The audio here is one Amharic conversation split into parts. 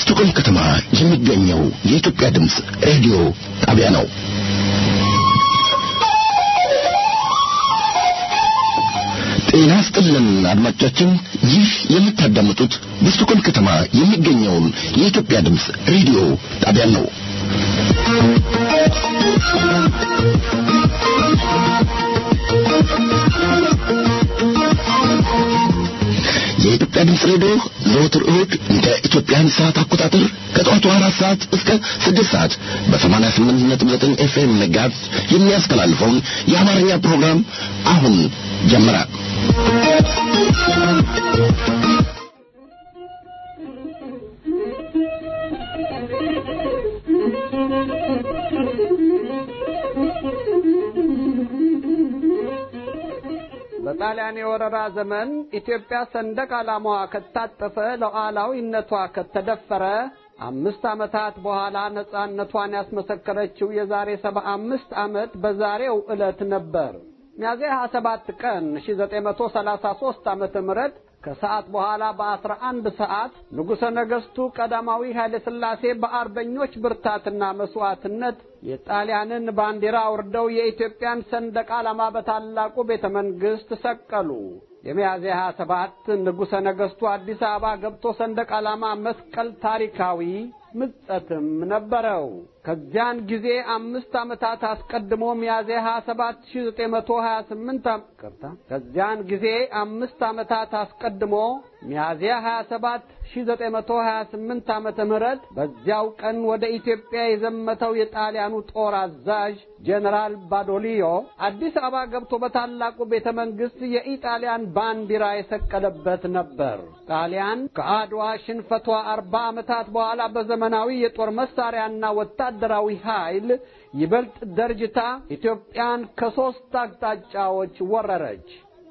በስቱክም ከተማ የሚገኘው የኢትዮጵያ ድምፅ ሬዲዮ ጣቢያ ነው። ጤና ስጥልን አድማጮቻችን፣ ይህ የምታዳምጡት በስቱክም ከተማ የሚገኘውን የኢትዮጵያ ድምፅ ሬዲዮ ጣቢያ ነው። የኢትዮጵያ ድምፅ ሬዲዮ ዘወትር እሁድ እንደ ኢትዮጵያን ሰዓት አቆጣጠር ከጠዋቱ አራት ሰዓት እስከ ስድስት ሰዓት በሰማንያ ስምንት ነጥብ ዘጠኝ ኤፍኤም መጋዝ የሚያስተላልፈውን የአማርኛ ፕሮግራም አሁን ጀመረ። በጣሊያን የወረራ ዘመን ኢትዮጵያ ሰንደቅ ዓላማዋ ከታጠፈ ሉዓላዊነቷ ከተደፈረ አምስት ዓመታት በኋላ ነጻነቷን ያስመሰከረችው የዛሬ ሰባ አምስት ዓመት በዛሬው ዕለት ነበር። ሚያዝያ 27 ቀን 1933 ዓመተ ምህረት ከሰዓት በኋላ በአስራ አንድ ሰዓት ንጉሠ ነገሥቱ ቀዳማዊ ኃይለ ሥላሴ በአርበኞች ብርታትና መሥዋዕትነት የጣሊያንን ባንዲራ አውርደው የኢትዮጵያን ሰንደቅ ዓላማ በታላቁ ቤተ መንግሥት ሰቀሉ። የሚያዝያ 27 ንጉሠ ነገሥቱ አዲስ አበባ ገብቶ ሰንደቅ ዓላማ መስቀል ታሪካዊ ምጸትም ነበረው። ከዚያን ጊዜ አምስት ዓመታት አስቀድሞ ሚያዝያ 27 1928 ቅርታ ከዚያን ጊዜ አምስት ዓመታት አስቀድሞ ሚያዝያ 27 1928 ዓመተ ምህረት በዚያው ቀን ወደ ኢትዮጵያ የዘመተው የጣሊያኑ ጦር አዛዥ ጄኔራል ባዶሊዮ አዲስ አበባ ገብቶ በታላቁ ቤተ መንግሥት የኢጣሊያን ባንዲራ የሰቀለበት ነበር። ጣሊያን ከአድዋ ሽንፈቷ አርባ ዓመታት በኋላ በዘመናዊ የጦር መሳሪያና ወታደራዊ ኃይል ይበልጥ ደርጅታ ኢትዮጵያን ከሦስት አቅጣጫዎች ወረረች።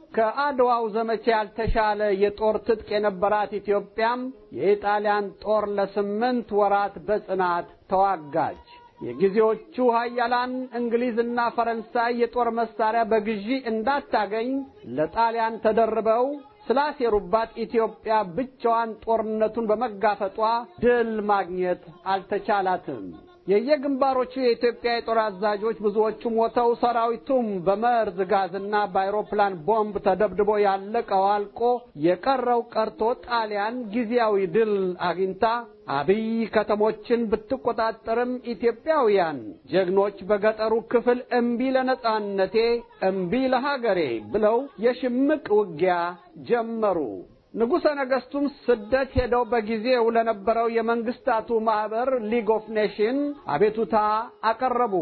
ከአድዋው ዘመቻ ያልተሻለ የጦር ትጥቅ የነበራት ኢትዮጵያም የኢጣሊያን ጦር ለስምንት ወራት በጽናት ተዋጋች። የጊዜዎቹ ኃያላን እንግሊዝና ፈረንሳይ የጦር መሳሪያ በግዢ እንዳታገኝ ለጣሊያን ተደርበው ስላሴሩባት ኢትዮጵያ ብቻዋን ጦርነቱን በመጋፈጧ ድል ማግኘት አልተቻላትም። የየግንባሮቹ የኢትዮጵያ የጦር አዛዦች ብዙዎቹ ሞተው ሰራዊቱም በመርዝ ጋዝና በአይሮፕላን ቦምብ ተደብድቦ ያለቀው አልቆ የቀረው ቀርቶ ጣሊያን ጊዜያዊ ድል አግኝታ አብይ ከተሞችን ብትቆጣጠርም ኢትዮጵያውያን ጀግኖች በገጠሩ ክፍል እምቢ ለነጻነቴ፣ እምቢ ለሀገሬ ብለው የሽምቅ ውጊያ ጀመሩ። ንጉሠ ነገሥቱም ስደት ሄደው በጊዜው ለነበረው የመንግስታቱ ማኅበር ሊግ ኦፍ ኔሽን አቤቱታ አቀረቡ።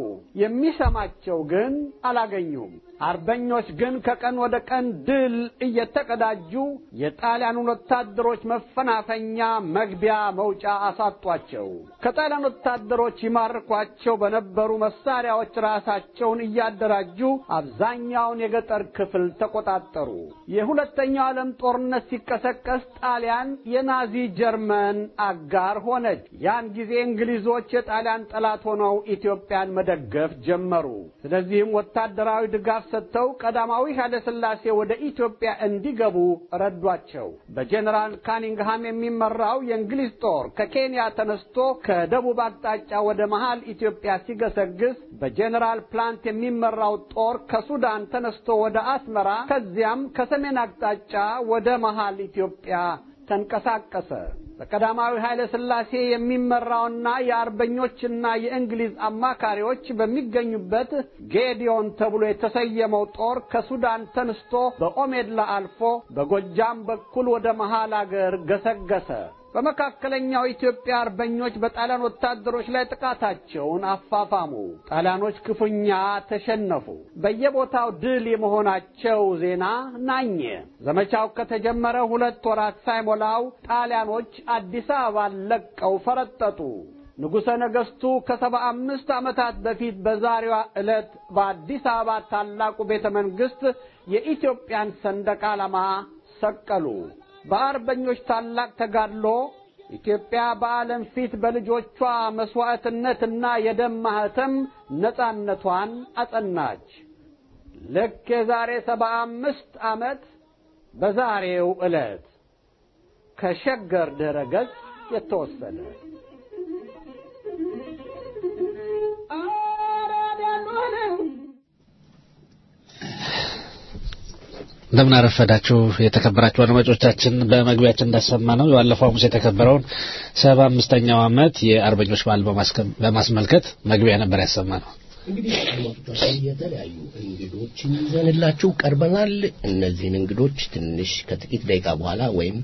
የሚሰማቸው ግን አላገኙም። አርበኞች ግን ከቀን ወደ ቀን ድል እየተቀዳጁ የጣሊያኑን ወታደሮች መፈናፈኛ መግቢያ መውጫ አሳጧቸው። ከጣሊያን ወታደሮች ይማርኳቸው በነበሩ መሳሪያዎች ራሳቸውን እያደራጁ አብዛኛውን የገጠር ክፍል ተቆጣጠሩ። የሁለተኛው ዓለም ጦርነት ሲቀሰቀስ ጣሊያን የናዚ ጀርመን አጋር ሆነች። ያን ጊዜ እንግሊዞች የጣሊያን ጠላት ሆነው ኢትዮጵያን መደገፍ ጀመሩ። ስለዚህም ወታደራዊ ድጋፍ ሰጥተው ቀዳማዊ ኃይለ ሥላሴ ወደ ኢትዮጵያ እንዲገቡ ረዷቸው። በጄኔራል ካኒንግሃም የሚመራው የእንግሊዝ ጦር ከኬንያ ተነስቶ ከደቡብ አቅጣጫ ወደ መሃል ኢትዮጵያ ሲገሰግስ፣ በጄኔራል ፕላንት የሚመራው ጦር ከሱዳን ተነስቶ ወደ አስመራ ከዚያም ከሰሜን አቅጣጫ ወደ መሃል ኢትዮጵያ ተንቀሳቀሰ። በቀዳማዊ ኃይለ ሥላሴ የሚመራውና የአርበኞችና የእንግሊዝ አማካሪዎች በሚገኙበት ጌዲዮን ተብሎ የተሰየመው ጦር ከሱዳን ተነስቶ በኦሜድላ አልፎ በጎጃም በኩል ወደ መሃል አገር ገሰገሰ። በመካከለኛው ኢትዮጵያ አርበኞች በጣሊያን ወታደሮች ላይ ጥቃታቸውን አፋፋሙ። ጣሊያኖች ክፉኛ ተሸነፉ። በየቦታው ድል የመሆናቸው ዜና ናኘ። ዘመቻው ከተጀመረ ሁለት ወራት ሳይሞላው ጣሊያኖች አዲስ አበባን ለቀው ፈረጠጡ። ንጉሠ ነገሥቱ ከሰባ አምስት ዓመታት በፊት በዛሬዋ ዕለት በአዲስ አበባ ታላቁ ቤተ መንግሥት የኢትዮጵያን ሰንደቅ ዓላማ ሰቀሉ። በአርበኞች ታላቅ ተጋድሎ ኢትዮጵያ በዓለም ፊት በልጆቿ መሥዋዕትነትና የደም ማኅተም ነጻነቷን አጸናች። ልክ የዛሬ ሰባ አምስት ዓመት በዛሬው ዕለት ከሸገር ድረ ገጽ የተወሰደ እንደምን አረፈዳችሁ የተከበራችሁ አድማጮቻችን። በመግቢያችን እንዳሰማ ነው የባለፈው ሐሙስ የተከበረውን ሰባ አምስተኛው ዓመት የአርበኞች በዓል በማስመልከት መግቢያ ነበር ያሰማ ነው። እንግዲህ አድማጮቻችን የተለያዩ እንግዶችን ይዘንላችሁ ቀርበናል። እነዚህን እንግዶች ትንሽ ከጥቂት ደቂቃ በኋላ ወይም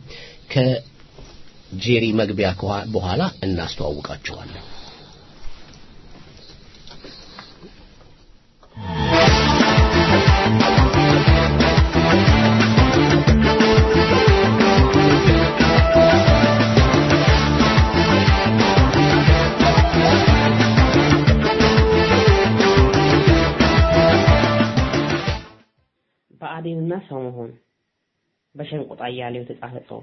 ከጄሪ መግቢያ በኋላ እናስተዋውቃቸዋለን። ብአዴንና ሰው መሆን በሸንቆጣ እያሌው የተጻፈ ጽሁፍ።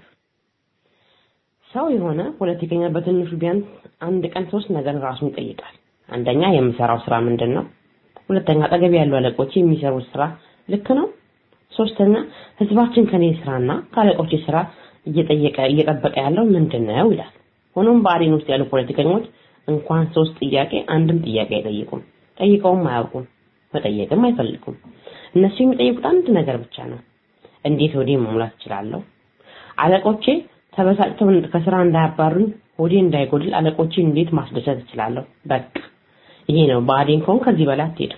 ሰው የሆነ ፖለቲከኛ በትንሹ ቢያንስ አንድ ቀን ሶስት ነገር ራሱን ይጠይቃል። አንደኛ የምሰራው ስራ ምንድን ነው? ሁለተኛ አጠገብ ያሉ አለቆች የሚሰሩት ስራ ልክ ነው? ሶስተኛ ህዝባችን ከኔ ስራና ከአለቆች ስራ እየጠየቀ እየጠበቀ ያለው ምንድን ነው ይላል። ሆኖም ብአዴን ውስጥ ያሉ ፖለቲከኞች እንኳን ሶስት ጥያቄ አንድም ጥያቄ አይጠይቁም። ጠይቀውም አያውቁም። መጠየቅም አይፈልጉም። እነሱ የሚጠይቁት አንድ ነገር ብቻ ነው። እንዴት ሆዴ መሙላት እችላለሁ? አለቆቼ ተበሳጭተው ከስራ እንዳያባሩኝ ሆዴ እንዳይጎድል አለቆቼ እንዴት ማስደሰት እችላለሁ? በቃ ይሄ ነው። ብአዴን ከሆን ከዚህ በላይ አትሄድም።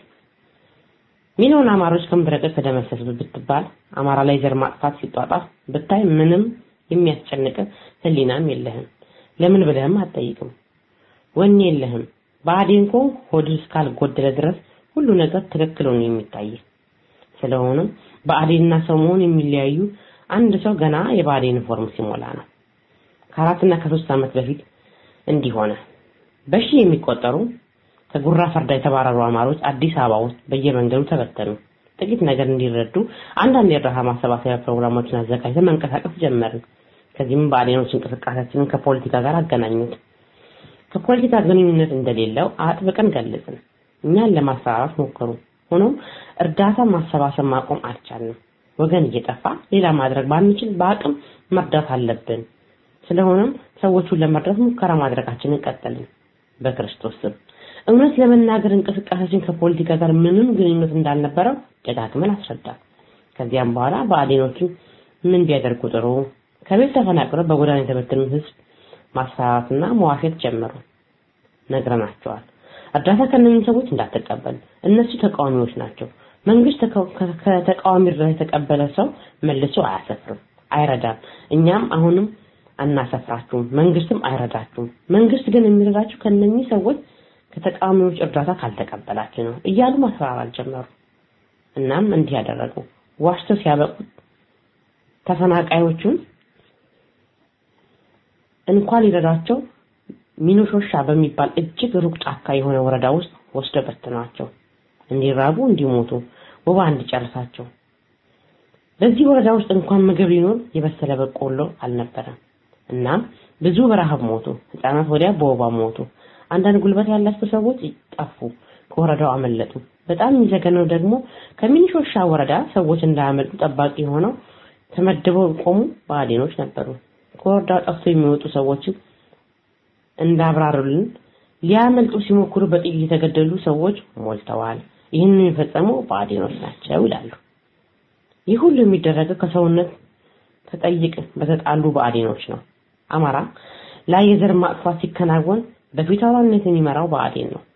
ሚሊዮን አማሮች ከምድረገጽ ተደመሰሱ ብትባል አማራ ላይ ዘር ማጥፋት ሲጧጣፍ ብታይ ምንም የሚያስጨንቅ ህሊናም የለህም። ለምን ብለህም አትጠይቅም። ወኔ የለህም። ብአዴን ከሆን ሆድ እስካልጎደለ ድረስ ሁሉ ነገር ትክክል ሆኖ የሚታይ ስለሆነም ብአዴንና ሰው መሆን የሚለያዩ አንድ ሰው ገና የብአዴን ፎርም ሲሞላ ነው። ከአራትና ከሶስት ዓመት በፊት እንዲህ ሆነ። በሺህ የሚቆጠሩ ከጉራ ፈርዳ የተባረሩ አማሮች አዲስ አበባ ውስጥ በየመንገዱ ተበተኑ። ጥቂት ነገር እንዲረዱ አንዳንድ የእርዳታ ማሰባሰቢያ ፕሮግራሞችን አዘጋጅተን መንቀሳቀስ ጀመርን። ከዚህም ብአዴኖች እንቅስቃሴያችንን ከፖለቲካ ጋር አገናኙት። ከፖለቲካ ግንኙነት እንደሌለው አጥብቀን ገለጽን። እኛን ለማስፈራራት ሞከሩ። ሆኖም እርዳታ ማሰባሰብ ማቆም አልቻልንም። ወገን እየጠፋ ሌላ ማድረግ ባንችል በአቅም መርዳት አለብን። ስለሆነም ሰዎቹን ለመርዳት ሙከራ ማድረጋችንን ቀጠልን። በክርስቶስ ስም እውነት ለመናገር እንቅስቃሴያችን ከፖለቲካ ጋር ምንም ግንኙነት እንዳልነበረው ደጋግመን አስረዳን። ከዚያም በኋላ ብአዴኖቹ ምን ቢያደርጉ ጥሩ ከቤት ተፈናቅለው በጎዳና የተበተኑት ህዝብ ማስፈራራትና መዋሸት ጀመሩ። ነግረናቸዋል። እርዳታ ከነኝህ ሰዎች እንዳትቀበል፣ እነሱ ተቃዋሚዎች ናቸው። መንግስት ከተቃዋሚ እርዳታ የተቀበለ ሰው መልሶ አያሰፍርም፣ አይረዳም። እኛም አሁንም አናሰፍራችሁም፣ መንግስትም አይረዳችሁም። መንግስት ግን የሚረዳችሁ ከነኚህ ሰዎች ከተቃዋሚዎች እርዳታ ካልተቀበላችሁ ነው እያሉ ማስፈራራት ጀመሩ። እናም እንዲህ ያደረጉ ዋሽተው ሲያበቁ ተፈናቃዮቹን እንኳን ሊረዳቸው ሚኖሾሻ በሚባል እጅግ ሩቅ ጫካ የሆነ ወረዳ ውስጥ ወስደው በተኗቸው። እንዲራቡ እንዲሞቱ ወባ እንዲጨርሳቸው። በዚህ ወረዳ ውስጥ እንኳን ምግብ ሊኖር የበሰለ በቆሎ አልነበረም። እናም ብዙ በረሃብ ሞቱ። ህፃናት ወዲያ በወባ ሞቱ። አንዳንድ ጉልበት ያላቸው ሰዎች ጠፉ፣ ከወረዳው አመለጡ። በጣም የሚዘገነው ደግሞ ከሚኒሾሻ ወረዳ ሰዎች እንዳያመልጡ ጠባቂ ሆነው ተመድበው ቆሙ ብአዴኖች ነበሩ። ከወረዳው ጠፍቶ የሚወጡ ሰዎችን እንዳብራሩልን ሊያመልጡ ሲሞክሩ በጥይት የተገደሉ ሰዎች ሞልተዋል። ይህንን የፈጸሙ ብአዴኖች ናቸው ይላሉ። ይህ ሁሉ የሚደረገው ከሰውነት ተጠይቅ በተጣሉ ብአዴኖች ነው። አማራ ላይ የዘር ማጥፋት ሲከናወን በፊት አውራሪነት የሚመራው ብአዴን ነው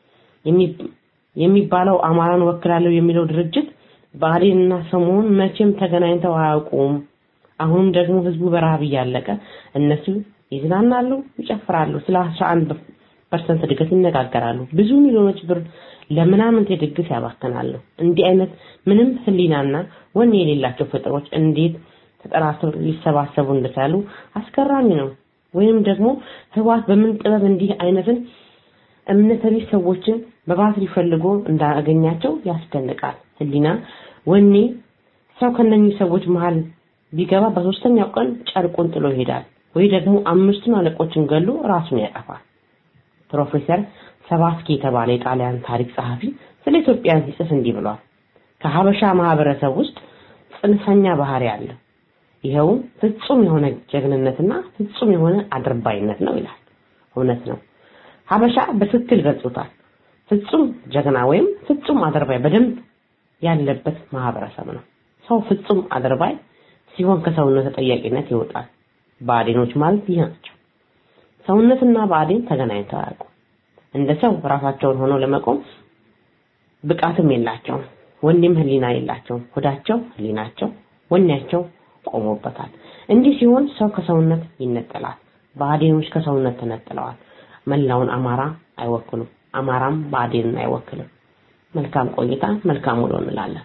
የሚባለው አማራን ወክላለሁ የሚለው ድርጅት ብአዴንና ሰሞኑን መቼም ተገናኝተው አያውቁም። አሁንም ደግሞ ህዝቡ በረሃብ እያለቀ እነሱ ይዝናናሉ፣ ይጨፍራሉ፣ ስለ 11 ፐርሰንት እድገት ይነጋገራሉ። ብዙ ሚሊዮኖች ብር ለምናምንቴ ድግስ ያባክናሉ። እንዲህ አይነት ምንም ህሊናና ወኔ የሌላቸው ፍጥሮች እንዴት ተጠራርተው ሊሰባሰቡ እንደቻሉ አስገራሚ ነው። ወይም ደግሞ ህዋት በምን ጥበብ እንዲህ አይነትን እምነተ ቢስ ሰዎችን በባትሪ ፈልጎ እንዳገኛቸው ያስደንቃል። ህሊና ወኔ ሰው ከነኚህ ሰዎች መሃል ቢገባ በሶስተኛው ቀን ጨርቁን ጥሎ ይሄዳል፣ ወይ ደግሞ አምስቱን አለቆችን ገሎ ራሱን ያጠፋል። ፕሮፌሰር ሰባስኪ የተባለ የጣሊያን ታሪክ ጸሐፊ ስለ ኢትዮጵያ ሲጽፍ እንዲህ ብሏል። ከሀበሻ ማህበረሰብ ውስጥ ጽንፈኛ ባህሪ አለ። ይኸውም ፍጹም የሆነ ጀግንነትና ፍጹም የሆነ አድርባይነት ነው ይላል። እውነት ነው። ሀበሻ በትክክል ገልጾታል። ፍጹም ጀግና ወይም ፍጹም አድርባይ በደንብ ያለበት ማህበረሰብ ነው። ሰው ፍጹም አድርባይ ሲሆን ከሰውነት ተጠያቂነት ይወጣል። ብአዴኖች ማለት ይህ ናቸው። ሰውነትና ብአዴን ተገናኝተው አያውቁም። እንደ ሰው ራሳቸውን ሆነው ለመቆም ብቃትም የላቸውም። ወኔም ህሊና የላቸውም። ሆዳቸው ህሊናቸው፣ ወኔያቸው ቆሞበታል። እንዲህ ሲሆን ሰው ከሰውነት ይነጠላል። ብአዴኖች ከሰውነት ተነጥለዋል። መላውን አማራ አይወክሉም። አማራም ብአዴንን አይወክልም። መልካም ቆይታ፣ መልካም ውሎ እንላለን።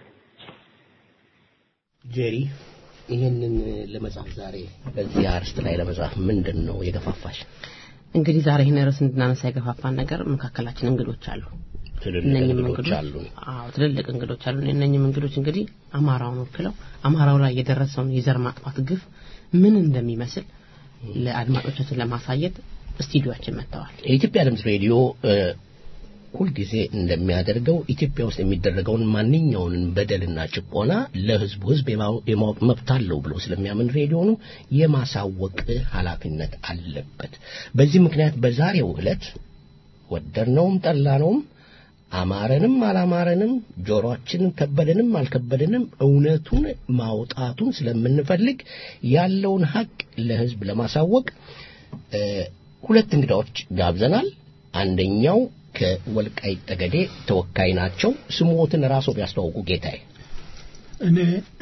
ጄሪ ይህንን ለመጻፍ ዛሬ በዚህ አርስት ላይ ለመጻፍ ምንድን ነው የገፋፋሽ? እንግዲህ ዛሬ ይህን ርዕስ እንድናነሳ የገፋፋን ነገር መካከላችን እንግዶች አሉ። ትልልቅ እነኝህም እንግዶች አሉ። አዎ ትልልቅ እንግዶች አሉ። እነኝህም እንግዶች እንግዲህ አማራውን ወክለው አማራው ላይ የደረሰውን የዘር ማጥፋት ግፍ ምን እንደሚመስል ለአድማጮቻችን ለማሳየት ስቱዲዮአችን መጥተዋል። የኢትዮጵያ ድምፅ ሬዲዮ እ፣ ሁልጊዜ እንደሚያደርገው ኢትዮጵያ ውስጥ የሚደረገውን ማንኛውንም በደልና ጭቆና ለሕዝቡ ሕዝብ የማው- የማወቅ መብት አለው ብሎ ስለሚያምን ሬዲዮኑ የማሳወቅ ኃላፊነት አለበት። በዚህ ምክንያት በዛሬው ዕለት ወደድነውም ጠላነውም አማረንም አላማረንም ጆሮአችንን ከበደንም አልከበደንም እውነቱን ማውጣቱን ስለምንፈልግ ያለውን ሀቅ ለሕዝብ ለማሳወቅ እ፣ ሁለት እንግዳዎች ጋብዘናል። አንደኛው ከወልቃይት ጠገዴ ተወካይ ናቸው። ስሞትን ራስዎ ቢያስተዋውቁ ጌታዬ። እኔ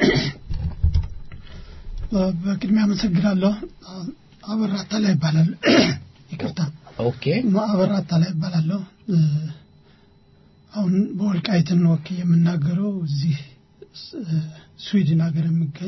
በቅድሚያ አመሰግናለሁ። አበራ አታላይ ይባላል። ይቅርታ ኦኬ አበራ አታላይ ይባላለሁ። እ፣ አሁን በወልቃይትን ወክዬ የምናገረው እዚህ እ፣ ስዊድን ሀገር የሚገኝ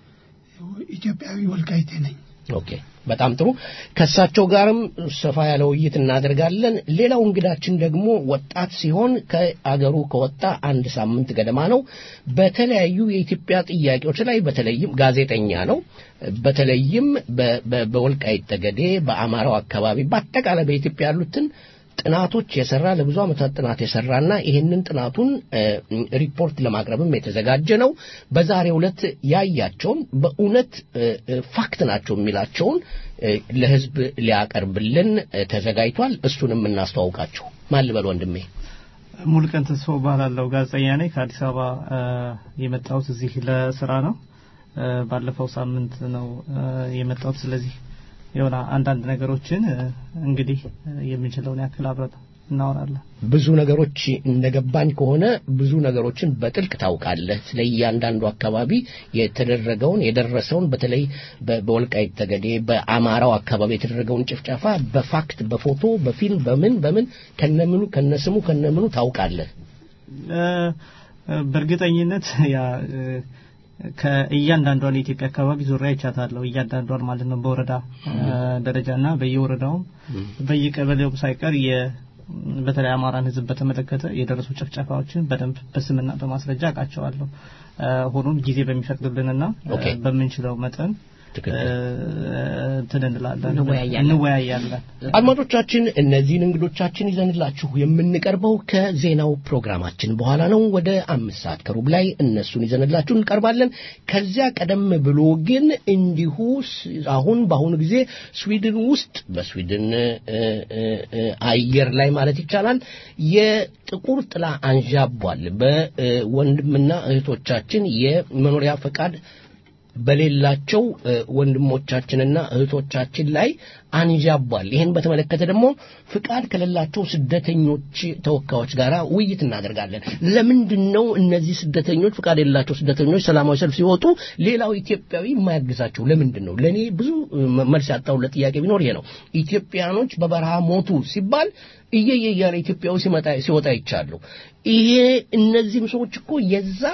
ኢትዮጵያዊ ወልቃይቴ ነኝ። ኦኬ በጣም ጥሩ። ከእሳቸው ጋርም ሰፋ ያለ ውይይት እናደርጋለን። ሌላው እንግዳችን ደግሞ ወጣት ሲሆን ከአገሩ ከወጣ አንድ ሳምንት ገደማ ነው። በተለያዩ የኢትዮጵያ ጥያቄዎች ላይ በተለይም ጋዜጠኛ ነው። በተለይም በ- በ- በወልቃይት ጠገዴ፣ በአማራው አካባቢ፣ በአጠቃላይ በኢትዮጵያ ያሉትን ጥናቶች የሰራ ለብዙ ዓመታት ጥናት የሰራና ይህንን ጥናቱን እ፣ ሪፖርት ለማቅረብም የተዘጋጀ ነው። በዛሬው ዕለት ያያቸውን በእውነት እ፣ እ፣ ፋክት ናቸው የሚላቸውን እ፣ ለሕዝብ ሊያቀርብልን እ፣ ተዘጋጅቷል። እሱንም እናስተዋውቃችሁ። ማን ልበል ወንድሜ? ሙሉቀን ተስፋው እባላለሁ። ጋዜጠኛ ነኝ። ከአዲስ አበባ እ፣ የመጣሁት እዚህ ለስራ ነው። እ፣ ባለፈው ሳምንት ነው እ፣ የመጣሁት። ስለዚህ የሆነ አንዳንድ ነገሮችን እ፣ እንግዲህ እ፣ የምንችለውን ያክል አብረን እናወራለን። ብዙ ነገሮች እንደገባኝ ከሆነ ብዙ ነገሮችን በጥልቅ ታውቃለህ። ስለ እያንዳንዱ አካባቢ የተደረገውን የደረሰውን በተለይ በ- በወልቃይት ጠገዴ በአማራው አካባቢ የተደረገውን ጭፍጨፋ በፋክት በፎቶ በፊልም በምን በምን ከነምኑ ከነስሙ ከነምኑ ታውቃለህ። እ፣ እ፣ በእርግጠኝነት ያ እ፣ ከእያንዳንዷን የኢትዮጵያ አካባቢ ዙሪያ ይቻታለሁ። እያንዳንዷን ማለት ነው በወረዳ እ፣ ደረጃና በየወረዳውም በየቀበሌውም ሳይቀር የ በተለይ አማራን ሕዝብ በተመለከተ የደረሱ ጭፍጨፋዎችን በደንብ በስምና በማስረጃ አውቃቸዋለሁ። እ፣ ሆኖም ጊዜ በሚፈቅድልንና እ፣ ኦኬ። በምንችለው መጠን ትክክል። እንትን እንላለን እንወያያለን። እንወያያለን። አድማጮቻችን እነዚህን እንግዶቻችን ይዘንላችሁ የምንቀርበው ከዜናው ፕሮግራማችን በኋላ ነው። ወደ አምስት ሰዓት ከሩብ ላይ እነሱን ይዘንላችሁ እንቀርባለን። ከዚያ ቀደም ብሎ ግን እንዲሁ ስ- አሁን በአሁኑ ጊዜ ስዊድን ውስጥ በስዊድን እ፣ እ፣ እ፣ አየር ላይ ማለት ይቻላል የጥቁር ጥላ አንዣቧል። በወንድምና እህቶቻችን የመኖሪያ ፈቃድ በሌላቸው እ፣ ወንድሞቻችንና እህቶቻችን ላይ አንዣቧል። ይህን በተመለከተ ደግሞ ፍቃድ ከሌላቸው ስደተኞች ተወካዮች ጋር ውይይት እናደርጋለን። ለምንድን ነው እነዚህ ስደተኞች ፍቃድ የሌላቸው ስደተኞች ሰላማዊ ሰልፍ ሲወጡ ሌላው ኢትዮጵያዊ የማያግዛቸው ለምንድን ነው? ለእኔ ብዙ እ፣ መልስ ያጣሁለት ጥያቄ ቢኖር ይሄ ነው። ኢትዮጵያኖች በበረሃ ሞቱ ሲባል እየየ እያለ ኢትዮጵያዊ ሲመጣ ሲወጣ ይቻሉ። ይሄ እነዚህም ሰዎች እኮ የዛ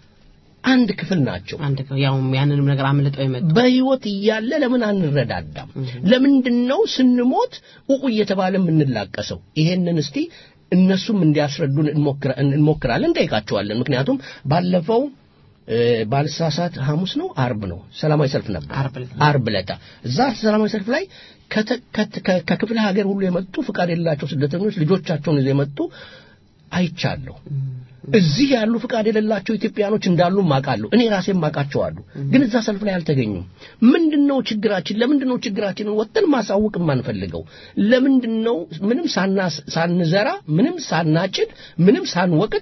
አንድ ክፍል ናቸው። አንድ ከ- ያውም ያንንም ነገር አምልጠው የመጡ በህይወት እያለ ለምን አንረዳዳም? ለምንድን ነው ስንሞት ኡኡ እየተባለ የምንላቀሰው? ይሄንን እስቲ እነሱም እንዲያስረዱን እንሞክራ- እንሞክራለን፣ እንጠይቃቸዋለን። ምክንያቱም ባለፈው እ፣ ባልሳሳት ሐሙስ ነው አርብ ነው ሰላማዊ ሰልፍ ነበር። ዓርብ ዕለት። አርብ ዕለት እዛ ሰላማዊ ሰልፍ ላይ ከተ- ከት- ከ- ከክፍለ ሀገር ሁሉ የመጡ ፍቃድ የሌላቸው ስደተኞች ልጆቻቸውን ይዘው የመጡ አይቻለሁ። እዚህ ያሉ ፍቃድ የሌላቸው ኢትዮጵያኖች እንዳሉ ማቃለሁ። እኔ ራሴ ማቃቸዋለሁ። ግን እዛ ሰልፍ ላይ አልተገኙም። ምንድነው ችግራችን? ለምንድነው ችግራችንን ወጥተን ማሳወቅ የማንፈልገው? ለምንድነው ምንም ሳንዘራ፣ ምንም ሳናጭድ፣ ምንም ሳንወቅጥ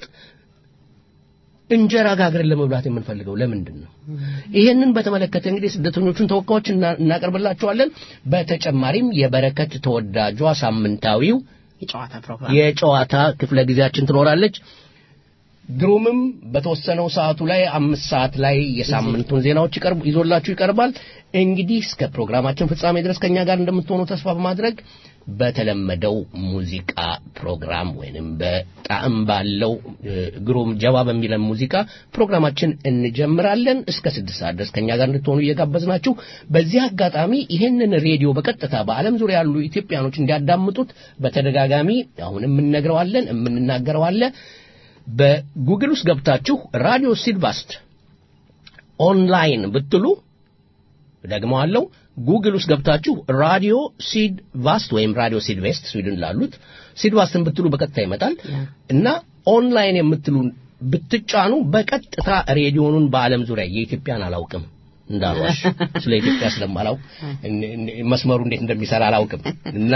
እንጀራ ጋግረን ለመብላት የምንፈልገው ለምንድን ነው? ይሄንን በተመለከተ እንግዲህ ስደተኞቹን ተወካዮች እናቀርብላቸዋለን። በተጨማሪም የበረከት ተወዳጇ ሳምንታዊው የጨዋታ ፕሮግራም የጨዋታ ክፍለ ጊዜያችን ትኖራለች። ግሩምም በተወሰነው ሰዓቱ ላይ አምስት ሰዓት ላይ የሳምንቱን ዜናዎች ይቀርቡ ይዞላችሁ ይቀርባል። እንግዲህ እስከ ፕሮግራማችን ፍጻሜ ድረስ ከኛ ጋር እንደምትሆኑ ተስፋ በማድረግ በተለመደው ሙዚቃ ፕሮግራም ወይንም በጣዕም ባለው ግሩም ጀባ በሚለን ሙዚቃ ፕሮግራማችን እንጀምራለን። እስከ ስድስት ሰዓት ድረስ ከኛ ጋር እንድትሆኑ እየጋበዝናችሁ በዚህ አጋጣሚ ይህንን ሬዲዮ በቀጥታ በዓለም ዙሪያ ያሉ ኢትዮጵያኖች እንዲያዳምጡት በተደጋጋሚ አሁን የምንነግረዋለን የምንናገረዋለን በጉግል ውስጥ ገብታችሁ ራዲዮ ሲድቫስት ኦንላይን ብትሉ ደግሞ አለው ጉግል ውስጥ ገብታችሁ ራዲዮ ሲድ ቫስት ወይም ራዲዮ ሲድ ቬስት ስዊድን ላሉት ሲድ ቫስትን ብትሉ በቀጥታ ይመጣል እና ኦንላይን የምትሉ ብትጫኑ በቀጥታ ሬዲዮኑን በዓለም ዙሪያ የኢትዮጵያን አላውቅም እንዳልዋሽ ስለ ኢትዮጵያ ስለማላውቅ መስመሩ እንዴት እንደሚሰራ አላውቅም እና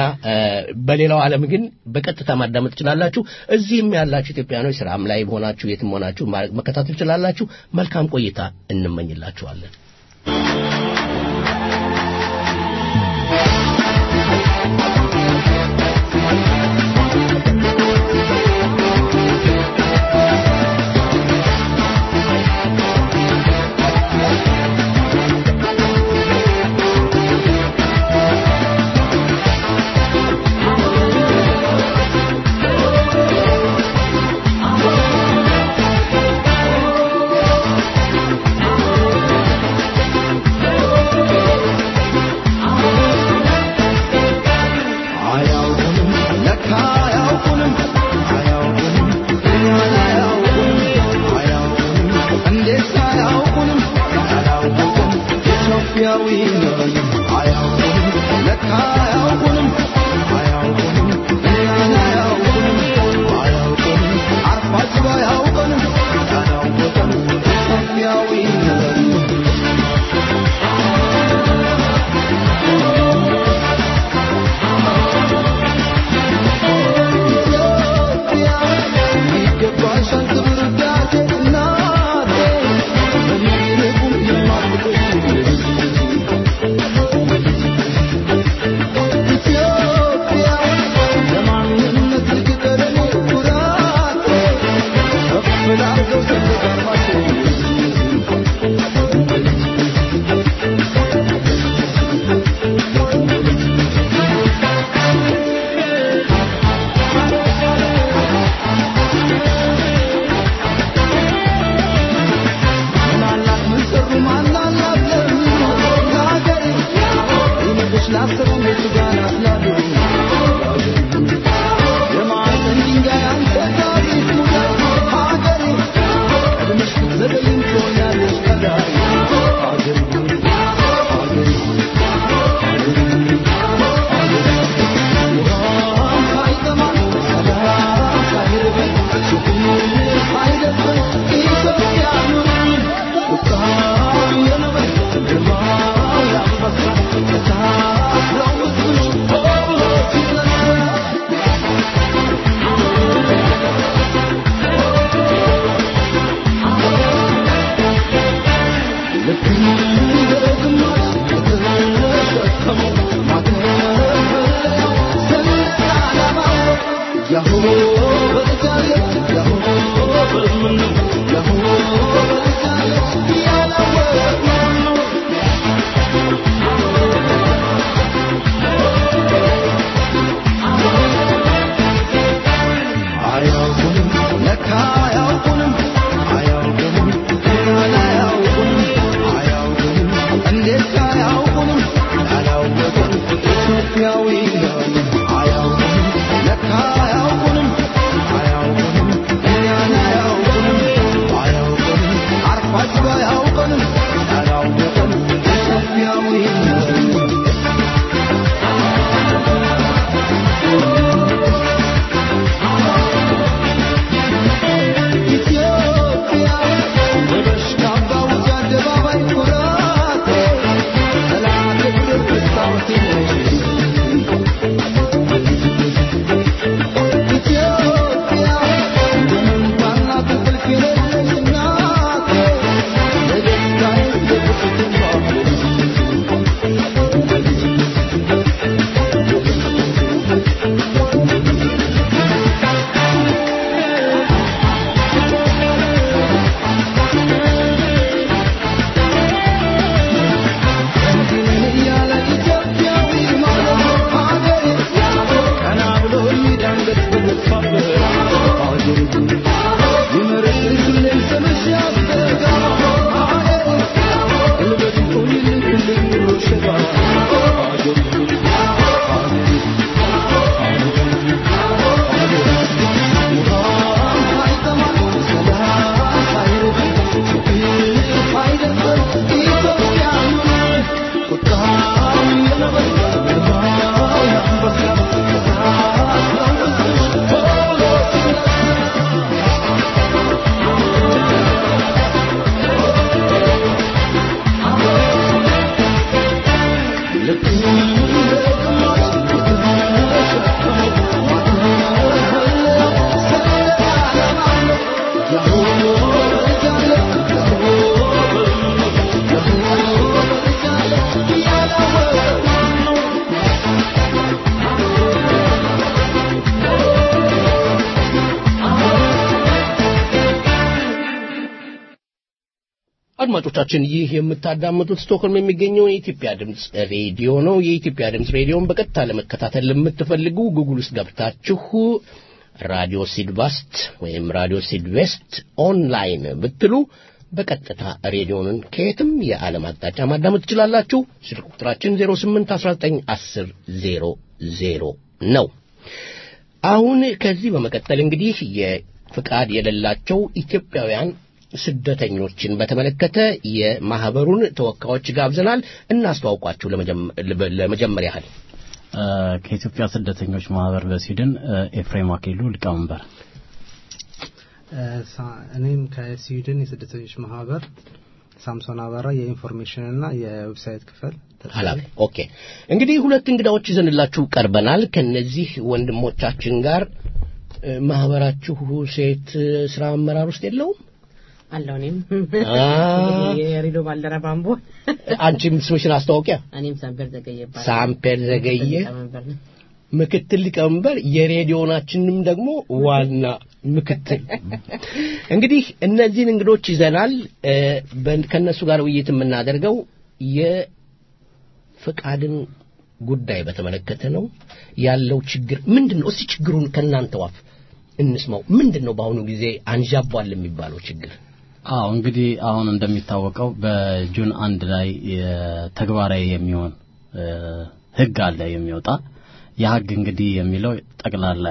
በሌላው ዓለም ግን በቀጥታ ማዳመጥ ትችላላችሁ። እዚህም ያላችሁ ኢትዮጵያኖች ስራም ላይ ሆናችሁ የትም ሆናችሁ መከታተል ትችላላችሁ። መልካም ቆይታ እንመኝላችኋለን። Oh አድማጮቻችን ይህ የምታዳምጡት ስቶክሆልም የሚገኘው የኢትዮጵያ ድምፅ ሬዲዮ ነው። የኢትዮጵያ ድምፅ ሬዲዮን በቀጥታ ለመከታተል ለምትፈልጉ ጉግል ውስጥ ገብታችሁ ራዲዮ ሲድቫስት ወይም ራዲዮ ሲድቬስት ኦንላይን ብትሉ በቀጥታ ሬዲዮንን ከየትም የዓለም አቅጣጫ ማዳመጥ ትችላላችሁ። ስልክ ቁጥራችን 08191000 ነው። አሁን ከዚህ በመቀጠል እንግዲህ የፍቃድ የሌላቸው ኢትዮጵያውያን ስደተኞችን በተመለከተ የማህበሩን ተወካዮች ጋብዘናል። እናስተዋውቋችሁ ለመጀመሪያ ያህል ከኢትዮጵያ ስደተኞች ማህበር በስዊድን ኤፍሬም አክሊሉ ሊቀመንበር። እኔም ከስዊድን የስደተኞች ማህበር ሳምሶን አበራ የኢንፎርሜሽን እና የዌብሳይት ክፍል ኃላፊ። ኦኬ እንግዲህ ሁለት እንግዳዎች ይዘንላችሁ ቀርበናል። ከነዚህ ወንድሞቻችን ጋር ማህበራችሁ ሴት ስራ አመራር ውስጥ የለውም? አለው እኔም የሬዲዮ ባልደረባ አምቦ አንቺም ስምሽን አስታውቂያ። እኔም ሳምፔር ዘገየ ይባላል። ሳምፔር ዘገየ ምክትል ሊቀመንበር፣ የሬዲዮናችንም ደግሞ ዋና ምክትል። እንግዲህ እነዚህን እንግዶች ይዘናል። ከእነሱ ጋር ውይይት የምናደርገው የፍቃድን ጉዳይ በተመለከተ ነው። ያለው ችግር ምንድን ነው? እስቲ ችግሩን ከእናንተ ዋፍ እንስማው። ምንድን ነው በአሁኑ ጊዜ አንዣቧል የሚባለው ችግር? አዎ እንግዲህ አሁን እንደሚታወቀው በጁን አንድ ላይ ተግባራዊ የሚሆን ህግ አለ የሚወጣ ያ ህግ እንግዲህ የሚለው ጠቅላላ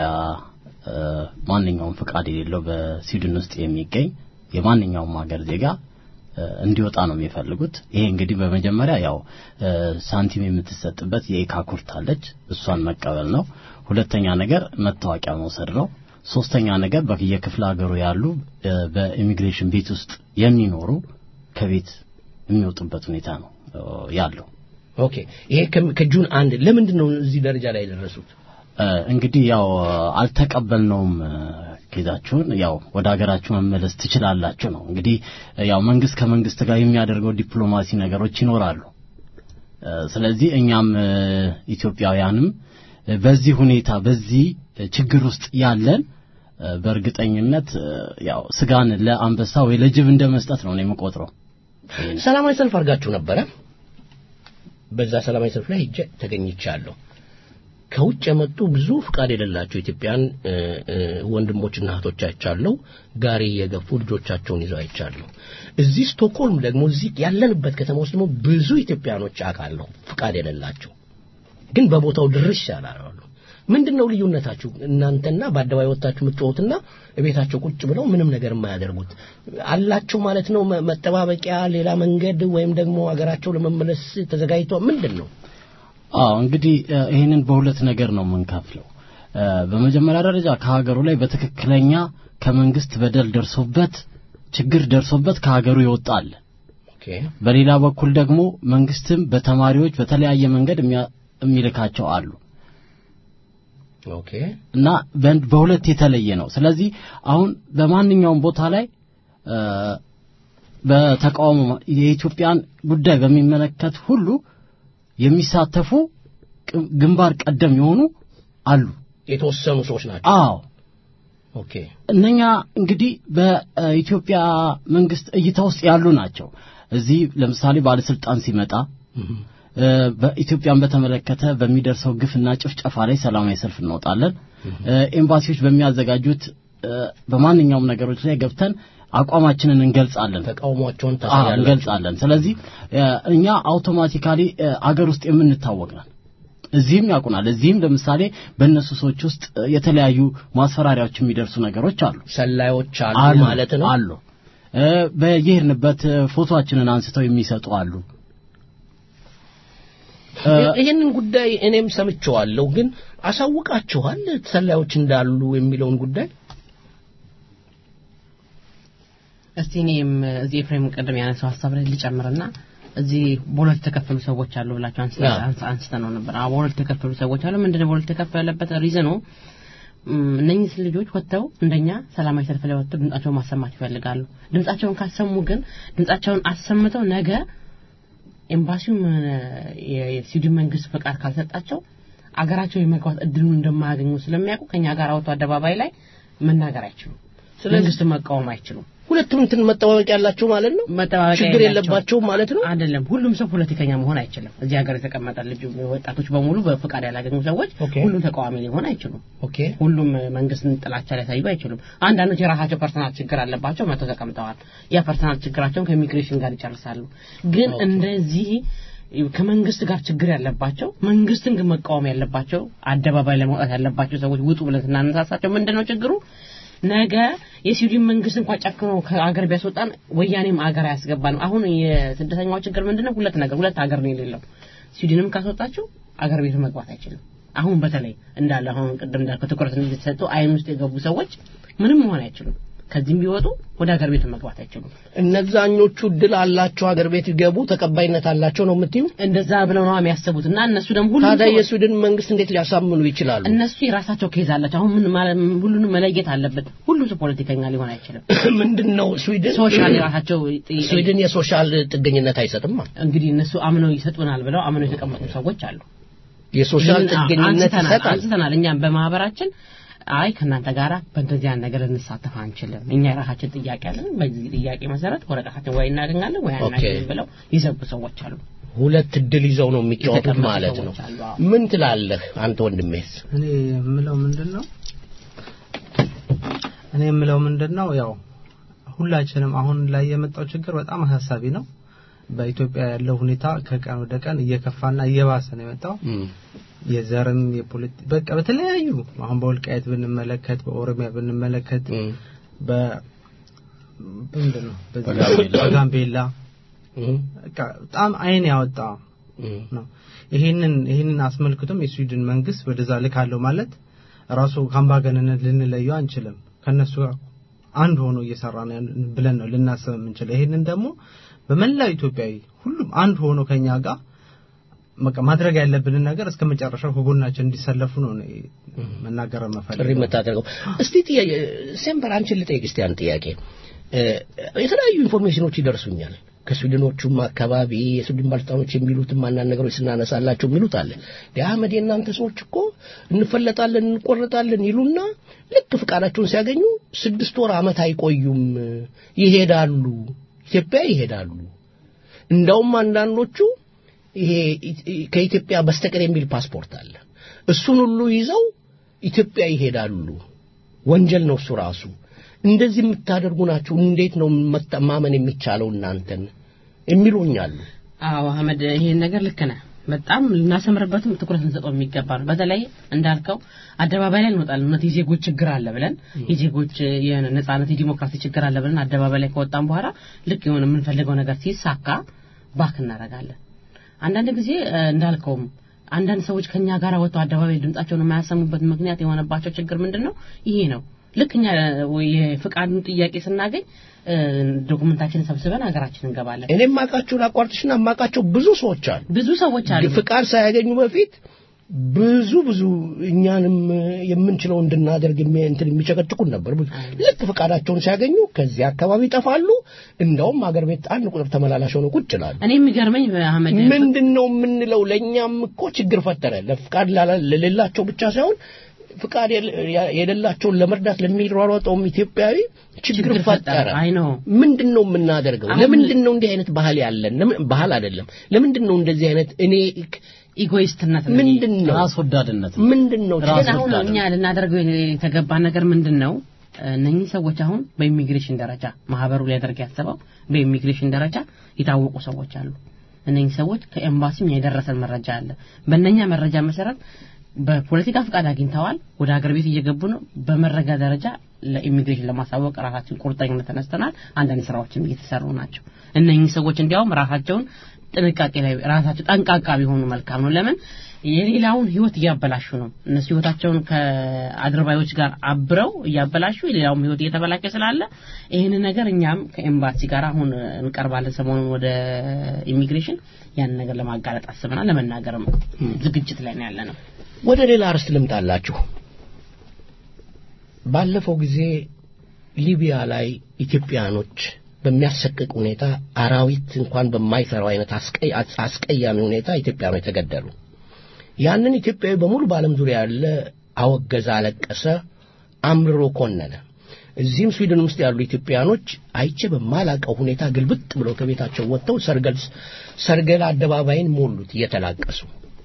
ማንኛውም ፍቃድ የሌለው በስዊድን ውስጥ የሚገኝ የማንኛውም ሀገር ዜጋ እንዲወጣ ነው የሚፈልጉት። ይሄ እንግዲህ በመጀመሪያ ያው ሳንቲም የምትሰጥበት የኢካ ኩርት አለች፣ እሷን መቀበል ነው። ሁለተኛ ነገር መታወቂያ መውሰድ ነው። ሶስተኛ ነገር በየክፍለ ሀገሩ ያሉ በኢሚግሬሽን ቤት ውስጥ የሚኖሩ ከቤት የሚወጡበት ሁኔታ ነው ያለው። ኦኬ ይሄ ከጁን አንድ ለምንድን ነው እዚህ ደረጃ ላይ የደረሱት? እንግዲህ ያው አልተቀበልነውም ኬዛችሁን ያው ወደ ሀገራችሁ መመለስ ትችላላችሁ ነው። እንግዲህ ያው መንግስት ከመንግስት ጋር የሚያደርገው ዲፕሎማሲ ነገሮች ይኖራሉ። ስለዚህ እኛም ኢትዮጵያውያንም በዚህ ሁኔታ በዚህ ችግር ውስጥ ያለን በእርግጠኝነት ያው ስጋን ለአንበሳ ወይ ለጅብ እንደ መስጠት ነው የምቆጥረው። ሰላማዊ ሰልፍ አድርጋችሁ ነበረ። በዛ ሰላማዊ ሰልፍ ላይ ሄጄ ተገኝቻለሁ። ከውጭ የመጡ ብዙ ፍቃድ የሌላቸው ኢትዮጵያን ወንድሞችና እህቶች አይቻለሁ። ጋሪ እየገፉ ልጆቻቸውን ይዘው አይቻለሁ። እዚህ ስቶክሆልም ደግሞ እዚህ ያለንበት ከተማ ውስጥ ደግሞ ብዙ ኢትዮጵያኖች አውቃለሁ ፍቃድ የሌላቸው ግን በቦታው ድርሽ ያላሉ። ምንድን ነው ልዩነታችሁ? እናንተና በአደባባይ ወጥታችሁ የምትጮሁትና ቤታቸው ቁጭ ብለው ምንም ነገር የማያደርጉት አላቸው ማለት ነው? መጠባበቂያ፣ ሌላ መንገድ ወይም ደግሞ ሀገራቸው ለመመለስ ተዘጋጅተው ምንድን ነው? አዎ እንግዲህ ይህንን በሁለት ነገር ነው የምንከፍለው። በመጀመሪያ ደረጃ ከሀገሩ ላይ በትክክለኛ ከመንግስት በደል ደርሶበት ችግር ደርሶበት ከሀገሩ ይወጣል። በሌላ በኩል ደግሞ መንግስትም በተማሪዎች በተለያየ መንገድ የሚልካቸው አሉ። ኦኬ እና በሁለት የተለየ ነው። ስለዚህ አሁን በማንኛውም ቦታ ላይ በተቃውሞ የኢትዮጵያን ጉዳይ በሚመለከት ሁሉ የሚሳተፉ ግንባር ቀደም የሆኑ አሉ። የተወሰኑ ሰዎች ናቸው። አዎ ኦኬ እነኛ እንግዲህ በኢትዮጵያ መንግስት እይታ ውስጥ ያሉ ናቸው። እዚህ ለምሳሌ ባለስልጣን ሲመጣ በኢትዮጵያን በተመለከተ በሚደርሰው ግፍና ጭፍጨፋ ላይ ሰላማዊ ሰልፍ እንወጣለን። ኤምባሲዎች በሚያዘጋጁት በማንኛውም ነገሮች ላይ ገብተን አቋማችንን እንገልጻለን፣ ተቃውሟቸውን እንገልጻለን። ስለዚህ እኛ አውቶማቲካሊ አገር ውስጥ የምንታወቅ ነን። እዚህም ያውቁናል። እዚህም ለምሳሌ በእነሱ ሰዎች ውስጥ የተለያዩ ማስፈራሪያዎች የሚደርሱ ነገሮች አሉ። ሰላዮች አሉ ማለት ነው አሉ። በየሄድንበት ፎቶአችንን አንስተው የሚሰጡ አሉ። ይህንን ጉዳይ እኔም ሰምቼዋለሁ። ግን አሳውቃችኋል ሰላዮች እንዳሉ የሚለውን ጉዳይ እስቲ እኔም እዚህ ኤፍሬም ቅድም ያነሳው ሀሳብ ላይ ልጨምርና እዚህ በሁለት የተከፈሉ ሰዎች አሉ ብላችሁ አንስተ ነው ነበር። አዎ በሁለት የተከፈሉ ሰዎች አሉ። ምንድነው በሁለት የተከፈለበት ሪዝኑ? እነኚህ ልጆች ወጥተው እንደኛ ሰላማዊ ሰልፍ ላይ ወጥተው ድምጻቸውን ማሰማት ይፈልጋሉ። ድምጻቸውን ካሰሙ ግን ድምጻቸውን አሰምተው ነገ ኤምባሲውም የስዊድን መንግስት ፈቃድ ካልሰጣቸው አገራቸው የመግባት እድሉን እንደማያገኙ ስለሚያውቁ ከኛ ጋር አውጥተው አደባባይ ላይ መናገር አይችሉም። መንግስት መቃወም አይችሉም። ሁለቱም እንትን መጠባበቂያ ያላቸው ማለት ነው። ችግር የለባቸውም ማለት ነው። አይደለም። ሁሉም ሰው ፖለቲከኛ መሆን አይችልም። እዚህ ሀገር የተቀመጠ ልጅ ወጣቶች በሙሉ በፍቃድ ያላገኙ ሰዎች ሁሉም ተቃዋሚ ሊሆን አይችሉም። ሁሉም መንግስትን ጥላቻ ሊያሳዩ አይችሉም። አንዳንዶች የራሳቸው ፐርሰናል ችግር አለባቸው፣ መጥተው ተቀምጠዋል። ያ ፐርሰናል ችግራቸውን ከኢሚግሬሽን ጋር ይጨርሳሉ። ግን እንደዚህ ከመንግስት ጋር ችግር ያለባቸው መንግስትን ግን መቃወም ያለባቸው አደባባይ ለመውጣት ያለባቸው ሰዎች ውጡ ብለን ስናነሳሳቸው ምንድን ነው ችግሩ? ነገ የስዊድን መንግስት እንኳን ጨክኖ ከአገር ቢያስወጣን ወያኔም አገር አያስገባንም። አሁን የስደተኛው ችግር ምንድነው? ሁለት ነገር ሁለት አገር ነው የሌለው። ስዊድንም ካስወጣቸው አገር ቤት መግባት አይችልም። አሁን በተለይ እንዳለ አሁን ቅድም እንዳልከው ትኩረት እንዲሰጡ አይን ውስጥ የገቡ ሰዎች ምንም መሆን አይችሉም። ከዚህም ቢወጡ ወደ ሀገር ቤት መግባት አይችሉም። እነዛኞቹ እድል አላቸው፣ ሀገር ቤት ይገቡ፣ ተቀባይነት አላቸው ነው የምትዩ? እንደዛ ብለው ነው የሚያስቡት። እና እነሱ ደግሞ ሁሉ ታዲያ የስዊድን መንግስት እንዴት ሊያሳምኑ ይችላሉ? እነሱ የራሳቸው ኬዝ አላቸው። አሁን ምን ሁሉንም መለየት አለበት። ሁሉም ሰው ፖለቲከኛ ሊሆን አይችልም። ምንድነው ስዊድን ሶሻል የራሳቸው ስዊድን የሶሻል ጥገኝነት አይሰጥም። እንግዲህ እነሱ አምነው ይሰጡናል ብለው አምነው የተቀመጡ ሰዎች አሉ። የሶሻል ጥገኝነት ይሰጣል። አንስተናል እኛም በማህበራችን አይ ከእናንተ ጋር በእንደዚህ አይነት ነገር ልንሳተፍ አንችልም። እኛ የራሳችን ጥያቄ አለን። በዚህ ጥያቄ መሰረት ወረቀታችን ወይ እናገኛለን ወይ አናገኝም ብለው ይዘጉ ሰዎች አሉ። ሁለት እድል ይዘው ነው የሚጫወቱት ማለት ነው። ምን ትላለህ አንተ ወንድሜስ? እኔ የምለው ምንድን ነው እኔ የምለው ምንድን ነው ያው ሁላችንም አሁን ላይ የመጣው ችግር በጣም አሳሳቢ ነው። በኢትዮጵያ ያለው ሁኔታ ከቀን ወደ ቀን እየከፋና እየባሰ ነው የመጣው። የዘርም የፖለቲ በቃ በተለያዩ አሁን በወልቃየት ብንመለከት በኦሮሚያ ብንመለከት በ ምንድን ነው በጋምቤላ በቃ በጣም አይን ያወጣ ነው። ይሄንን ይሄንን አስመልክቶም የስዊድን መንግስት ወደዛ ልካለሁ ማለት ራሱ ከአምባገነንነት ልንለየው አንችልም። ከነሱ ጋር አንድ ሆኖ እየሰራ ነው ብለን ነው ልናስብ የምንችለው። ይሄንን ደግሞ በመላው ኢትዮጵያዊ ሁሉም አንድ ሆኖ ከኛ ጋር በቃ ማድረግ ያለብንን ነገር እስከ መጨረሻው ከጎናችን እንዲሰለፉ ነው መናገር መፈልገው። ጥሪ የምታደርገው እስቲ ጥያቄ ሴምበር አንቺን ልጠይቅ እስቲ አንድ ጥያቄ። የተለያዩ ኢንፎርሜሽኖች ይደርሱኛል ከስዊድኖቹም አካባቢ የስዊድን ባለስልጣኖች የሚሉትም አንዳንድ ነገሮች ስናነሳላቸው የሚሉት አለ የአህመድ የእናንተ ሰዎች እኮ እንፈለጣለን እንቆረጣለን ይሉና ልክ ፍቃዳቸውን ሲያገኙ ስድስት ወር አመት አይቆዩም ይሄዳሉ ኢትዮጵያ ይሄዳሉ እንዳውም አንዳንዶቹ ይሄ ከኢትዮጵያ በስተቀር የሚል ፓስፖርት አለ እሱን ሁሉ ይዘው ኢትዮጵያ ይሄዳሉ ወንጀል ነው እሱ ራሱ እንደዚህ የምታደርጉ ናችሁ እንዴት ነው ማመን የሚቻለው እናንተን የሚሉኛሉ አዎ አህመድ ይሄን ነገር ልክ ነህ በጣም ልናሰምርበትም ትኩረት እንሰጠው የሚገባ ነው በተለይ እንዳልከው አደባባይ ላይ እንወጣለን እውነት የዜጎች ችግር አለ ብለን የዜጎች የነጻነት የዲሞክራሲ ችግር አለ ብለን አደባባይ ላይ ከወጣን በኋላ ልክ የሆነ የምንፈልገው ነገር ሲሳካ ባክ እናደርጋለን አንዳንድ ጊዜ እንዳልከውም አንዳንድ ሰዎች ከኛ ጋር ወጥተው አደባባይ ድምጻቸውን የማያሰሙበት ምክንያት የሆነባቸው ችግር ምንድን ነው ይሄ ነው ልክ እኛ የፍቃዱን ጥያቄ ስናገኝ ዶኩመንታችንን ሰብስበን ሀገራችን እንገባለን እኔ ማቃቸውን አቋርጥሽና ማቃቸው ብዙ ሰዎች አሉ ብዙ ሰዎች አሉ ፍቃድ ሳያገኙ በፊት ብዙ ብዙ እኛንም የምንችለው እንድናደርግ እንትን የሚጨቀጭቁን ነበር ልክ ፍቃዳቸውን ሲያገኙ ከዚህ አካባቢ ይጠፋሉ እንደውም አገር ቤት አንድ ቁጥር ተመላላሽ ሆነው ቁጭ ይላሉ እኔ የሚገርመኝ አህመድ ምንድን ነው የምንለው ለእኛም እኮ ችግር ፈጠረ ለፍቃድ ለሌላቸው ብቻ ሳይሆን ፍቃድ የሌላቸውን ለመርዳት ለሚሯሯጠውም ኢትዮጵያዊ ችግር ፈጠረ አይ ነው ምንድን ነው የምናደርገው ለምንድን ነው እንዲህ አይነት ባህል ያለን ባህል አይደለም ለምንድን ነው እንደዚህ አይነት እኔ ኢጎይስትነት ምንድን ነው ራስ ወዳድነት ምንድን ነው አሁን እኛ ልናደርገው የተገባ ነገር ምንድን ነው እነኚህ ሰዎች አሁን በኢሚግሬሽን ደረጃ ማህበሩ ሊያደርግ ያሰበው በኢሚግሬሽን ደረጃ የታወቁ ሰዎች አሉ እነኚህ ሰዎች ከኤምባሲም የደረሰን መረጃ አለ። በእነኛ መረጃ መሰረት በፖለቲካ ፍቃድ አግኝተዋል። ወደ ሀገር ቤት እየገቡ ነው። በመረጃ ደረጃ ለኢሚግሬሽን ለማሳወቅ ራሳችን ቁርጠኝነት ተነስተናል። አንዳንድ ስራዎችም እየተሰሩ ናቸው። እነኚህ ሰዎች እንዲያውም ራሳቸውን ጥንቃቄ ላይ ራሳቸው ጠንቃቃ ቢሆኑ መልካም ነው። ለምን የሌላውን ህይወት እያበላሹ ነው። እነሱ ህይወታቸውን ከአድርባዮች ጋር አብረው እያበላሹ የሌላውም ህይወት እየተበላሸ ስላለ ይህን ነገር እኛም ከኤምባሲ ጋር አሁን እንቀርባለን። ሰሞኑን ወደ ኢሚግሬሽን ያንን ነገር ለማጋለጥ አስበናል። ለመናገርም ዝግጅት ላይ ነው ያለ ነው። ወደ ሌላ አርስት ልምጣላችሁ። ባለፈው ጊዜ ሊቢያ ላይ ኢትዮጵያኖች በሚያሰቅቅ ሁኔታ አራዊት እንኳን በማይሰራው አይነት አስቀያሚ ሁኔታ ኢትዮጵያኖች ተገደሉ። ያንን ኢትዮጵያዊ በሙሉ በዓለም ዙሪያ ያለ አወገዘ፣ አለቀሰ፣ አምርሮ ኮነነ። እዚህም ስዊድን ውስጥ ያሉ ኢትዮጵያኖች አይቼ በማላቀው ሁኔታ ግልብጥ ብለው ከቤታቸው ወጥተው ሰርገል ሰርገል አደባባይን ሞሉት እየተላቀሱ።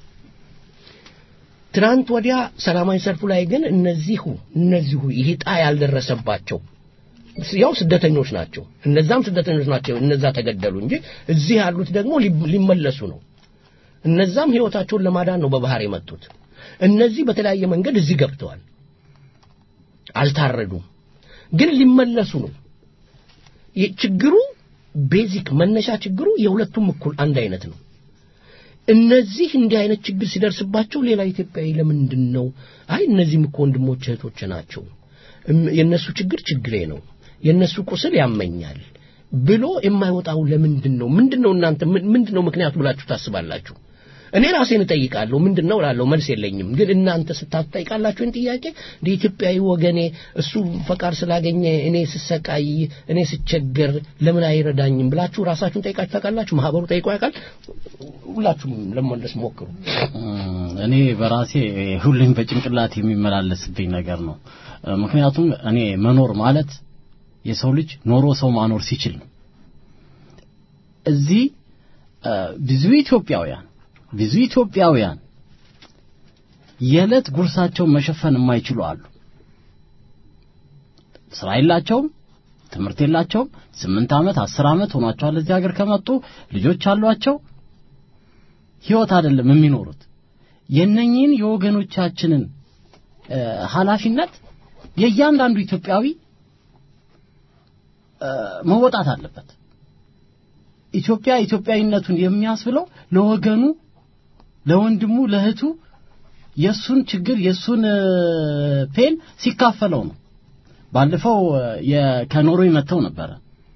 ትናንት ወዲያ ሰላማዊ ሰልፉ ላይ ግን እነዚሁ እነዚሁ ይሄ ዕጣ ያልደረሰባቸው ያው ስደተኞች ናቸው። እነዛም ስደተኞች ናቸው። እነዛ ተገደሉ እንጂ እዚህ ያሉት ደግሞ ሊመለሱ ነው። እነዛም ህይወታቸውን ለማዳን ነው በባህር የመጡት። እነዚህ በተለያየ መንገድ እዚህ ገብተዋል፣ አልታረዱም፣ ግን ሊመለሱ ነው። ችግሩ ቤዚክ መነሻ ችግሩ የሁለቱም እኩል አንድ አይነት ነው። እነዚህ እንዲህ አይነት ችግር ሲደርስባቸው ሌላ ኢትዮጵያዊ ለምንድን ነው አይ እነዚህም እኮ ወንድሞች እህቶች ናቸው፣ የእነሱ ችግር ችግሬ ነው፣ የእነሱ ቁስል ያመኛል ብሎ የማይወጣው ለምንድን ነው? ምንድን ነው እናንተ ምንድን ነው ምክንያቱ ብላችሁ ታስባላችሁ? እኔ ራሴን እጠይቃለሁ። ምንድን ነው እላለሁ፣ መልስ የለኝም። ግን እናንተ ስታጠይቃላችሁ ይህን ጥያቄ እንደ ኢትዮጵያዊ ወገኔ እሱ ፈቃድ ስላገኘ እኔ ስሰቃይ፣ እኔ ስቸገር ለምን አይረዳኝም ብላችሁ ራሳችሁን ጠይቃችሁ ታውቃላችሁ? ማህበሩ ጠይቆ ያውቃል? ሁላችሁም ለመመለስ ሞክሩ። እኔ በራሴ ሁሌም በጭንቅላት የሚመላለስብኝ ነገር ነው። ምክንያቱም እኔ መኖር ማለት የሰው ልጅ ኖሮ ሰው ማኖር ሲችል ነው። እዚህ ብዙ ኢትዮጵያውያን ብዙ ኢትዮጵያውያን የዕለት ጉርሳቸውን መሸፈን የማይችሉ አሉ። ስራ የላቸውም፣ ትምህርት የላቸውም። ስምንት ዓመት አስር ዓመት ሆኗቸዋል እዚህ ሀገር ከመጡ ልጆች አሏቸው። ህይወት አይደለም የሚኖሩት። የነኚህን የወገኖቻችንን ኃላፊነት የእያንዳንዱ ኢትዮጵያዊ መወጣት አለበት። ኢትዮጵያ ኢትዮጵያዊነቱን የሚያስብለው ለወገኑ፣ ለወንድሙ፣ ለእህቱ የሱን ችግር የሱን ፔን ሲካፈለው ነው። ባለፈው ከኖርዌይ መጥተው ነበረ።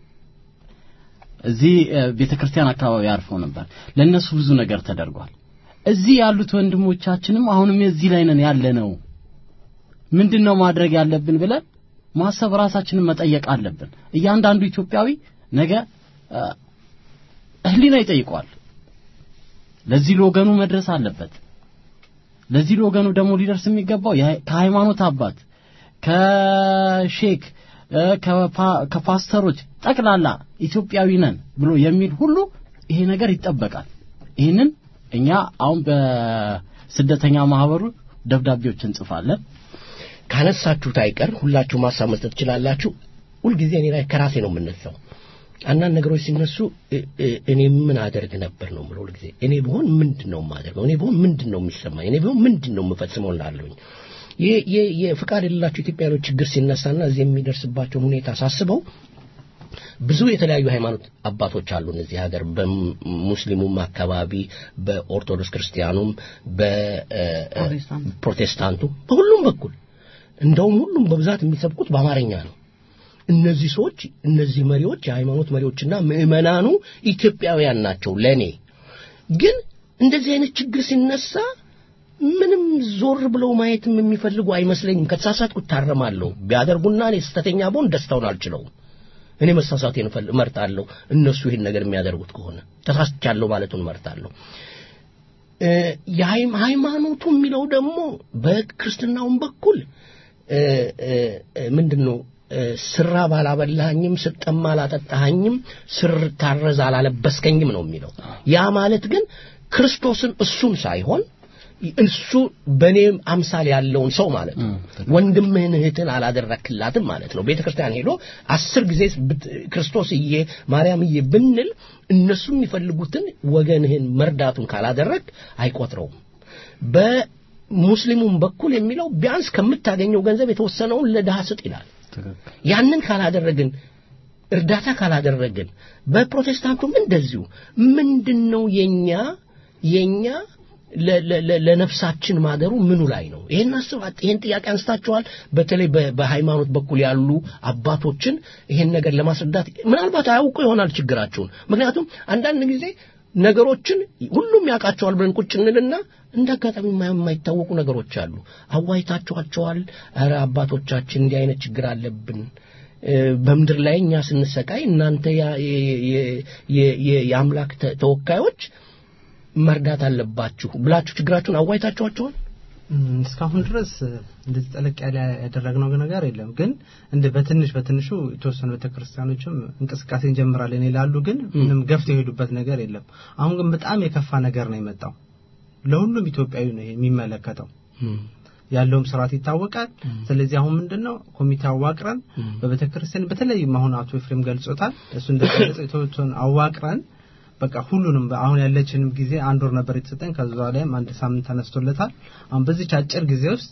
እዚህ ቤተክርስቲያን አካባቢ አርፈው ነበር። ለነሱ ብዙ ነገር ተደርጓል። እዚህ ያሉት ወንድሞቻችንም አሁንም እዚህ ላይ ነን ያለ ነው። ምንድነው ማድረግ ያለብን ብለን ማሰብ ራሳችንን መጠየቅ አለብን። እያንዳንዱ ኢትዮጵያዊ ነገ ህሊና ይጠይቀዋል። ለዚህ ለወገኑ መድረስ አለበት። ለዚህ ለወገኑ ደግሞ ሊደርስ የሚገባው ከሃይማኖት አባት፣ ከሼክ፣ ከፓስተሮች ጠቅላላ ኢትዮጵያዊ ነን ብሎ የሚል ሁሉ ይሄ ነገር ይጠበቃል። ይህንን እኛ አሁን በስደተኛ ማህበሩ ደብዳቤዎች እንጽፋለን። ካነሳችሁት አይቀር ሁላችሁ ማሳብ መስጠት ትችላላችሁ። ሁልጊዜ እኔ ላይ ከራሴ ነው የምነሳው። አንዳንድ ነገሮች ሲነሱ እኔ ምን አደርግ ነበር ነው የምለው ሁልጊዜ። እኔ ብሆን ምንድን ነው የማደርገው? እኔ ብሆን ምንድን ነው የሚሰማኝ? እኔ ብሆን ምንድን ነው የምፈጽመው እላለሁኝ። የፍቃድ የሌላቸው ኢትዮጵያኖች ችግር ሲነሳና እዚህ የሚደርስባቸውን ሁኔታ ሳስበው ብዙ የተለያዩ ሃይማኖት አባቶች አሉን እዚህ ሀገር በሙስሊሙም አካባቢ በኦርቶዶክስ ክርስቲያኑም በፕሮቴስታንቱ በሁሉም በኩል እንደውም ሁሉም በብዛት የሚሰብኩት በአማርኛ ነው። እነዚህ ሰዎች እነዚህ መሪዎች የሃይማኖት መሪዎችና ምዕመናኑ ኢትዮጵያውያን ናቸው። ለኔ ግን እንደዚህ አይነት ችግር ሲነሳ ምንም ዞር ብለው ማየትም የሚፈልጉ አይመስለኝም። ከተሳሳትኩ እታረማለሁ። ቢያደርጉና እኔ ስህተተኛ ብሆን ደስታውን አልችለውም። እኔ መሳሳቴን እመርጣለሁ። እነሱ ይህን ነገር የሚያደርጉት ከሆነ ተሳስቻለሁ ማለቱን እመርጣለሁ። ሃይማኖቱ የሚለው ደግሞ በክርስትናውም በኩል ምንድን ነው ስራ ባላበላኸኝም ስጠማ አላጠጣኸኝም ስር ታረዝ አላለበስከኝም ነው የሚለው ያ ማለት ግን ክርስቶስን እሱን ሳይሆን እሱ በእኔ አምሳል ያለውን ሰው ማለት ነው። ወንድምህን እህትን አላደረክላትም ማለት ነው። ቤተ ክርስቲያን ሄዶ አስር ጊዜ ብት- ክርስቶስዬ ማርያምዬ ብንል እነሱ የሚፈልጉትን ወገንህን መርዳቱን ካላደረግ አይቆጥረውም። በሙስሊሙም በኩል የሚለው ቢያንስ ከምታገኘው ገንዘብ የተወሰነውን ለድሃ ስጥ ይላል። ያንን ካላደረግን እርዳታ ካላደረግን በፕሮቴስታንቱም እንደዚሁ ምንድን ነው የኛ የኛ ለ- ለ- ለ- ለነፍሳችን ማደሩ ምኑ ላይ ነው? ይሄን አስብ ይሄን ጥያቄ አንስታችኋል። በተለይ በ- በሃይማኖት በኩል ያሉ አባቶችን ይሄን ነገር ለማስረዳት ምናልባት አያውቁ ይሆናል ችግራቸውን። ምክንያቱም አንዳንድ ጊዜ ነገሮችን ሁሉም ያውቃቸዋል ብለን ቁጭ እንልና እንደ አጋጣሚ የማ- የማይታወቁ ነገሮች አሉ። አዋይታችኋቸዋል። ኧረ አባቶቻችን እንዲህ አይነት ችግር አለብን እ፣ በምድር ላይ እኛ ስንሰቃይ እናንተ ያ- የ- የ- የ- የ- የአምላክ ተ- ተወካዮች መርዳት አለባችሁ ብላችሁ ችግራችሁን አዋይታችኋቸዋል? እም፣ እስካሁን ድረስ እ፣ እንደዚህ ጠለቅ ያለ ያደረግነው ነገር የለም። ግን እንደ በትንሽ በትንሹ የተወሰኑ ቤተክርስቲያኖችም እንቅስቃሴ እንጀምራለን ይላሉ። ግን ምንም ገፍተው የሄዱበት ነገር የለም። አሁን ግን በጣም የከፋ ነገር ነው የመጣው። ለሁሉም ኢትዮጵያዊ ነው ይሄ የሚመለከተው። ያለውም ስርዓት ይታወቃል። ስለዚህ አሁን ምንድነው ኮሚቴ አዋቅረን በቤተክርስቲያን በተለይም አሁን አቶ ኤፍሬም ገልጾታል። እሱ እንደገለጸው የተወሰኑ አዋቅረን በቃ ሁሉንም አሁን ያለችንም ጊዜ አንድ ወር ነበር የተሰጠን። ከዛ ላይም አንድ ሳምንት ተነስቶለታል። አሁን በዚች አጭር ጊዜ ውስጥ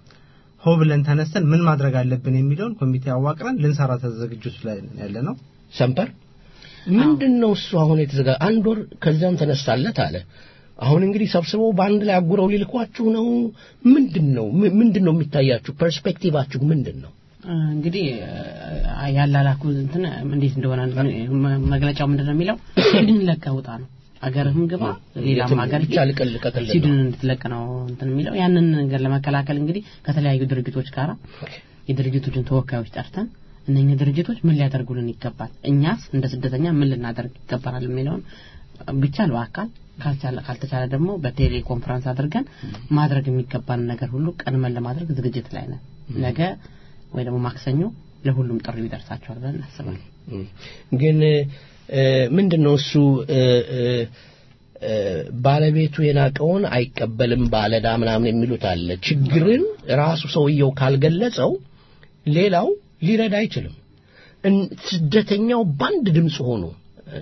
ሆ ብለን ተነስተን ምን ማድረግ አለብን የሚለውን ኮሚቴ አዋቅረን ልንሰራ ተዘግጁት ላይ ያለ ነው። ሰምፐር ምንድን ነው እሱ አሁን የተዘጋ አንድ ወር ከዚያም ተነሳለት አለ። አሁን እንግዲህ ሰብስበው በአንድ ላይ አጉረው ሊልኳችሁ ነው። ምንድን ነው ም- ምንድን ነው የሚታያችሁ? ፐርስፔክቲቫችሁ ምንድን ነው? እንግዲህ አ- ያላላኩ እንትን እንዴት እንደሆነ መ- መግለጫው ምንድን ነው የሚለው ሲድን ለቀህ ውጣ ነው አገርህም ግባ ሌላም የትም ሀገር ብቻ ልቀል ልቀቅልን ነው። ሲድን እንድትለቅ ነው እንትን የሚለው ያንን ነገር ለመከላከል እንግዲህ ከተለያዩ ድርጅቶች ጋር የድርጅቶችን ተወካዮች ጠርተን እነኚህ ድርጅቶች ምን ሊያደርጉልን ይገባል እኛስ እንደ ስደተኛ ምን ልናደርግ ይገባናል የሚለውን ቢቻል በአካል ካልቻለ ካልተቻለ ደግሞ በቴሌ ኮንፈረንስ አድርገን ማድረግ የሚገባን ነገር ሁሉ ቀድመን ለማድረግ ዝግጅት ላይ ነን ነገ ወይ ደግሞ ማክሰኞ ለሁሉም ጥሪው ይደርሳቸዋል ብለን እናስባለን እም። ግን እ፣ ምንድን ነው እሱ እ፣ እ፣ እ፣ ባለቤቱ የናቀውን አይቀበልም ባለዳ ምናምን የሚሉት አለ። ችግርን ራሱ ሰውየው ካልገለጸው ሌላው ሊረዳ አይችልም። እን- ስደተኛው በአንድ ድምፅ ሆኖ እ፣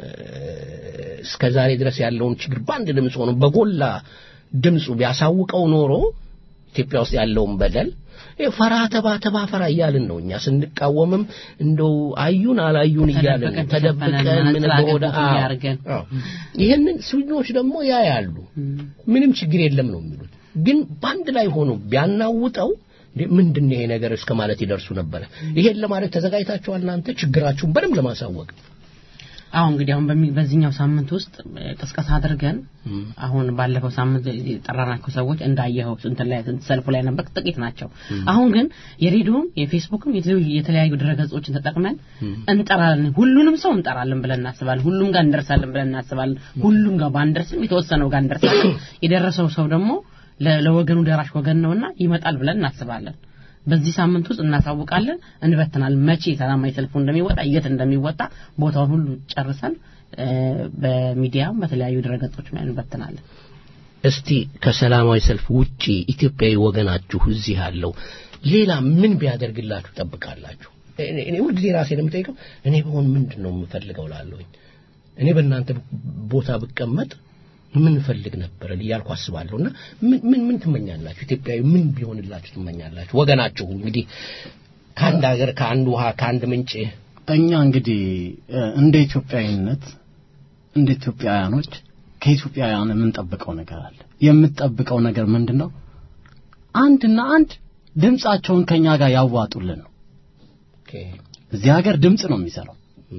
እስከ ዛሬ ድረስ ያለውን ችግር በአንድ ድምፅ ሆኖ በጎላ ድምፁ ቢያሳውቀው ኖሮ ኢትዮጵያ ውስጥ ያለውን በደል ይሄ ፈራ ተባ ተባ ፈራ እያልን ነው እኛ ስንቃወምም እንደው አዩን አላዩን እያልን ነው። ተደብቀን ተደብቀን ተሸፈነን ምን መነጽር በሆነ አድርገን አዎ፣ ያርገን። አዎ። ይህንን ስዊድኖች ደግሞ ያያሉ ምንም ችግር የለም ነው የሚሉት ግን በአንድ ላይ ሆኖ ቢያናውጠው እንዴ ምንድን ነው ይሄ ነገር እስከ ማለት ይደርሱ ነበረ ይሄን ለማድረግ ተዘጋጅታችኋል እናንተ ችግራችሁን በደንብ ለማሳወቅ አሁን እንግዲህ አሁን በሚ- በዚህኛው ሳምንት ውስጥ እ፣ ቅስቀሳ አድርገን አሁን ባለፈው ሳምንት የጠራናቸው ሰዎች እንዳየኸው እንትን ላይ ሰልፉ ላይ ነበር ጥቂት ናቸው። አሁን ግን የሬዲዮም የፌስቡክም የተለያዩ የተለያዩ ድረገጾችን ተጠቅመን እንጠራለን። ሁሉንም ሰው እንጠራለን ብለን እናስባለን። ሁሉም ጋር እንደርሳለን ብለን እናስባለን። ሁሉም ጋር ባንደርስም የተወሰነው ጋር እንደርሳለን። የደረሰው ሰው ደግሞ ለ- ለወገኑ ደራሽ ወገን ነውና ይመጣል ብለን እናስባለን። በዚህ ሳምንት ውስጥ እናሳውቃለን፣ እንበትናል። መቼ ሰላማዊ ሰልፉ እንደሚወጣ የት እንደሚወጣ ቦታውን ሁሉ ጨርሰን እ፣ በሚዲያም በተለያዩ ድረገጾች ላይ እንበትናለን። እስቲ ከሰላማዊ ሰልፍ ውጪ ኢትዮጵያዊ ወገናችሁ እዚህ ያለው ሌላ ምን ቢያደርግላችሁ ጠብቃላችሁ? እኔ እኔ ሁልጊዜ ራሴን የምጠይቀው እኔ በሆን ምንድን ነው የምፈልገው ላለሁኝ እኔ በእናንተ ቦታ ብቀመጥ ምን ፈልግ ነበር እያልኩ አስባለሁ። እና ምን ምን ምን ትመኛላችሁ? ኢትዮጵያዊ ምን ቢሆንላችሁ ትመኛላችሁ? ወገናችሁ እንግዲህ ከአንድ ሀገር ከአንድ ውሃ ከአንድ ምንጭ እኛ እንግዲህ እ፣ እንደ ኢትዮጵያዊነት እንደ ኢትዮጵያውያኖች ከኢትዮጵያውያን የምንጠብቀው ነገር አለ። የምንጠብቀው ነገር ምንድን ነው? አንድና አንድ ድምጻቸውን ከኛ ጋር ያዋጡልን ነው። እዚህ ሀገር ድምጽ ነው የሚሰራው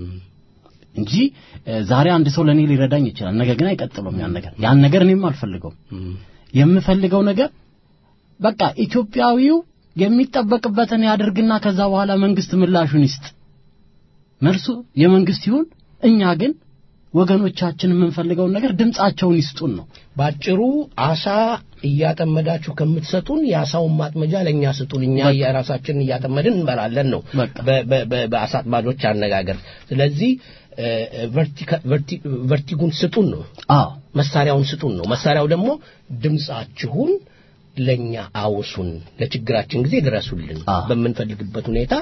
እንጂ እ፣ ዛሬ አንድ ሰው ለኔ ሊረዳኝ ይችላል፣ ነገ ግን አይቀጥለውም ያን ነገር ያን ነገር እኔም አልፈልገውም። የምፈልገው ነገር በቃ ኢትዮጵያዊው የሚጠበቅበትን ያድርግና ከዛ በኋላ መንግስት ምላሹን ይስጥ። መልሱ የመንግስት ይሁን። እኛ ግን ወገኖቻችን የምንፈልገውን ነገር ድምጻቸውን ይስጡን ነው። ባጭሩ አሳ እያጠመዳችሁ ከምትሰጡን የአሳውን ማጥመጃ ለእኛ ስጡን፣ እኛ የራሳችንን እያጠመድን እንበላለን ነው በቃ። በ- በ- በ- በአሳ አጥማጆች አነጋገር። ስለዚህ እ፣ ቨርቲካ- ቨርቲ- ቨርቲጉን ስጡን ነው አዎ መሳሪያውን ስጡን ነው መሳሪያው ደግሞ ድምጻችሁን ለኛ አውሱን ለችግራችን ጊዜ ድረሱልን አዎ። በምንፈልግበት ሁኔታ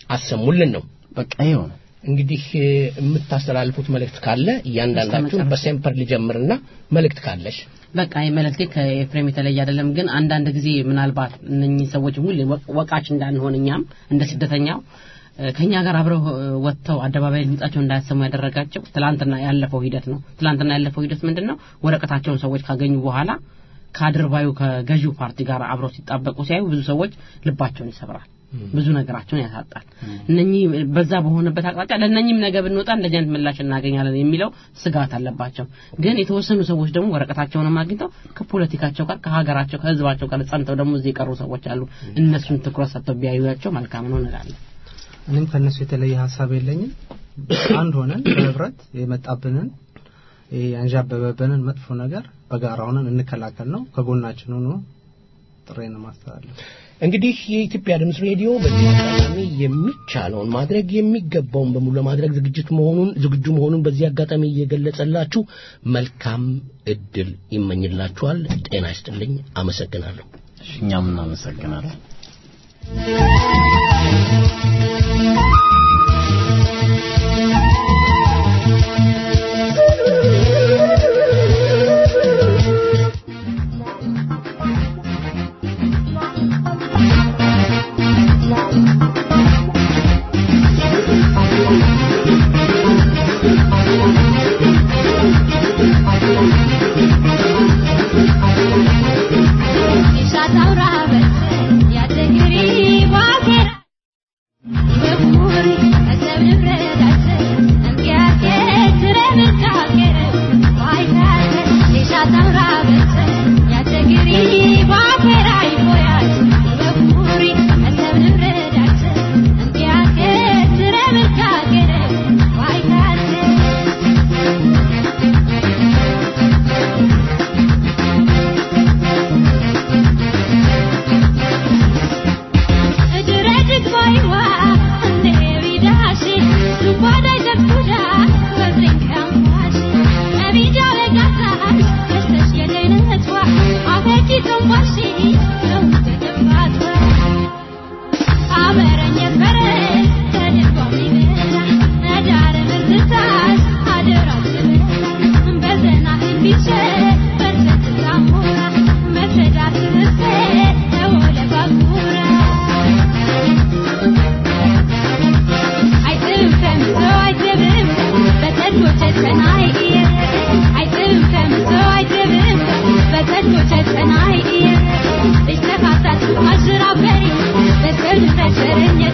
አሰሙልን ነው በቃ ይኸው ነው እንግዲህ እ፣ የምታስተላልፉት መልእክት ካለ እያንዳንዳችሁ እስከ መጨረሻ። በሴምፐር ሊጀምርና መልእክት ካለሽ በቃ የመልእክቴ ከኤፍሬም የተለየ አይደለም። ግን አንዳንድ ጊዜ ምናልባት እነኚህ ሰዎች ሁሌ ወ- ወቃች እንዳንሆን እኛም እንደ ስደተኛው እ፣ ከኛ ጋር አብረው እ፣ ወጥተው አደባባይ ድምጻቸውን እንዳያሰሙ ያደረጋቸው ትላንትና ያለፈው ሂደት ነው። ትላንትና ያለፈው ሂደት ምንድን ነው? ወረቀታቸውን ሰዎች ካገኙ በኋላ ከአድርባዩ ከገዢው ፓርቲ ጋር አብረው ሲጣበቁ ሲያዩ ብዙ ሰዎች ልባቸውን ይሰብራል። ብዙ ነገራቸውን ያሳጣል። እነኚህ በዛ በሆነበት አቅጣጫ ለእነኚህም ነገ ብንወጣ እንደዚህ አይነት ምላሽ እናገኛለን የሚለው ስጋት አለባቸው። ግን የተወሰኑ ሰዎች ደግሞ ወረቀታቸውንም አግኝተው ከፖለቲካቸው ጋር ከሀገራቸው ከህዝባቸው ጋር ጸንተው ደግሞ እዚህ የቀሩ ሰዎች አሉ። እነሱን ትኩረት ሰጥተው ቢያዩቸው መልካም ነው እንላለን። እኔም ከእነሱ የተለየ ሀሳብ የለኝም። አንድ ሆነን በህብረት የመጣብንን ይሄ ያንዣበበብንን መጥፎ ነገር በጋራ ሆነን እንከላከል ነው። ከጎናችን ሆኖ ጥሬን ማስተላለፍ እንግዲህ የኢትዮጵያ ድምፅ ሬዲዮ በዚህ አጋጣሚ የሚቻለውን ማድረግ የሚገባውን በሙሉ ለማድረግ ዝግጅት መሆኑን ዝግጁ መሆኑን በዚህ አጋጣሚ እየገለጸላችሁ መልካም እድል ይመኝላችኋል። ጤና ይስጥልኝ። አመሰግናለሁ። እሺ፣ እኛም እናመሰግናለን Thank you.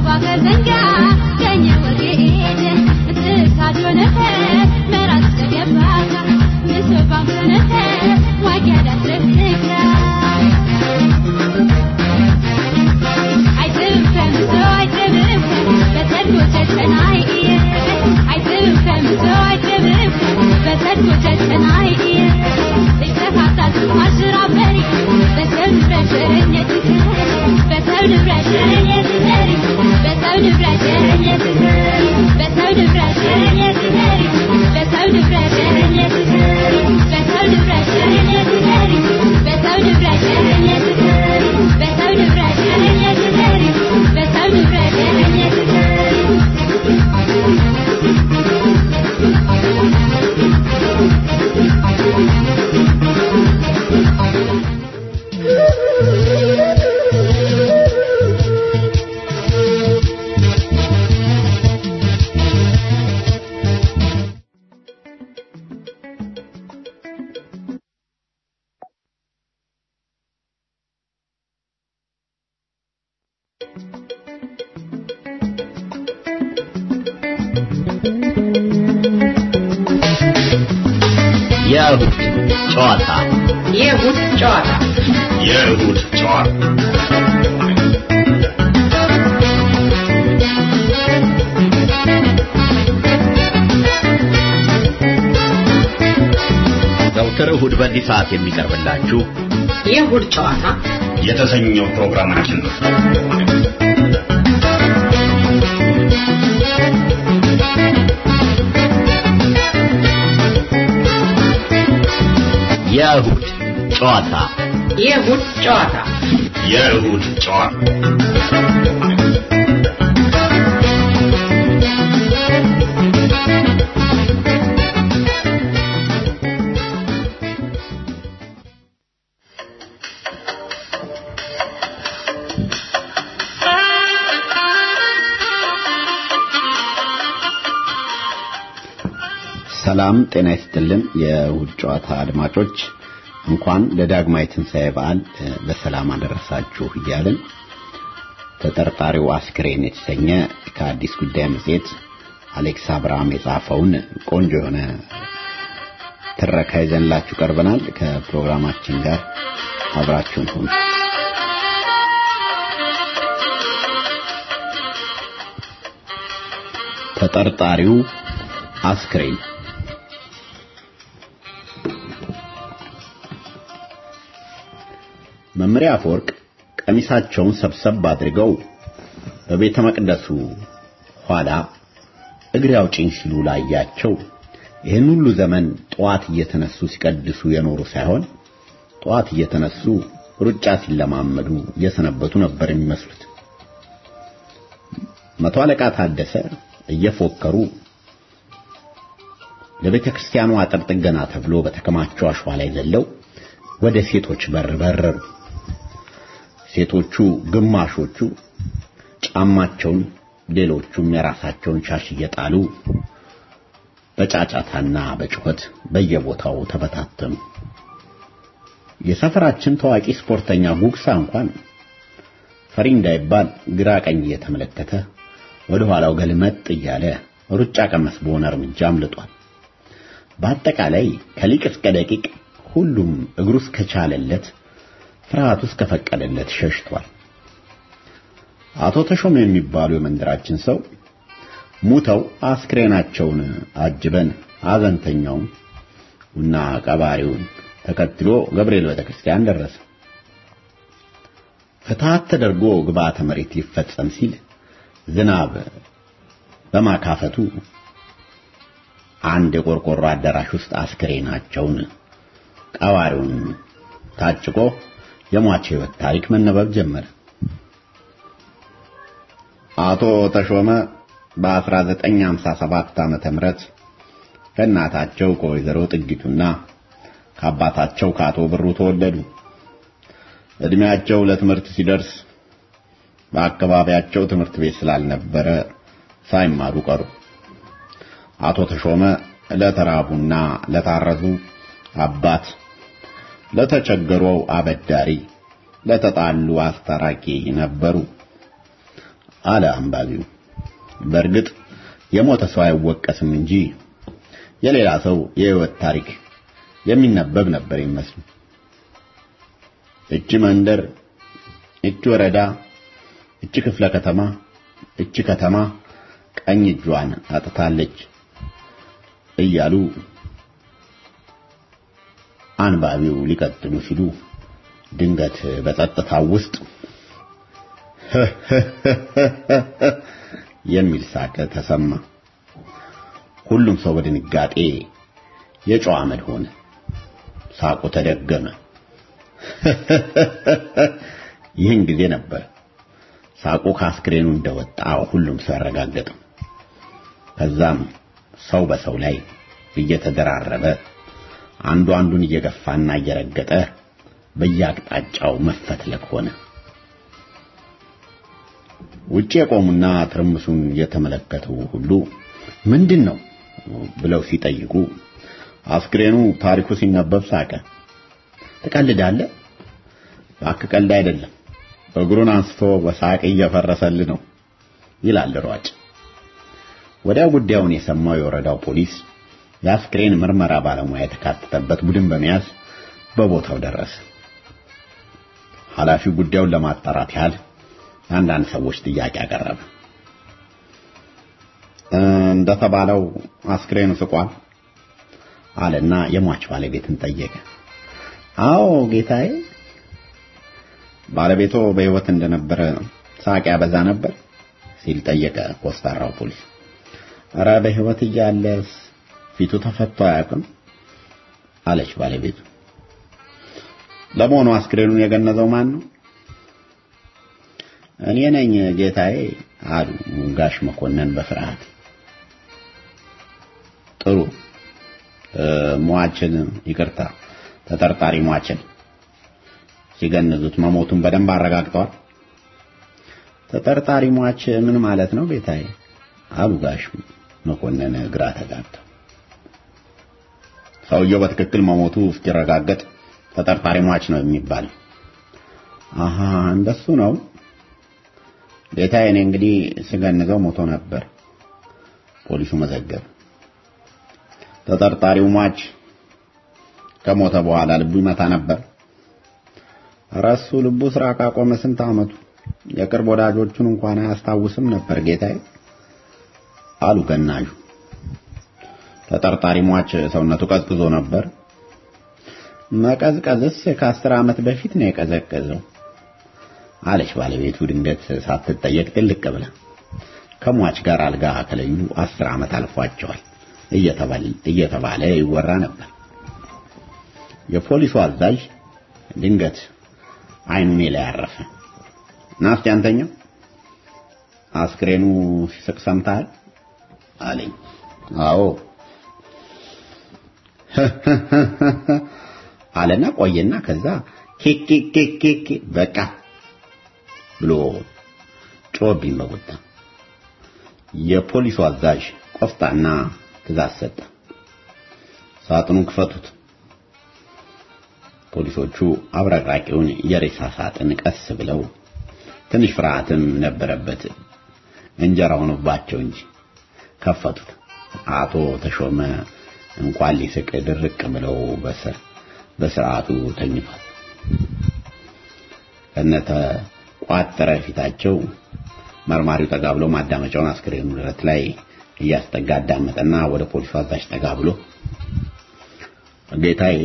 የእሁድ ጨዋታ የእሁድ ጨዋታ የእሁድ ጨዋታ ዘውትር እሁድ በዚህ ሰዓት የሚቀርብላችሁ የእሁድ ጨዋታ የተሰኘው ፕሮግራማችን ነው። የእሁድ ጨዋታ የእሁድ ጨዋታ የእሁድ ጨዋታ ሰላም ጤና ይስጥልን። የእሁድ ጨዋታ አድማጮች እንኳን ለዳግማዊ ትንሣኤ በዓል በሰላም አደረሳችሁ እያልን ተጠርጣሪው አስክሬን የተሰኘ ከአዲስ ጉዳይ መጽሔት አሌክስ አብርሃም የጻፈውን ቆንጆ የሆነ ትረካ ይዘንላችሁ ቀርበናል። ከፕሮግራማችን ጋር አብራችሁን ሁኑ። ተጠርጣሪው አስክሬን መምሪያ አፈወርቅ ቀሚሳቸውን ሰብሰብ አድርገው በቤተ መቅደሱ ኋላ እግሬ አውጪኝ ሲሉ ላያቸው ይህን ሁሉ ዘመን ጠዋት እየተነሱ ሲቀድሱ የኖሩ ሳይሆን ጠዋት እየተነሱ ሩጫ ሲለማመዱ እየሰነበቱ ነበር የሚመስሉት። መቶ አለቃ ታደሰ እየፎከሩ ለቤተ ክርስቲያኑ አጥር ጥገና ተብሎ በተከማቸው አሸዋ ላይ ዘለው ወደ ሴቶች በር በረሩ። ሴቶቹ ግማሾቹ ጫማቸውን፣ ሌሎቹም የራሳቸውን ሻሽ እየጣሉ በጫጫታና በጩኸት በየቦታው ተበታተኑ። የሰፈራችን ታዋቂ ስፖርተኛ ጉግሳ እንኳን ፈሪ እንዳይባል ግራ ቀኝ እየተመለከተ ወደ ኋላው ገልመጥ እያለ ሩጫ ቀመስ በሆነ እርምጃ አምልጧል። በአጠቃላይ ከሊቅ እስከ ደቂቅ ሁሉም እግሩ እስከቻለለት ፍርሃቱ እስከፈቀደለት ሸሽቷል። አቶ ተሾመ የሚባሉ የመንደራችን ሰው ሙተው አስክሬናቸውን አጅበን አዘንተኛውን እና ቀባሪውን ተከትሎ ገብርኤል ቤተክርስቲያን ደረሰ። ፍትሐት ተደርጎ ግብአተ መሬት ሊፈጸም ሲል ዝናብ በማካፈቱ አንድ የቆርቆሮ አዳራሽ ውስጥ አስክሬናቸውን ቀባሪውን ታጭቆ የሟች ሕይወት ታሪክ መነበብ ጀመረ። አቶ ተሾመ በ1957 ዓመተ ምህረት ከእናታቸው ከወይዘሮ ጥጊቱና ከአባታቸው ከአቶ ብሩ ተወለዱ። እድሜያቸው ለትምህርት ሲደርስ በአካባቢያቸው ትምህርት ቤት ስላልነበረ ሳይማሩ ቀሩ። አቶ ተሾመ ለተራቡና ለታረዙ አባት፣ ለተቸገሩ አበዳሪ፣ ለተጣሉ አስታራቂ ነበሩ። አለ አንባቢው። በእርግጥ የሞተ ሰው አይወቀስም እንጂ የሌላ ሰው የህይወት ታሪክ የሚነበብ ነበር ይመስል። እቺ መንደር፣ እቺ ወረዳ፣ እቺ ክፍለ ከተማ፣ እቺ ከተማ ቀኝ እጇን አጥታለች እያሉ አንባቢው ሊቀጥሉ ሲሉ ድንገት በጸጥታው ውስጥ የሚል ሳቅ ተሰማ። ሁሉም ሰው በድንጋጤ የጨዋ አመድ ሆነ። ሳቁ ተደገመ። ይህን ጊዜ ነበር ሳቁ ከአስክሬኑ እንደወጣ ሁሉም ሰው ያረጋገጠው። ከዛም ሰው በሰው ላይ እየተደራረበ አንዱ አንዱን እየገፋና እየረገጠ በየአቅጣጫው መፈትለክ ሆነ። ውጭ የቆሙና ትርምሱን የተመለከቱ ሁሉ ምንድን ነው ብለው ሲጠይቁ አስክሬኑ ታሪኩ ሲነበብ ሳቀ። ትቀልዳለህ? እባክህ ቀልድ አይደለም፣ እግሩን አንስቶ በሳቅ እየፈረሰል ነው ይላል ሯጭ። ወዲያው ጉዳዩን የሰማው የወረዳው ፖሊስ የአስክሬን ምርመራ ባለሙያ የተካተተበት ቡድን በመያዝ በቦታው ደረሰ። ኃላፊው ጉዳዩን ለማጣራት ያህል አንዳንድ ሰዎች ጥያቄ አቀረበ። እንደተባለው አስክሬኑ ስቋል አለና የሟች ባለቤትን ጠየቀ። አዎ ጌታዬ። ባለቤቶ በሕይወት እንደነበረ ሳቅ ያበዛ ነበር ሲል ጠየቀ ኮስታራው ፖሊስ። ኧረ በሕይወት እያለስ ፊቱ ተፈቶ አያውቅም አለች ባለቤቱ። ለመሆኑ አስክሬኑን የገነዘው ማን ነው? እኔ ነኝ ጌታዬ አሉ ጋሽ መኮንን በፍርሃት። ጥሩ ሟችን ይቅርታ፣ ተጠርጣሪ ሟችን ሲገንዙት መሞቱን በደንብ አረጋግጠዋል። ተጠርጣሪ ሟች ምን ማለት ነው ጌታዬ? አሉ ጋሽ መኮንን ግራ ተጋብተው። ሰውየው በትክክል መሞቱ እስኪረጋገጥ ተጠርጣሪ ሟች ነው የሚባለው። አሃ እንደሱ ነው ጌታዬ። እኔ እንግዲህ ስገንዘው ሞቶ ነበር። ፖሊሱ መዘገብ። ተጠርጣሪው ሟች ከሞተ በኋላ ልቡ ይመታ ነበር። ረሱ ልቡ ስራ ካቆመ ስንት ዓመቱ። የቅርብ ወዳጆቹን እንኳን አያስታውስም ነበር ጌታዬ አሉ ገናዡ። ተጠርጣሪ ሟች ሰውነቱ ቀዝቅዞ ነበር። መቀዝቀዝስ ከአስር ዓመት በፊት ነው የቀዘቀዘው አለች ባለቤቱ ድንገት ሳትጠየቅ ጥልቅ ብላ። ከሟች ጋር አልጋ ከለዩ አስር ዓመት አልፏቸዋል እየተባለ ይወራ ነበር። የፖሊሱ አዛዥ ድንገት አይኑ እኔ ላይ አረፈ። ና እስቲ አንተኛ አስክሬኑ ሲስቅ ሰምተሃል አለኝ። አዎ አለና ቆየና ከዛ ኬክ ኬክ ኬክ በቃ ብሎ ጮህብኝ በቁጣ። የፖሊሱ አዛዥ ቆፍጣና ትእዛዝ ሰጠ። ሳጥኑን ክፈቱት። ፖሊሶቹ አብረቅራቂውን የሬሳ ሳጥን ቀስ ብለው ትንሽ ፍርሃትም ነበረበት እንጀራ ሆኖባቸው እንጂ ከፈቱት። አቶ ተሾመ እንኳን ሊስቅ ድርቅ ብለው በስር በስርዓቱ ተኝቷል። ከነተ ቋጠረ ፊታቸው መርማሪው ጠጋ ብሎ ማዳመጫውን አስክሬኑ ደረት ላይ እያስጠጋ አዳመጠና ወደ ፖሊሱ አዛዥ ጠጋ ብሎ ጌታዬ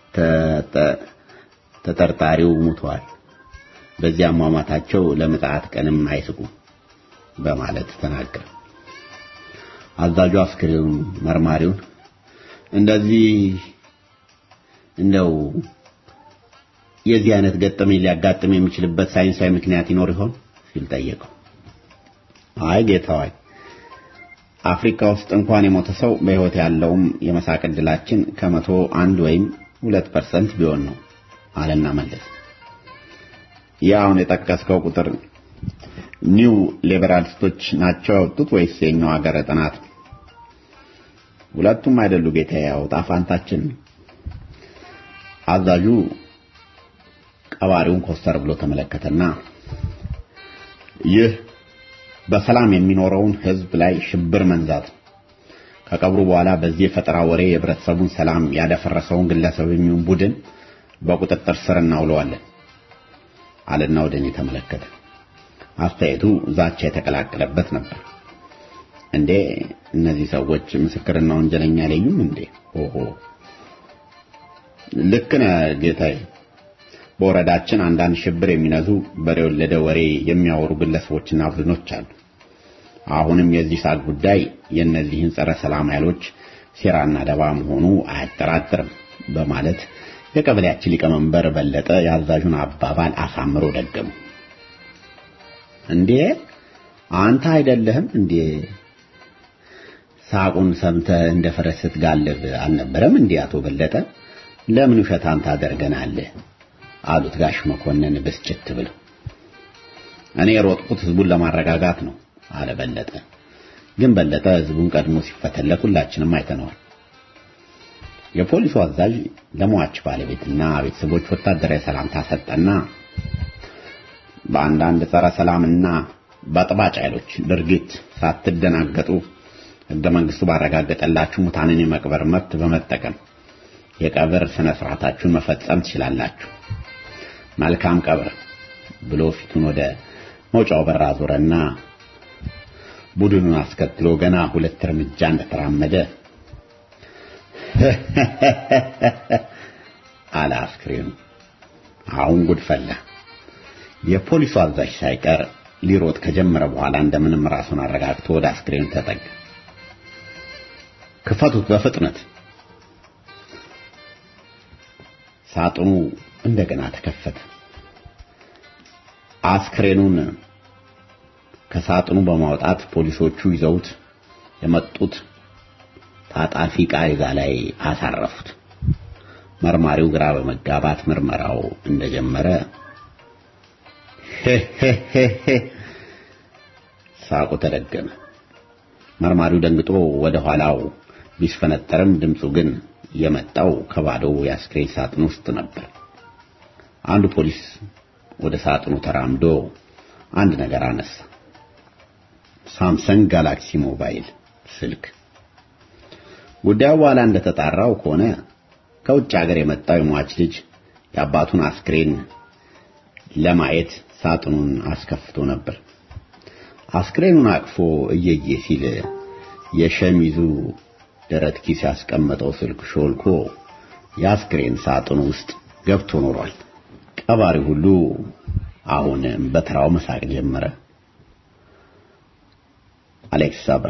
ተጠርጣሪው ሙተዋል። በዚያ አሟሟታቸው ለምጽአት ቀንም አይስቁ በማለት ተናገረ። አዛዡ አስክሬኑን መርማሪውን እንደዚህ እንደው የዚህ አይነት ገጠመኝ ሊያጋጥም የሚችልበት ሳይንሳዊ ምክንያት ይኖር ይሆን ሲል ጠየቀው። አይ ጌታዋይ፣ አፍሪካ ውስጥ እንኳን የሞተ ሰው በሕይወት ያለውም የመሳቅ ዕድላችን ከመቶ አንድ ወይም ሁለት ፐርሰንት ቢሆን ነው አለና መለስ። ያ አሁን የጠቀስከው ቁጥር ኒው ሊበራሊስቶች ናቸው ያወጡት ወይስ የኛው ሀገር ጥናት? ሁለቱም አይደሉ ጌታዬ፣ ያው ጣፋንታችን። አዛዡ ቀባሪውን ኮስተር ብሎ ተመለከተና ይህ በሰላም የሚኖረውን ህዝብ ላይ ሽብር መንዛት ነው። ከቀብሩ በኋላ በዚህ የፈጠራ ወሬ የህብረተሰቡን ሰላም ያደፈረሰውን ግለሰብ የሚሆን ቡድን በቁጥጥር ስር እናውለዋለን አለና ወደ እኔ ተመለከተ። አስተያየቱ ዛቻ የተቀላቀለበት ነበር። እንዴ እነዚህ ሰዎች ምስክርና ወንጀለኛ አይለዩም እንዴ? ኦሆ ልክ ነህ ጌታዬ። በወረዳችን አንዳንድ ሽብር የሚነዙ በሬ ወለደ ወሬ የሚያወሩ ግለሰቦችና ቡድኖች አሉ። አሁንም የዚህ ሳቅ ጉዳይ የእነዚህን ጸረ ሰላም ኃይሎች ሴራና ደባ መሆኑ አያጠራጥርም በማለት የቀበሌያችን ሊቀመንበር በለጠ የአዛዡን አባባል አሳምሮ ደገሙ። እንዴ አንተ አይደለህም እንዴ ሳቁን ሰምተህ እንደ ፈረስ ስትጋልብ አልነበረም እንዴ አቶ በለጠ? ለምን ውሸታም ታደርገናለህ? አሉት ጋሽ መኮንን ብስጭት ብለው። እኔ የሮጥኩት ህዝቡን ለማረጋጋት ነው አለ በለጠ። ግን በለጠ ህዝቡን ቀድሞ ሲፈተለክ ሁላችንም አይተነዋል። የፖሊሱ አዛዥ ለሟች ባለቤትና ቤተሰቦች ወታደራዊ ሰላምታ ሰጠና በአንዳንድ ጸረ ሰላምና በጥባጭ ኃይሎች ድርጊት ሳትደናገጡ ህገ መንግስቱ ባረጋገጠላችሁ ሙታንን የመቅበር መብት በመጠቀም የቀብር ስነ ስርዓታችሁን መፈጸም ትችላላችሁ። መልካም ቀብር ብሎ ፊቱን ወደ መውጫው በር አዞረና ቡድኑን አስከትሎ ገና ሁለት እርምጃ እንደተራመደ አለ አስክሬኑ። አሁን ጉድ ፈላ። የፖሊሱ አዛዥ ሳይቀር ሊሮጥ ከጀመረ በኋላ እንደምንም ራሱን አረጋግቶ ወደ አስክሬኑ ተጠጋ። ክፈቱት በፍጥነት። ሳጥኑ እንደገና ተከፈተ። አስክሬኑን ከሳጥኑ በማውጣት ፖሊሶቹ ይዘውት የመጡት ታጣፊ ቃሪዛ ላይ አሳረፉት። መርማሪው ግራ በመጋባት ምርመራው እንደጀመረ ሳቁ ተደገመ። መርማሪው ደንግጦ ወደ ኋላው ቢስፈነጠርም ድምፁ ግን የመጣው ከባዶው የአስክሬን ሳጥን ውስጥ ነበር። አንዱ ፖሊስ ወደ ሳጥኑ ተራምዶ አንድ ነገር አነሳ። ሳምሰንግ ጋላክሲ ሞባይል ስልክ። ጉዳዩ በኋላ እንደተጣራው ከሆነ ከውጭ ሀገር የመጣው የሟች ልጅ የአባቱን አስክሬን ለማየት ሳጥኑን አስከፍቶ ነበር። አስክሬኑን አቅፎ እየየ ሲል የሸሚዙ ደረት ኪስ ያስቀመጠው ስልክ ሾልኮ የአስክሬን ሳጥኑ ውስጥ ገብቶ ኖሯል። ቀባሪ ሁሉ አሁን በተራው መሳቅ ጀመረ። አሌክስ አብራ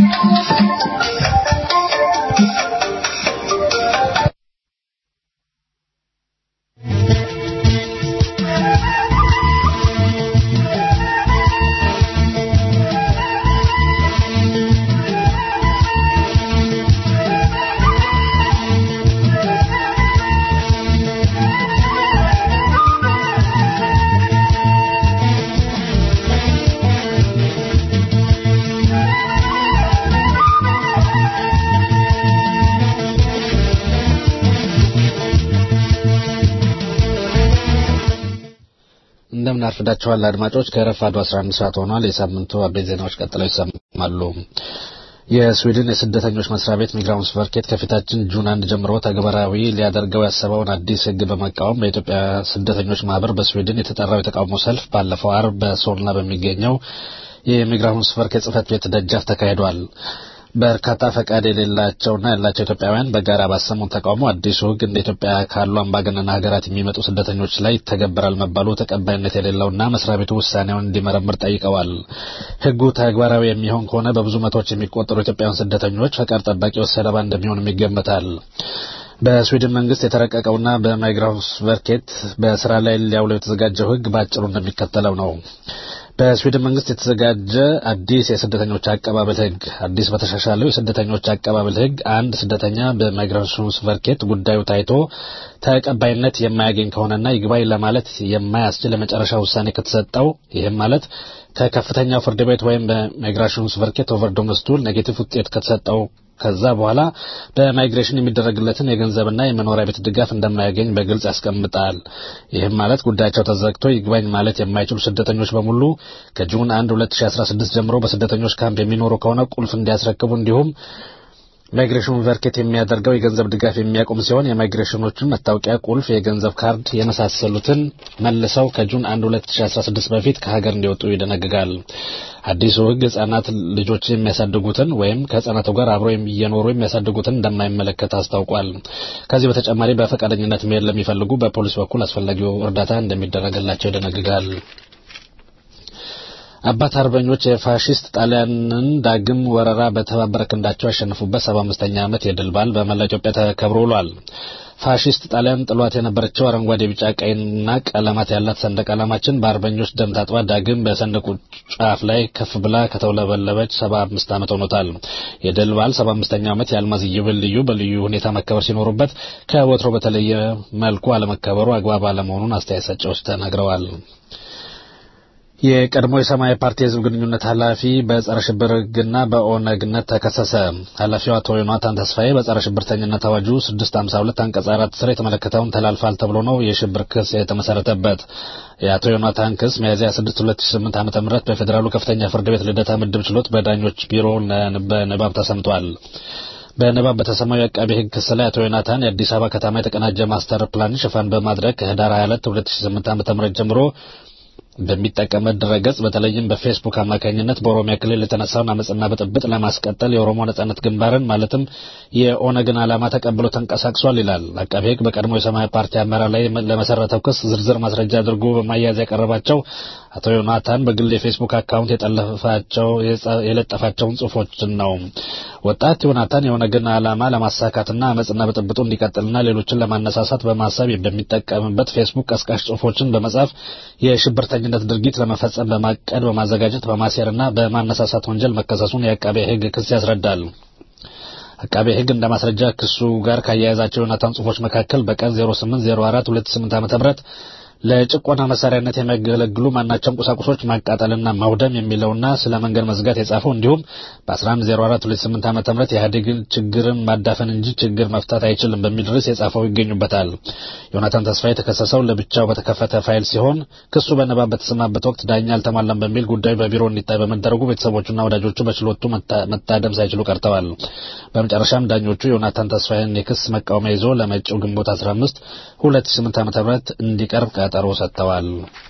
እንደምን አርፍዳችኋል አድማጮች። ከረፋዱ 11 ሰዓት ሆኗል። የሳምንቱ አበይት ዜናዎች ቀጥለው ይሰማሉ። የስዊድን የስደተኞች መስሪያ ቤት ሚግራውንስ ቨርኬት ከፊታችን ጁን አንድ ጀምሮ ተግባራዊ ሊያደርገው ያሰበውን አዲስ ሕግ በመቃወም በኢትዮጵያ ስደተኞች ማህበር በስዊድን የተጠራው የተቃውሞ ሰልፍ ባለፈው አርብ በሶልና በሚገኘው የሚግራውንስ ቨርኬት ጽህፈት ቤት ደጃፍ ተካሂዷል። በርካታ ፈቃድ የሌላቸውና ያላቸው ኢትዮጵያውያን በጋራ ባሰሙት ተቃውሞ አዲሱ ሕግ እንደ ኢትዮጵያ ካሉ አምባገነን ሀገራት የሚመጡ ስደተኞች ላይ ይተገበራል መባሉ ተቀባይነት የሌለውና መስሪያ ቤቱ ውሳኔውን እንዲመረምር ጠይቀዋል። ሕጉ ተግባራዊ የሚሆን ከሆነ በብዙ መቶዎች የሚቆጠሩ ኢትዮጵያውያን ስደተኞች ፈቃድ ጠባቂዎች ሰለባ እንደሚሆንም ይገመታል። በስዊድን መንግስት የተረቀቀውና በማይግራውስ ቨርኬት በስራ ላይ ሊያውለው የተዘጋጀው ሕግ በአጭሩ እንደሚከተለው ነው። በስዊድን መንግስት የተዘጋጀ አዲስ የስደተኞች አቀባበል ህግ አዲስ በተሻሻለው የስደተኞች አቀባበል ህግ አንድ ስደተኛ በማይግራሽንስ ቨርኬት ጉዳዩ ታይቶ ተቀባይነት የማያገኝ ከሆነና ይግባኝ ለማለት የማያስችል የመጨረሻ ውሳኔ ከተሰጠው ይህም ማለት ከከፍተኛው ፍርድ ቤት ወይም በማይግራሽንስ ቨርኬት ኦቨር ዶመስቱል ኔጌቲቭ ውጤት ከተሰጠው ከዛ በኋላ በማይግሬሽን የሚደረግለትን የገንዘብና የመኖሪያ ቤት ድጋፍ እንደማያገኝ በግልጽ ያስቀምጣል። ይህም ማለት ጉዳያቸው ተዘግቶ ይግባኝ ማለት የማይችሉ ስደተኞች በሙሉ ከጁን 1 2016 ጀምሮ በስደተኞች ካምፕ የሚኖሩ ከሆነ ቁልፍ እንዲያስረክቡ እንዲሁም ማይግሬሽኑ ቨርኬት የሚያደርገው የገንዘብ ድጋፍ የሚያቆም ሲሆን የማይግሬሽኖችን መታወቂያ፣ ቁልፍ፣ የገንዘብ ካርድ የመሳሰሉትን መልሰው ከጁን 1 2016 በፊት ከሀገር እንዲወጡ ይደነግጋል። አዲሱ ሕግ ህጻናት ልጆች የሚያሳድጉትን ወይም ከህጻናቱ ጋር አብረው እየኖሩ የሚያሳድጉትን እንደማይመለከት አስታውቋል። ከዚህ በተጨማሪ በፈቃደኝነት መሄድ ለሚፈልጉ በፖሊስ በኩል አስፈላጊው እርዳታ እንደሚደረግላቸው ይደነግጋል። አባት አርበኞች የፋሽስት ጣሊያንን ዳግም ወረራ በተባበረ ክንዳቸው ያሸነፉበት ሰባ አምስተኛ ዓመት የድል በዓል በመላ ኢትዮጵያ ተከብሮ ውሏል። ፋሽስት ጣሊያን ጥሏት የነበረችው አረንጓዴ፣ ቢጫ፣ ቀይና ቀለማት ያላት ሰንደቅ ዓላማችን በአርበኞች ደም ታጥባ ዳግም በሰንደቁ ጫፍ ላይ ከፍ ብላ ከተውለበለበች ሰባ አምስት ዓመት ሆኖታል። የድል በዓል ሰባ አምስተኛው ዓመት የአልማዝ ኢዮቤልዩ በልዩ ሁኔታ መከበር ሲኖሩበት ከወትሮ በተለየ መልኩ አለመከበሩ አግባብ አለመሆኑን አስተያየት ሰጪዎች ተናግረዋል። የቀድሞ የሰማያዊ ፓርቲ የህዝብ ግንኙነት ኃላፊ በጸረ ሽብር ሕግና በኦነግነት ተከሰሰ። ኃላፊው አቶ ዮናታን ተስፋዬ በጸረ ሽብርተኝነት አዋጁ 652 አንቀጽ 4 ስር የተመለከተውን ተላልፋል ተብሎ ነው የሽብር ክስ የተመሰረተበት። የአቶ ዮናታን ክስ ሚያዝያ 6 2008 ዓ.ም በፌዴራሉ ከፍተኛ ፍርድ ቤት ልደታ ምድብ ችሎት በዳኞች ቢሮ በንባብ ተሰምቷል። በንባብ በተሰማው የአቃቤ ሕግ ክስ ላይ አቶ ዮናታን የአዲስ አበባ ከተማ የተቀናጀ ማስተር ፕላን ሽፋን በማድረግ ከህዳር 22 2008 ዓ.ም ጀምሮ በሚጠቀመው ድረገጽ በተለይም በፌስቡክ አማካኝነት በኦሮሚያ ክልል የተነሳውን አመፅና ብጥብጥ ለማስቀጠል የኦሮሞ ነጻነት ግንባርን ማለትም የኦነግን ዓላማ ተቀብሎ ተንቀሳቅሷል ይላል። አቃቤ ሕግ በቀድሞ የሰማያዊ ፓርቲ አመራር ላይ ለመሰረተው ክስ ዝርዝር ማስረጃ አድርጎ በማያያዝ ያቀረባቸው አቶ ዮናታን በግል የፌስቡክ አካውንት የጠለፋቸው የለጠፋቸውን ጽሁፎችን ነው። ወጣት ዮናታን የኦነግን ዓላማ ለማሳካትና አመፅና ብጥብጡ እንዲቀጥልና ሌሎችን ለማነሳሳት በማሰብ በሚጠቀምበት ፌስቡክ ቀስቃሽ ጽሁፎችን በመጻፍ የሽብርተኝነት ድርጊት ለመፈጸም በማቀድ በማዘጋጀት በማሴርና በማነሳሳት ወንጀል መከሰሱን የአቃቤ ሕግ ክስ ያስረዳል። አቃቤ ሕግ እንደ ማስረጃ ክሱ ጋር ካያያዛቸው ዮናታን ጽሁፎች መካከል በቀን 0804 28 ዓ.ም ለጭቆና መሳሪያነት የሚያገለግሉ ማናቸውም ቁሳቁሶች ማቃጠልና ማውደም የሚለውና ስለ መንገድ መዝጋት የጻፈው እንዲሁም በ110428 ዓ ም የኢህአዴግን ችግርን ማዳፈን እንጂ ችግር መፍታት አይችልም በሚል ርዕስ የጻፈው ይገኙበታል። ዮናታን ተስፋ የተከሰሰው ለብቻው በተከፈተ ፋይል ሲሆን ክሱ በንባብ በተሰማበት ወቅት ዳኛ አልተሟላም በሚል ጉዳዩ በቢሮ እንዲታይ በመደረጉ ቤተሰቦቹና ወዳጆቹ በችሎቱ መታደም ሳይችሉ ቀርተዋል። በመጨረሻም ዳኞቹ ዮናታን ተስፋዬን የክስ መቃወሚያ ይዞ ለመጪው ግንቦት 15 2008 ዓ ም እንዲቀርብ ቀጠሮ ሰጥተዋል።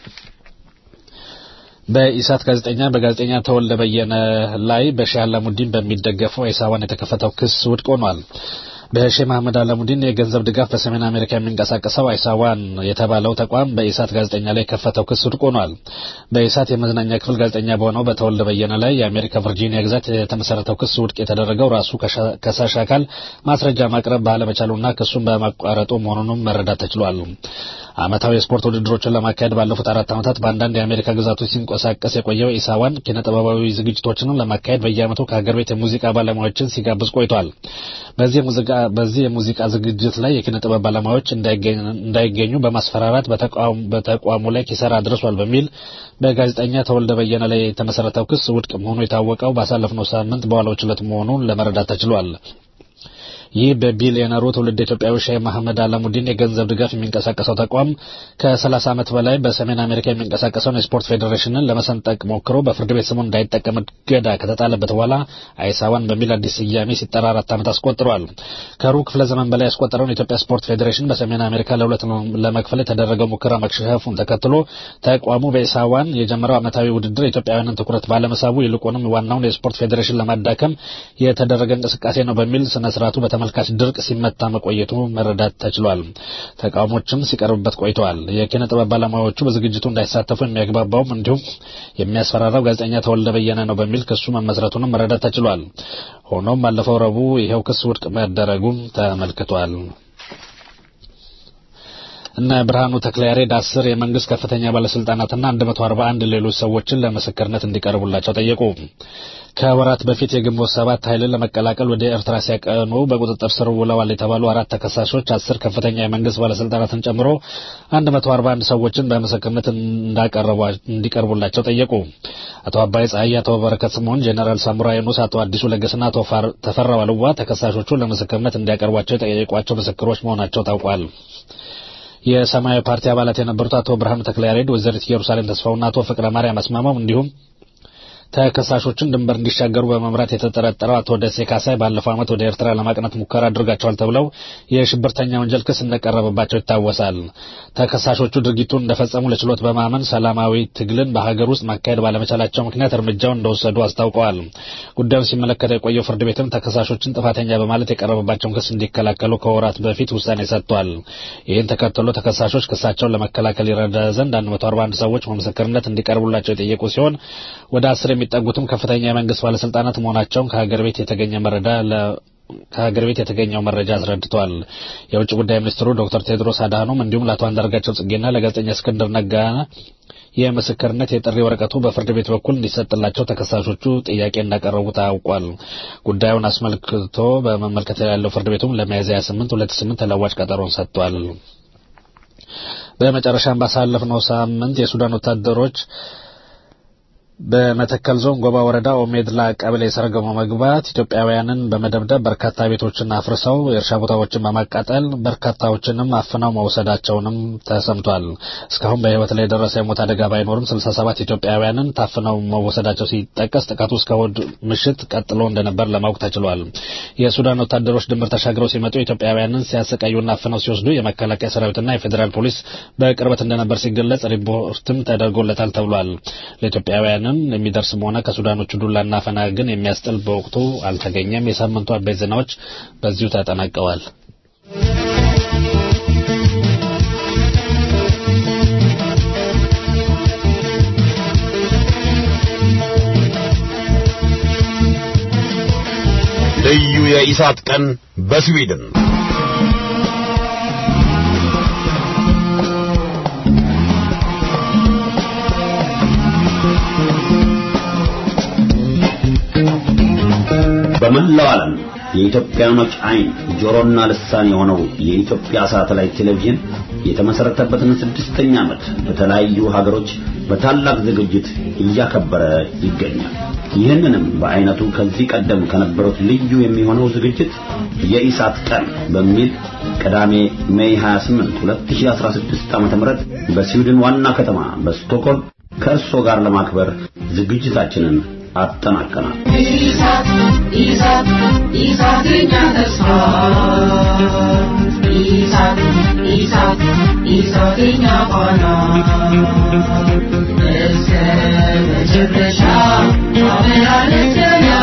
በኢሳት ጋዜጠኛ በጋዜጠኛ ተወልደ በየነ ላይ በሼህ አላሙዲን በሚደገፈው ኢሳዋን የተከፈተው ክስ ውድቅ ሆኗል። በሼህ መሐመድ አላሙዲን የገንዘብ ድጋፍ በሰሜን አሜሪካ የሚንቀሳቀሰው አይሳዋን የተባለው ተቋም በኢሳት ጋዜጠኛ ላይ የከፈተው ክስ ውድቅ ሆኗል። በኢሳት የመዝናኛ ክፍል ጋዜጠኛ በሆነው በተወልደ በየነ ላይ የአሜሪካ ቨርጂኒያ ግዛት የተመሰረተው ክስ ውድቅ የተደረገው ራሱ ከሳሽ አካል ማስረጃ ማቅረብ ባለመቻሉና ክሱን በማቋረጡ መሆኑንም መረዳት ተችሏል። ዓመታዊ የስፖርት ውድድሮችን ለማካሄድ ባለፉት አራት ዓመታት በአንዳንድ የአሜሪካ ግዛቶች ሲንቀሳቀስ የቆየው ኢሳዋን ኪነ ጥበባዊ ዝግጅቶችንም ለማካሄድ በየዓመቱ ከሀገር ቤት የሙዚቃ ባለሙያዎችን ሲጋብዝ ቆይቷል። በዚህ የሙዚቃ ዝግጅት ላይ የኪነ ጥበብ ባለሙያዎች እንዳይገኙ በማስፈራራት በተቋሙ ላይ ኪሳራ አድርሷል በሚል በጋዜጠኛ ተወልደ በየነ ላይ የተመሰረተው ክስ ውድቅ መሆኑ የታወቀው ባሳለፍነው ሳምንት በዋለው ችሎት መሆኑን ለመረዳት ተችሏል። ይህ በቢሊዮነሩ ትውልድ ኢትዮጵያዊ ሼህ መሐመድ አላሙዲን የገንዘብ ድጋፍ የሚንቀሳቀሰው ተቋም ከ30 ዓመት በላይ በሰሜን አሜሪካ የሚንቀሳቀሰውን የስፖርት ፌዴሬሽንን ለመሰንጠቅ ሞክሮ በፍርድ ቤት ስሙን እንዳይጠቀም እገዳ ከተጣለበት በኋላ አይሳዋን በሚል አዲስ ስያሜ ሲጠራ አራት ዓመት አስቆጥሯል። ከሩብ ክፍለ ዘመን በላይ ያስቆጠረውን የኢትዮጵያ ስፖርት ፌዴሬሽን በሰሜን አሜሪካ ለሁለት ለመክፈል የተደረገው ሙከራ መክሸፉን ተከትሎ ተቋሙ በኢሳዋን የጀመረው ዓመታዊ ውድድር የኢትዮጵያውያንን ትኩረት ባለመሳቡ ይልቁንም ዋናውን የስፖርት ፌዴሬሽን ለማዳከም የተደረገ እንቅስቃሴ ነው በሚል ስነ ስርዓቱ ተመልካች ድርቅ ሲመታ መቆየቱ መረዳት ተችሏል። ተቃውሞችም ሲቀርብበት ቆይተዋል። የኪነ ጥበብ ባለሙያዎቹ በዝግጅቱ እንዳይሳተፉ የሚያግባባውም እንዲሁም የሚያስፈራራው ጋዜጠኛ ተወልደ በየነ ነው በሚል ክሱ መመስረቱንም መረዳት ተችሏል። ሆኖም ባለፈው ረቡዕ ይኸው ክስ ውድቅ መደረጉም ተመልክቷል። እነ ብርሃኑ ተክለያሬድ አስር የመንግስት ከፍተኛ ባለስልጣናትና 141 ሌሎች ሰዎችን ለምስክርነት እንዲቀርቡላቸው ጠየቁ። ከወራት በፊት የግንቦት ሰባት ኃይልን ለመቀላቀል ወደ ኤርትራ ሲያቀኑ በቁጥጥር ስር ውለዋል የተባሉ አራት ተከሳሾች አስር ከፍተኛ የመንግስት ባለስልጣናትን ጨምሮ 141 ሰዎችን በምስክርነት እንዲቀርቡላቸው ጠየቁ። አቶ አባይ ፀሐይ፣ አቶ በረከት ስምዖን፣ ጄኔራል ሳሙራ ዩኑስ፣ አቶ አዲሱ ለገስና አቶ ተፈራ ዋልዋ ተከሳሾቹ ለምስክርነት እንዲያቀርቧቸው የጠየቋቸው ምስክሮች መሆናቸው ታውቋል። የሰማያዊ ፓርቲ አባላት የነበሩት አቶ ብርሃኑ ተክለያሬድ፣ ወይዘሪት ኢየሩሳሌም ተስፋውና አቶ ፍቅረ ማርያም አስማማው እንዲሁም ተከሳሾችን ድንበር እንዲሻገሩ በመምራት የተጠረጠረው አቶ ደሴ ካሳይ ባለፈው ዓመት ወደ ኤርትራ ለማቅናት ሙከራ አድርጋቸዋል ተብለው የሽብርተኛ ወንጀል ክስ እንደቀረበባቸው ይታወሳል። ተከሳሾቹ ድርጊቱን እንደፈጸሙ ለችሎት በማመን ሰላማዊ ትግልን በሀገር ውስጥ ማካሄድ ባለመቻላቸው ምክንያት እርምጃውን እንደወሰዱ አስታውቀዋል። ጉዳዩን ሲመለከተው የቆየው ፍርድ ቤትም ተከሳሾችን ጥፋተኛ በማለት የቀረበባቸውን ክስ እንዲከላከሉ ከወራት በፊት ውሳኔ ሰጥቷል። ይህን ተከትሎ ተከሳሾች ክሳቸውን ለመከላከል ይረዳ ዘንድ 141 ሰዎች በምስክርነት እንዲቀርቡላቸው የጠየቁ ሲሆን ወደ አስር የሚጠጉትም ከፍተኛ የመንግስት ባለስልጣናት መሆናቸውን ከሀገር ቤት የተገኘ መረዳ ከሀገር ቤት የተገኘው መረጃ አስረድቷል። የውጭ ጉዳይ ሚኒስትሩ ዶክተር ቴድሮስ አድሃኖም እንዲሁም ለአቶ አንዳርጋቸው ጽጌና ለጋዜጠኛ እስክንድር ነጋ የምስክርነት የጥሪ ወረቀቱ በፍርድ ቤት በኩል እንዲሰጥላቸው ተከሳሾቹ ጥያቄ እንዳቀረቡ ታውቋል። ጉዳዩን አስመልክቶ በመመልከት ያለው ፍርድ ቤቱም ለሚያዝያ 28 2008 ተለዋጭ ቀጠሮን ሰጥቷል። በመጨረሻም ባሳለፍነው ሳምንት የሱዳን ወታደሮች በመተከል ዞን ጎባ ወረዳ ኦሜድላ ቀበሌ ሰርገው መግባት ኢትዮጵያውያንን በመደብደብ በርካታ ቤቶችን አፍርሰው የእርሻ ቦታዎችን በማቃጠል በርካታዎችንም አፍነው መውሰዳቸውንም ተሰምቷል። እስካሁን በሕይወት ላይ የደረሰ የሞት አደጋ ባይኖርም 67 ኢትዮጵያውያንን ታፍነው መወሰዳቸው ሲጠቀስ ጥቃቱ እስከ እሑድ ምሽት ቀጥሎ እንደነበር ለማወቅ ተችሏል። የሱዳን ወታደሮች ድንበር ተሻግረው ሲመጡ ኢትዮጵያውያንን ሲያሰቃዩና አፍነው ሲወስዱ የመከላከያ ሰራዊትና የፌዴራል ፖሊስ በቅርበት እንደነበር ሲገለጽ ሪፖርትም ተደርጎለታል ተብሏል። ለኢትዮጵያውያን የሚደርስም ሆነ ከሱዳኖቹ ዱላና አፈና ግን የሚያስጥል በወቅቱ አልተገኘም። የሳምንቱ አበይት ዜናዎች በዚሁ ተጠናቀዋል። ልዩ የኢሳት ቀን በስዊድን በመላው ዓለም የኢትዮጵያኖች አይን ጆሮና ልሳን የሆነው የኢትዮጵያ ሳተላይት ቴሌቪዥን የተመሰረተበትን ስድስተኛ ዓመት በተለያዩ ሀገሮች በታላቅ ዝግጅት እያከበረ ይገኛል። ይህንንም በአይነቱ ከዚህ ቀደም ከነበሩት ልዩ የሚሆነው ዝግጅት የኢሳት ቀን በሚል ቅዳሜ ሜይ 28 2016 ዓ.ም በስዊድን ዋና ከተማ በስቶክሆልም ከእርሶ ጋር ለማክበር ዝግጅታችንን አጠናቀናል። ኢሳት ኢሳት ኢሳት የኛ ተስፋ ኢሳት ኢሳት ኢሳት የኛ ፋና እስከ መጨረሻ አብራለች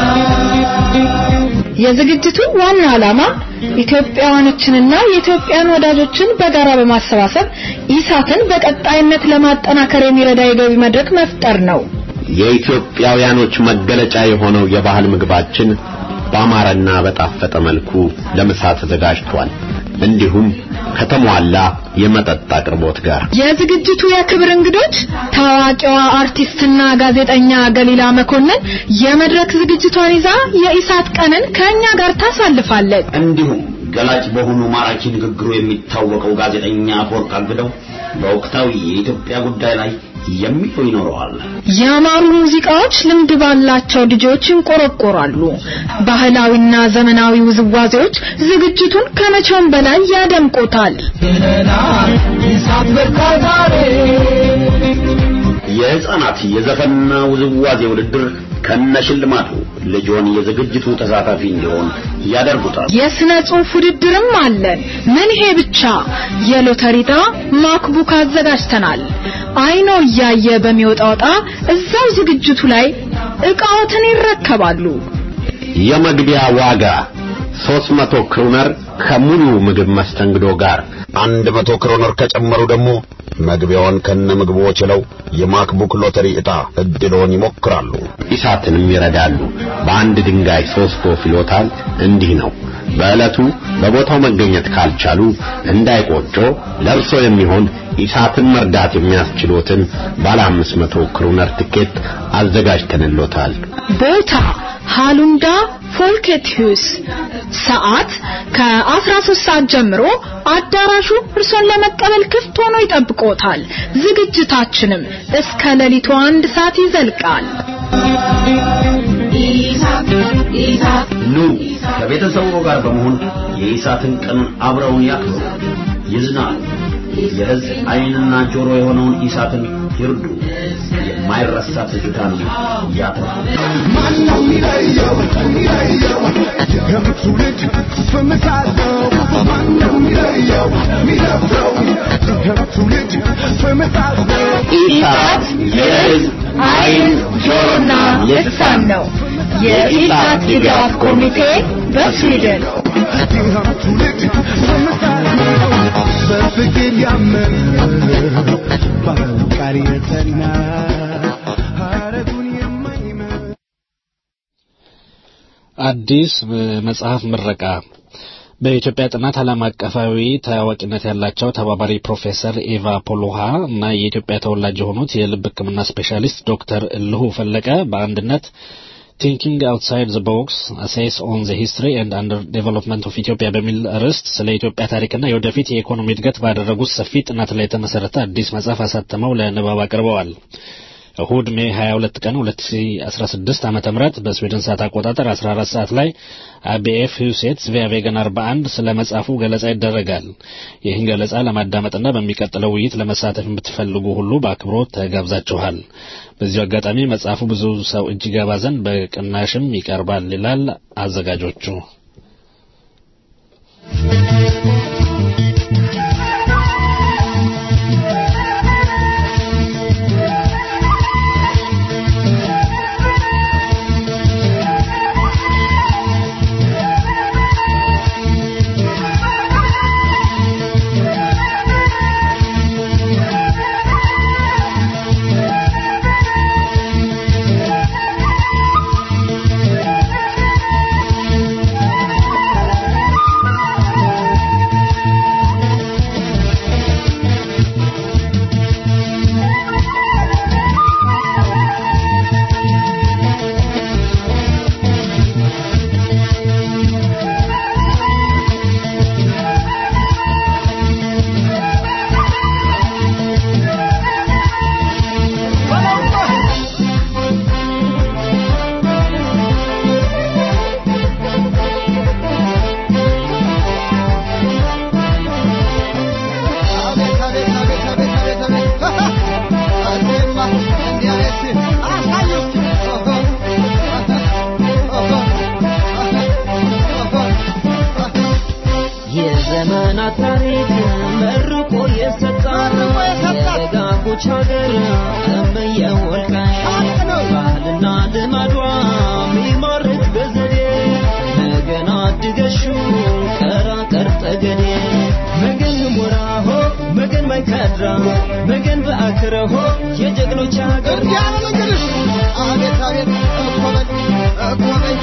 የዝግጅቱ ዋና ዓላማ ኢትዮጵያውያኖችንና የኢትዮጵያን ወዳጆችን በጋራ በማሰባሰብ ኢሳትን በቀጣይነት ለማጠናከር የሚረዳ የገቢ መድረክ መፍጠር ነው። የኢትዮጵያውያኖች መገለጫ የሆነው የባህል ምግባችን በአማረና በጣፈጠ መልኩ ለምሳ ተዘጋጅቷል። እንዲሁም ከተሟላ የመጠጥ አቅርቦት ጋር የዝግጅቱ የክብር እንግዶች ታዋቂዋ አርቲስትና ጋዜጠኛ ገሊላ መኮንን የመድረክ ዝግጅቷን ይዛ የኢሳት ቀንን ከኛ ጋር ታሳልፋለች። እንዲሁም ገላጭ በሆኑ ማራኪ ንግግሩ የሚታወቀው ጋዜጠኛ አፈወርቅ አግደው በወቅታዊ የኢትዮጵያ ጉዳይ ላይ የሚለው ይኖረዋል። ያማሩ ሙዚቃዎች ልምድ ባላቸው ልጆች ይንቆረቆራሉ። ባህላዊና ዘመናዊ ውዝዋዜዎች ዝግጅቱን ከመቼውም በላይ ያደምቆታል። የህፃናት የዘፈንና ውዝዋዜ ውድድር ከነሽልማቱ ልጆን የዝግጅቱ ተሳታፊ እንዲሆን ያደርጉታል። የስነ ጽሑፍ ውድድርም አለን። ምን ይሄ ብቻ! የሎተሪ ዕጣ ማክቡክ አዘጋጅተናል። አይኖ እያየ በሚወጣው ዕጣ እዛው ዝግጅቱ ላይ ዕቃዎትን ይረከባሉ። የመግቢያ ዋጋ 300 ክሮነር ከሙሉ ምግብ መስተንግዶ ጋር 100 ክሮነር ከጨመሩ ደግሞ መግቢያውን ከነ ምግቡ ችለው የማክቡክ ሎተሪ ዕጣ እድሎን ይሞክራሉ። ኢሳትንም ይረዳሉ። በአንድ ድንጋይ ሶስት ወፍ ይሎታል። እንዲህ ነው በዕለቱ በቦታው መገኘት ካልቻሉ እንዳይቆጮ ለእርሶ የሚሆን ኢሳትን መርዳት የሚያስችሎትን ባለ 500 ክሩነር ትኬት አዘጋጅተንሎታል። ቦታ ሃሉንዳ ፎልኬትሁስ ሰዓት ከ13 ሰዓት ጀምሮ አዳራሹ እርሶን ለመቀበል ክፍት ሆኖ ይጠብቆታል። ዝግጅታችንም እስከ ሌሊቱ አንድ ሰዓት ይዘልቃል። ኑ ከቤተሰቡ ጋር በመሆን የኢሳትን ቀን አብረውን ያክብሩ፣ ይዝናሉ። የሕዝብ ዓይንና ጆሮ የሆነውን ኢሳትን ይርዱ። የማይረሳ ትዝታን ያትርፉ። ማነው የሚለየው የሚለየው የትውልድ ፍምሳለው ማነው የሚለየው የሚደፍረው የትውልድ ፍምሳለው ኢሳት የሕዝብ ዓይን ጆሮና ልሳን ነው። የኢሳት ድጋፍ ኮሚቴ በስዊድን ትውልድ ፍምሳለው በፍቅር ያመነ ባለቃሪ የጸና ሀረጉን የማይመ አዲስ መጽሐፍ ምረቃ በኢትዮጵያ ጥናት ዓለም አቀፋዊ ታዋቂነት ያላቸው ተባባሪ ፕሮፌሰር ኤቫ ፖሎሃ እና የኢትዮጵያ ተወላጅ የሆኑት የልብ ሕክምና ስፔሻሊስት ዶክተር እልሁ ፈለቀ በአንድነት ቲንኪንግ አውትሳይድ ዘ ቦክስ አሴስ ኦን ዘ ሂስትሪ ኤንድ አንደር ዴቨሎፕመንት ኦፍ ኢትዮጵያ በሚል ርዕስት ስለ ኢትዮጵያ ታሪክና የወደፊት የኢኮኖሚ እድገት ባደረጉት ሰፊ ጥናት ላይ የተመሰረተ አዲስ መጽሐፍ አሳትመው ለንባብ አቅርበዋል። እሁድ ሜይ 22 ቀን 2016 ዓመተ ምህረት በስዊድን ሰዓት አቆጣጠር 14 ሰዓት ላይ አቢኤፍ ሁሴት ቪያቬገን 41 ስለ መጽሐፉ ገለጻ ይደረጋል። ይህን ገለጻ ለማዳመጥና በሚቀጥለው ውይይት ለመሳተፍ የምትፈልጉ ሁሉ በአክብሮት ተጋብዛችኋል። በዚሁ አጋጣሚ መጽሐፉ ብዙ ሰው እጅ ገባ ዘንድ በቅናሽም ይቀርባል ይላል አዘጋጆቹ። የዘመናት ታሪክ መርቆ የሰጣን የደጋጎች ሀገር እምየ ወልቃይት ባህልና ልማዷ ሚማርክ በዘዴ ነገና ድገሹ ቀራ ቀርጠገኔ መገን ሞራሆ መገን ማይካድራ መገን በአክረሆ የጀግኖች ሀገር አቤት አቤት እኮበል እኮበል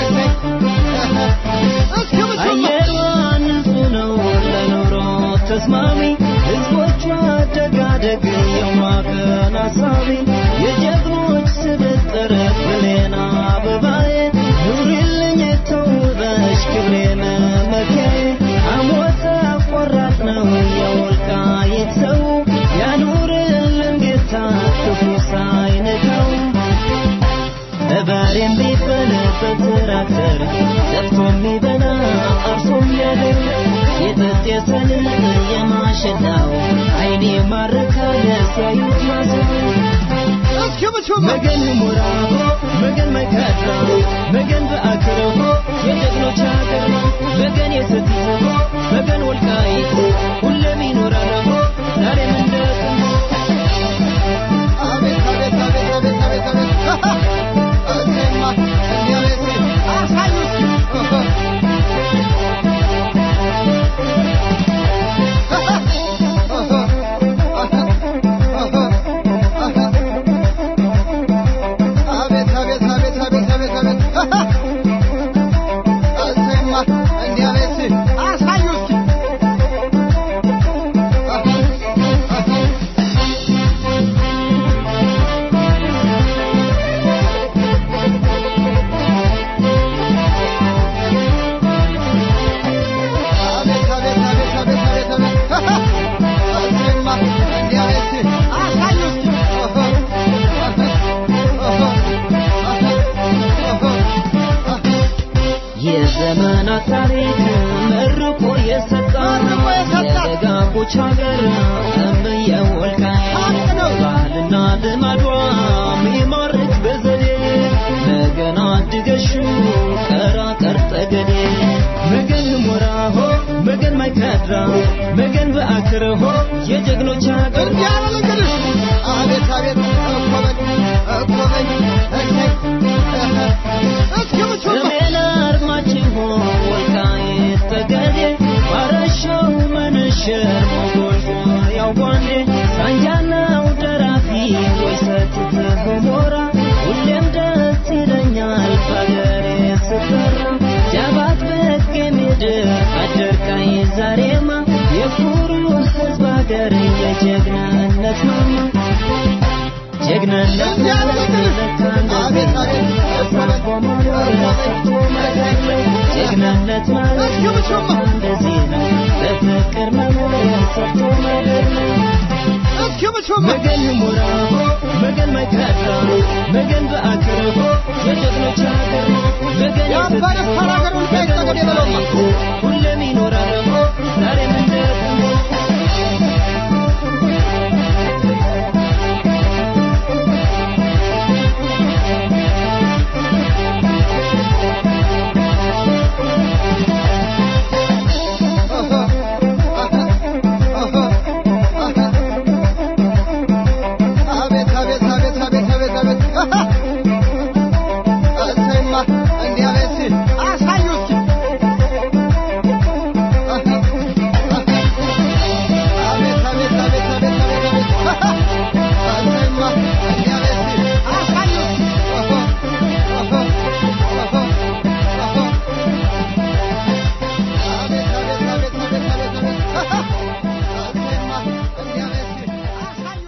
አየሯ ንጹህ ነው ለኑሮ ተስማሚ ህዝቦቿ ደጋደግ የዋቀን አሳቢ የጀግኖች ስብጥር ብሌና አበባዬ ኑሪልኝ ተውበሽ ክብሬን መኪያዬ አሞተ አቆራጥ ነው የወልቃይት ሰው ያኑርልን ጌታ ክፉ ሳይነካው በሬም ቢበላ በትራክተር ዘርቶ የሚበላ አርሶ የሚያደር የጥጥ የሰሊጥ የማሸላው አይኔ ማረካል ሲያዩት ማሰብ መገን ሞራሆ መገን መካድራ መገን በአክረሆ የጀግኖች ሀገር መገን የሰቲት መገን ወልቃይት ሁሌም ይኖራል ሆ ዛሬም እንደ አቤት አቤት አቤት አቤት አቤት አቤት አቤት አቤት አቤት አቤት አቤት የዘመናት ታሪክ መርቆ የሰጣን የደጋጎች ሀገር እምየ ወልቃይት ባህልና ልማዷ ሚማርክ በዘዴ ነገና ድገሹ ቀራ ቀርጠገዴ መገን ሞራሆ መገን ማይካድራ መገን በአክረሆ የጀግኖች ሀገር አቤት አቤት እኮበኝ እኮበኝ ሰሜን አርማችን ሆን ወልቃይት ጠገዴ ባረሻው መንሸር ሞጎሾ ያው ጓንዴ ሳንጃናው ደራፊ ወይ ሰትት ገሞራ ሁሌም ደስ ይለኛል በሀገሬ ስፈራ ጃባት በጌ ምድር አደርቃይ ዛሬማ የኩሩ ህዝብ ሀገር የጀግንነት ማማ ጀግንነት አቤት አቤት ጀግንነት ማለት እንደዚህ ነው ለፍቅር መኖር ሰርቶ መኖር ነው መገን ሙራሆ መገን መካድራ መገን በአክረሆ የጀግኖች ሀገር መገን ሁሌም ይኖራል ዛሬም እንደ አቤት አቤት አቤት አቤት አቤት አቤት እሰይማ እንዲህ አቤት ሲል አሳዩ እስኪ አቤት አቤት አቤት አቤት አቤት አቤት እሰይማ እንዲህ አቤት ሲል አሳዩ አቤት አቤት አቤት አቤት አቤት አቤት እሰይማ እንዲህ አቤት ሲል አሳዩ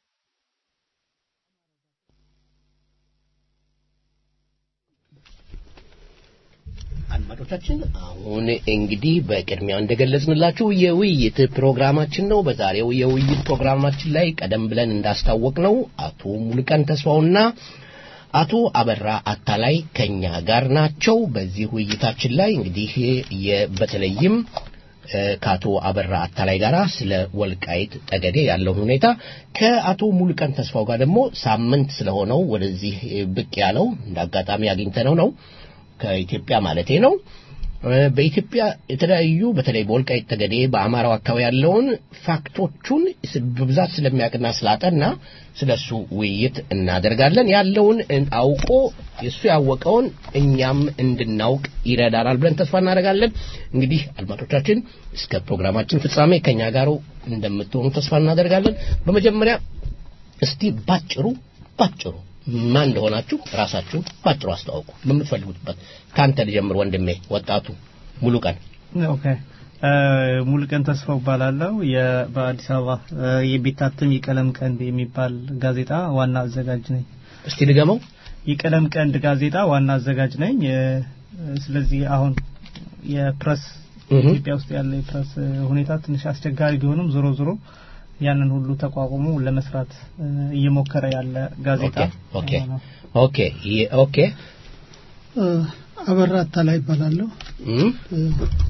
አድማጮቻችን አሁን እንግዲህ በቅድሚያ እንደገለጽንላችሁ የውይይት ፕሮግራማችን ነው። በዛሬው የውይይት ፕሮግራማችን ላይ ቀደም ብለን እንዳስታወቅ ነው አቶ ሙሉቀን ተስፋውና አቶ አበራ አታላይ ከኛ ጋር ናቸው። በዚህ ውይይታችን ላይ እንግዲህ የ- በተለይም እ፣ ከአቶ አበራ አታላይ ጋር ስለ ወልቃይት ጠገዴ ያለውን ሁኔታ ከአቶ ሙሉቀን ተስፋው ጋር ደግሞ ሳምንት ስለሆነው ወደዚህ ብቅ ያለው እንደ አጋጣሚ አግኝተነው ነው ከኢትዮጵያ ማለቴ ነው። እ፣ በኢትዮጵያ የተለያዩ በተለይ በወልቃይት ጠገዴ በአማራው አካባቢ ያለውን ፋክቶቹን ስ- በብዛት ስለሚያውቅና ስላጠና ስለሱ ውይይት እናደርጋለን። ያለውን እን- አውቆ እሱ ያወቀውን እኛም እንድናውቅ ይረዳናል ብለን ተስፋ እናደርጋለን። እንግዲህ አድማጮቻችን እስከ ፕሮግራማችን ፍጻሜ ከኛ ጋር እንደምትሆኑ ተስፋ እናደርጋለን። በመጀመሪያ እስቲ ባጭሩ ባጭሩ ማን እንደሆናችሁ ራሳችሁን ባጭሩ አስተዋውቁ። በምትፈልጉትበት ከአንተ ልጀምር ወንድሜ፣ ወጣቱ ሙሉ ቀን ኦኬ እ፣ ሙሉቀን ተስፋው እባላለሁ የ- በአዲስ አበባ እ፣ የሚታተም የቀለም ቀንድ የሚባል ጋዜጣ ዋና አዘጋጅ ነኝ። እስቲ ድገመው። የቀለም ቀንድ ጋዜጣ ዋና አዘጋጅ ነኝ። እ፣ ስለዚህ አሁን የፕረስ እህ። ኢትዮጵያ ውስጥ ያለ የፕረስ እ፣ ሁኔታ ትንሽ አስቸጋሪ ቢሆንም ዞሮ ዞሮ ያንን ሁሉ ተቋቁሞ ለመስራት እ፣ እየሞከረ ያለ ጋዜጣ ኦኬ ነው። ኦኬ ይ- ኦኬ እ፣ አበራ አታላይ ይባላለሁ። እም፣ እ፣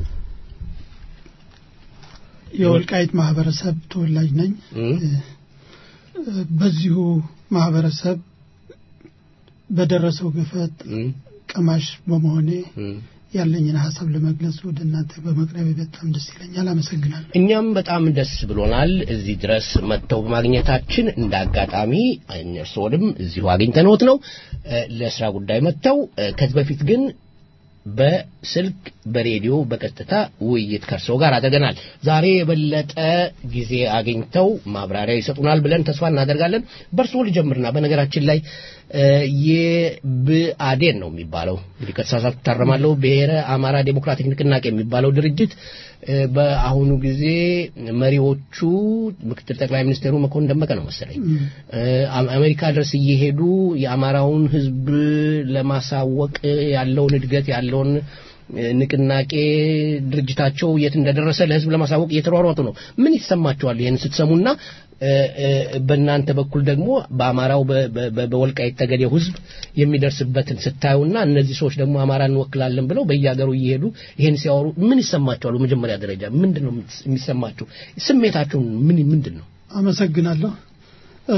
የወልቃይት ማህበረሰብ ተወላጅ ነኝ። እም፣ እ፣ በዚሁ ማህበረሰብ በደረሰው ግፈት እም፣ ቀማሽ በመሆኔ እም። ያለኝን ሀሳብ ለመግለጽ ወደ እናንተ በመቅረቤ በጣም ደስ ይለኛል። አመሰግናለሁ። እኛም በጣም ደስ ብሎናል እዚህ ድረስ መጥተው በማግኘታችን። እንደ አጋጣሚ እርስዎንም እዚሁ አግኝተንዎት ነው እ፣ ለስራ ጉዳይ መጥተው እ፣ ከዚህ በፊት ግን በስልክ በሬዲዮ በቀጥታ ውይይት ከእርስዎ ጋር አድርገናል። ዛሬ የበለጠ ጊዜ አግኝተው ማብራሪያ ይሰጡናል ብለን ተስፋ እናደርጋለን። በእርስዎ ልጀምርና በነገራችን ላይ እ፣ የብአዴን ነው የሚባለው እንግዲህ ከተሳሳትኩ እታረማለሁ። ብሔረ አማራ ዴሞክራቲክ ንቅናቄ የሚባለው ድርጅት እ፣ በአሁኑ ጊዜ መሪዎቹ ምክትል ጠቅላይ ሚኒስትሩ መኮንን ደመቀ ነው መሰለኝ እ፣ አም- አሜሪካ ድረስ እየሄዱ የአማራውን ሕዝብ ለማሳወቅ ያለውን እድገት ያለውን እ፣ ንቅናቄ ድርጅታቸው የት እንደደረሰ ለሕዝብ ለማሳወቅ እየተሯሯጡ ነው። ምን ይሰማቸዋል ይህን ስትሰሙና እ፣ እ፣ በእናንተ በኩል ደግሞ በአማራው በ- በ- በወልቃይት ጠገዴው ህዝብ የሚደርስበትን ስታዩና እነዚህ ሰዎች ደግሞ አማራ እንወክላለን ብለው በየሀገሩ እየሄዱ ይሄን ሲያወሩ ምን ይሰማቸዋል? በመጀመሪያ ደረጃ ምንድን ነው የሚሰማቸው? ስሜታቸውን ምን ምንድን ነው? አመሰግናለሁ። እ፣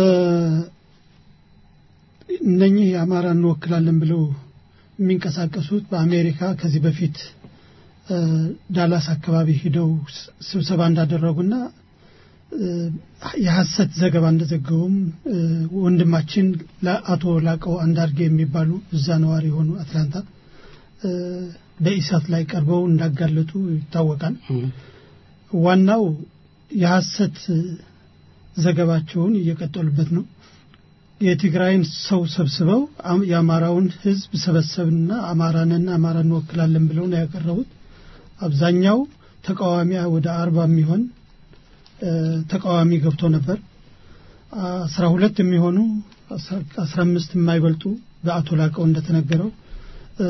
እነኚህ የአማራ እንወክላለን ብለው የሚንቀሳቀሱት በአሜሪካ ከዚህ በፊት እ፣ ዳላስ አካባቢ ሂደው ስ- ስብሰባ እንዳደረጉና እ፣ የሐሰት ዘገባ እንደዘገቡም እ፣ ወንድማችን ለአቶ ላቀው አንዳርጌ የሚባሉ እዛ ነዋሪ የሆኑ አትላንታ እ፣ በኢሳት ላይ ቀርበው እንዳጋለጡ ይታወቃል። ዋናው የሐሰት ዘገባቸውን እየቀጠሉበት ነው። የትግራይን ሰው ሰብስበው አም- የአማራውን ሕዝብ ሰበሰብና አማራንና አማራ እንወክላለን ብለው ነው ያቀረቡት። አብዛኛው ተቃዋሚ ወደ አርባ የሚሆን እ፣ ተቃዋሚ ገብቶ ነበር። አስራ ሁለት የሚሆኑ አስራ አምስት የማይበልጡ በአቶ ላቀው እንደተነገረው እ፣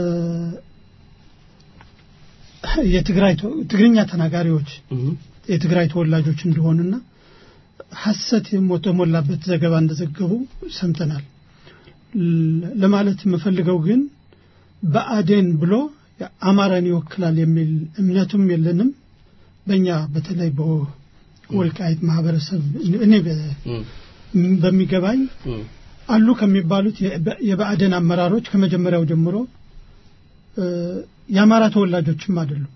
የትግራይ ተወ- ትግርኛ ተናጋሪዎች የትግራይ ተወላጆች እንደሆኑና ሐሰት የተሞላበት ዘገባ እንደዘገቡ ሰምተናል። ል- ለማለት የምፈልገው ግን በአዴን ብሎ አማራን ይወክላል የሚል እምነቱም የለንም። በእኛ በተለይ በወልቃይት ማህበረሰብ እኔ በ- በሚገባኝ አሉ ከሚባሉት የበ- የብአዴን አመራሮች ከመጀመሪያው ጀምሮ እ፣ የአማራ ተወላጆችም አይደሉም።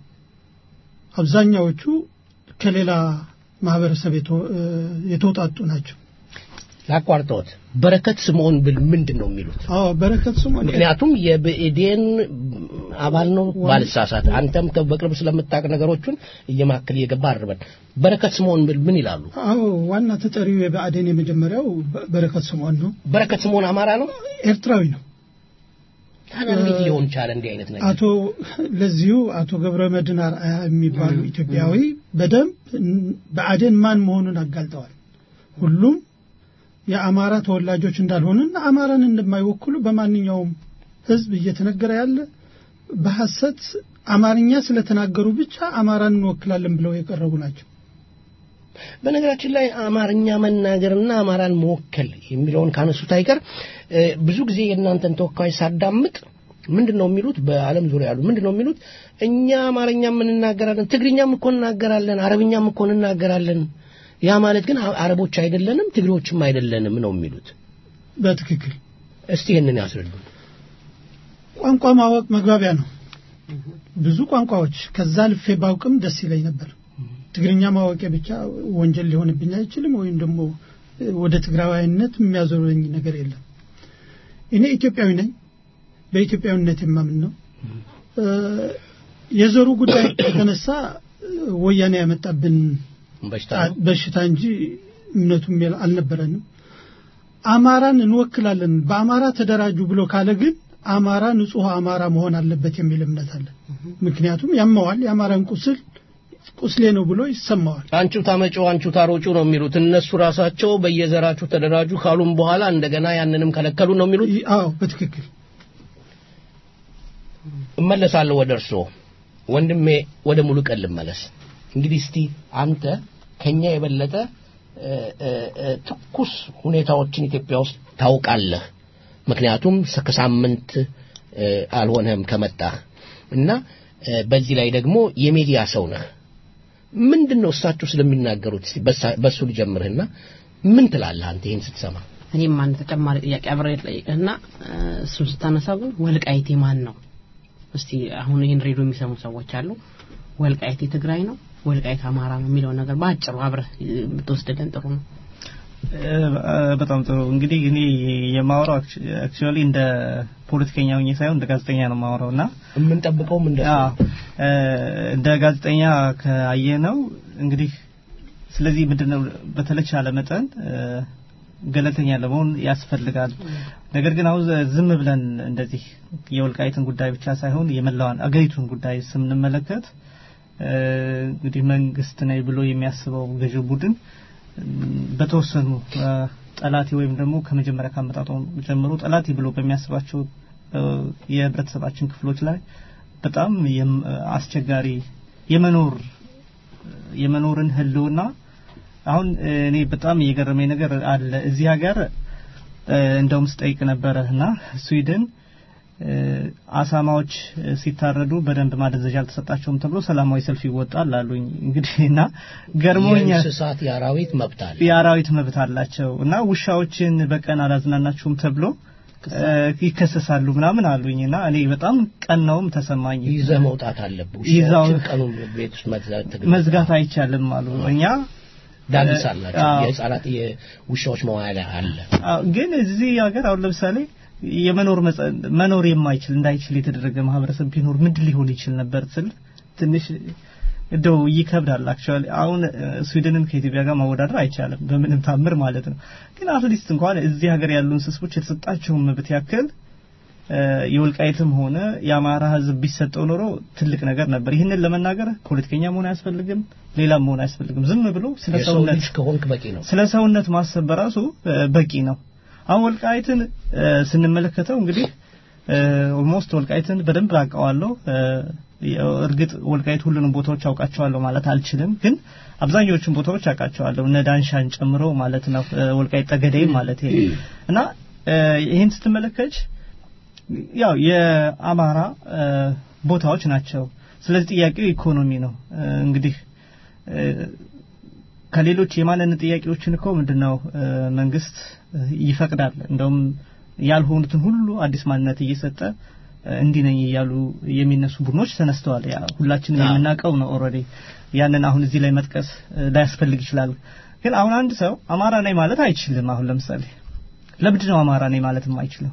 አብዛኛዎቹ ከሌላ ማህበረሰብ የተ- እ፣ የተውጣጡ ናቸው። ላቋርጠዎት በረከት ስምዖን ብል ምንድን ነው የሚሉት? አዎ በረከት ስምዖን ምክንያቱም የብኤዴን አባል ነው ባልሳሳት፣ አንተም ከ- በቅርብ ስለምታውቅ ነገሮቹን እየማክል እየገባ አርበን በረከት ስምዖን ብል ምን ይላሉ? አዎ ዋና ተጠሪው የብአዴን የመጀመሪያው በ- በረከት ስምዖን ነው። በረከት ስምዖን አማራ ነው? ኤርትራዊ ነው። ታዲያ እንዴት ሊሆን ቻለ እንዲህ አይነት ነገር? አቶ ለዚሁ አቶ ገብረ መድህን አርአያ የሚባሉ ኢትዮጵያዊ በደንብ እን- ብአዴን ማን መሆኑን አጋልጠዋል። ሁሉም የአማራ ተወላጆች እንዳልሆኑና አማራን እንደማይወክሉ በማንኛውም ሕዝብ እየተነገረ ያለ በሐሰት አማርኛ ስለተናገሩ ብቻ አማራን እንወክላለን ብለው የቀረቡ ናቸው። በነገራችን ላይ አማርኛ መናገርና አማራን መወከል የሚለውን ካነሱት አይቀር እ፣ ብዙ ጊዜ የእናንተን ተወካዮች ሳዳምጥ ምንድን ነው የሚሉት? በዓለም ዙሪያ ያሉ ምንድን ነው የሚሉት? እኛ አማርኛም እንናገራለን፣ ትግርኛም እኮ እንናገራለን፣ አረብኛም እኮ እንናገራለን። ያ ማለት ግን አ- አረቦች አይደለንም፣ ትግሬዎችም አይደለንም ነው የሚሉት። በትክክል እስቲ ይህንን ያስረዱ። ቋንቋ ማወቅ መግባቢያ ነው። ብዙ ቋንቋዎች ከዛ ልፌ ባውቅም ደስ ይለኝ ነበር። ትግርኛ ማወቄ ብቻ ወንጀል ሊሆንብኝ አይችልም፣ ወይም ደግሞ እ፣ ወደ ትግራዋይነት የሚያዞረኝ ነገር የለም። እኔ ኢትዮጵያዊ ነኝ። በኢትዮጵያዊነት የማምን ነው። እ፣ የዘሩ ጉዳይ ከተነሳ እ፣ ወያኔ ያመጣብን በሽታ ነው። በሽታ እንጂ እምነቱም የለ- አልነበረንም። አማራን እንወክላለን በአማራ ተደራጁ ብሎ ካለ ግን አማራ ንጹሕ አማራ መሆን አለበት የሚል እምነት አለ። ምክንያቱም ያመዋል፣ የአማራን ቁስል ቁስሌ ነው ብሎ ይሰማዋል። አንቺው ታመጪው አንቺው ታሮጩ ነው የሚሉት እነሱ ራሳቸው በየዘራችሁ ተደራጁ ካሉም በኋላ እንደገና ያንንም ከለከሉ ነው የሚሉት። አዎ በትክክል እመለሳለሁ ወደ እርስዎ ወንድሜ፣ ወደ ሙሉ ቀን ልመለስ። እንግዲህ እስቲ አንተ ከኛ የበለጠ እ፣ እ፣ እ፣ ትኩስ ሁኔታዎችን ኢትዮጵያ ውስጥ ታውቃለህ። ምክንያቱም ሰ- ከሳምንት እ፣ አልሆነህም ከመጣህ እና እ፣ በዚህ ላይ ደግሞ የሚዲያ ሰው ነህ። ምንድን ነው እሳቸው ስለሚናገሩት እስቲ በሳ- በሱ ልጀምርህና ምን ትላለህ አንተ ይህን ስትሰማ? እኔም አንድ ተጨማሪ ጥያቄ አብሬ ልጠይቅህና እ፣ እሱን ስታነሳ ግን ወልቃይቴ ማን ነው? እስቲ አሁን ይህን ሬዲዮ የሚሰሙ ሰዎች አሉ። ወልቃይቴ ትግራይ ነው፣ ወልቃይት አማራ ነው የሚለውን ነገር በአጭሩ አብረህ እ፣ ብትወስድልን ጥሩ ነው። በጣም ጥሩ እንግዲህ እኔ የማወራው አክቹዋሊ እንደ ፖለቲከኛ ሆኜ ሳይሆን እንደ ጋዜጠኛ ነው የማወራው እና የምንጠብቀውም እንደ አዎ፣ እ፣ እንደ ጋዜጠኛ ካየ ነው እንግዲህ ስለዚህ ምንድነው በተለቻለ መጠን እ፣ ገለልተኛ ለመሆን ያስፈልጋል። ነገር ግን አሁን ዝም ብለን እንደዚህ የወልቃይትን ጉዳይ ብቻ ሳይሆን የመላዋን አገሪቱን ጉዳይ ስንመለከት እ፣ እንግዲህ መንግስት ነኝ ብሎ የሚያስበው ገዢው ቡድን በተወሰኑ እ፣ ጠላቴ ወይም ደግሞ ከመጀመሪያ ካመጣጡ ጀምሮ ጠላቴ ብሎ በሚያስባቸው እ፣ የህብረተሰባችን ክፍሎች ላይ በጣም የም- አስቸጋሪ የመኖር የመኖርን ህልውና አሁን እኔ በጣም እየገረመኝ ነገር አለ እዚህ ሀገር እንደውም ስጠይቅ ነበረ እና ስዊድን አሳማዎች ሲታረዱ በደንብ ማደንዘዣ አልተሰጣቸውም ተብሎ ሰላማዊ ሰልፍ ይወጣል አሉኝ። እንግዲህ እና ገርሞኛል። የእንስሳት የአራዊት መብት አለ። የአራዊት መብት አላቸው እና ውሻዎችን በቀን አላዝናናችሁም ተብሎ ይከሰሳሉ ምናምን አሉኝ እና እኔ በጣም ቀናውም ተሰማኝ። ይዘህ መውጣት አለብህ። ይዛው ውሻዎችን ቀኑን ቤት ውስጥ መዝጋት መዝጋት አይቻልም አሉ። እኛ ዳንስ አላቸው። የህፃናት የውሻዎች መዋያ አለ። ግን እዚህ ሀገር አሁን ለምሳሌ የመኖር መኖር የማይችል እንዳይችል የተደረገ ማህበረሰብ ቢኖር ምንድን ሊሆን ይችል ነበር ስል ትንሽ እንደው ይከብዳል። አክቹአሊ አሁን ስዊድንን ከኢትዮጵያ ጋር ማወዳደር አይቻልም በምንም ታምር ማለት ነው። ግን አትሊስት እንኳን እዚህ ሀገር ያሉ እንስሶች የተሰጣቸውን መብት ያክል የወልቃይትም ሆነ የአማራ ህዝብ ቢሰጠው ኖሮ ትልቅ ነገር ነበር። ይህንን ለመናገር ፖለቲከኛ መሆን አያስፈልግም፣ ሌላም መሆን አያስፈልግም። ዝም ብሎ ስለ ሰውነት ከሆንክ በቂ ነው። ስለ ሰውነት ማሰብ በራሱ በቂ ነው። አሁን ወልቃይትን ስንመለከተው እንግዲህ ኦልሞስት ወልቃይትን በደንብ አውቀዋለሁ። እርግጥ ወልቃይት ሁሉንም ቦታዎች አውቃቸዋለሁ ማለት አልችልም፣ ግን አብዛኞቹን ቦታዎች አውቃቸዋለሁ እነ ዳንሻን ጨምሮ ማለት ነው። ወልቃይት ጠገዴ ማለት እና ይህን ስትመለከች ያው የአማራ ቦታዎች ናቸው። ስለዚህ ጥያቄው ኢኮኖሚ ነው። እንግዲህ ከሌሎች የማንነት ጥያቄዎችን እኮ ምንድነው መንግስት ይፈቅዳል። እንደውም ያልሆኑትን ሁሉ አዲስ ማንነት እየሰጠ እንዲህ ነኝ እያሉ የሚነሱ ቡድኖች ተነስተዋል። ያ ሁላችንም የምናውቀው ነው ኦልሬዲ። ያንን አሁን እዚህ ላይ መጥቀስ ላያስፈልግ ይችላል። ግን አሁን አንድ ሰው አማራ ነኝ ማለት አይችልም። አሁን ለምሳሌ ለምንድን ነው አማራ ነኝ ማለት የማይችለው?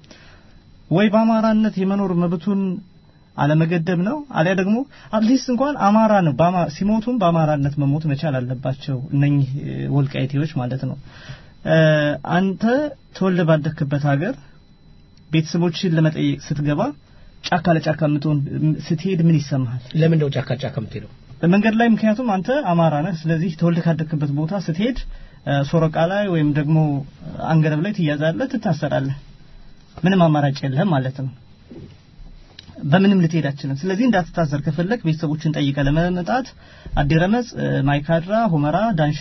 ወይ በአማራነት የመኖር መብቱን አለመገደብ ነው፣ አሊያ ደግሞ አትሊስት እንኳን አማራ ነው ሲሞቱም በአማራነት መሞት መቻል አለባቸው እነኚህ ወልቃይቴዎች ማለት ነው። አንተ ተወልደ ባደክበት ሀገር ቤተሰቦችን ለመጠየቅ ስትገባ ጫካ ለጫካ የምትሆን ስትሄድ ምን ይሰማሃል? ለምን ነው ጫካ ጫካ የምትሄደው? መንገድ ላይ ምክንያቱም አንተ አማራ ነህ። ስለዚህ ተወልደ ካደክበት ቦታ ስትሄድ ሶረቃ ላይ ወይም ደግሞ አንገረብ ላይ ትያዛለህ፣ ትታሰራለህ። ምንም አማራጭ የለህም ማለት ነው። በምንም ልትሄድ አትችልም። ስለዚህ እንዳትታሰር ከፈለክ ቤተሰቦችን ጠይቀ ለመመጣት አዲረመጽ፣ ማይካድራ፣ ሁመራ፣ ዳንሻ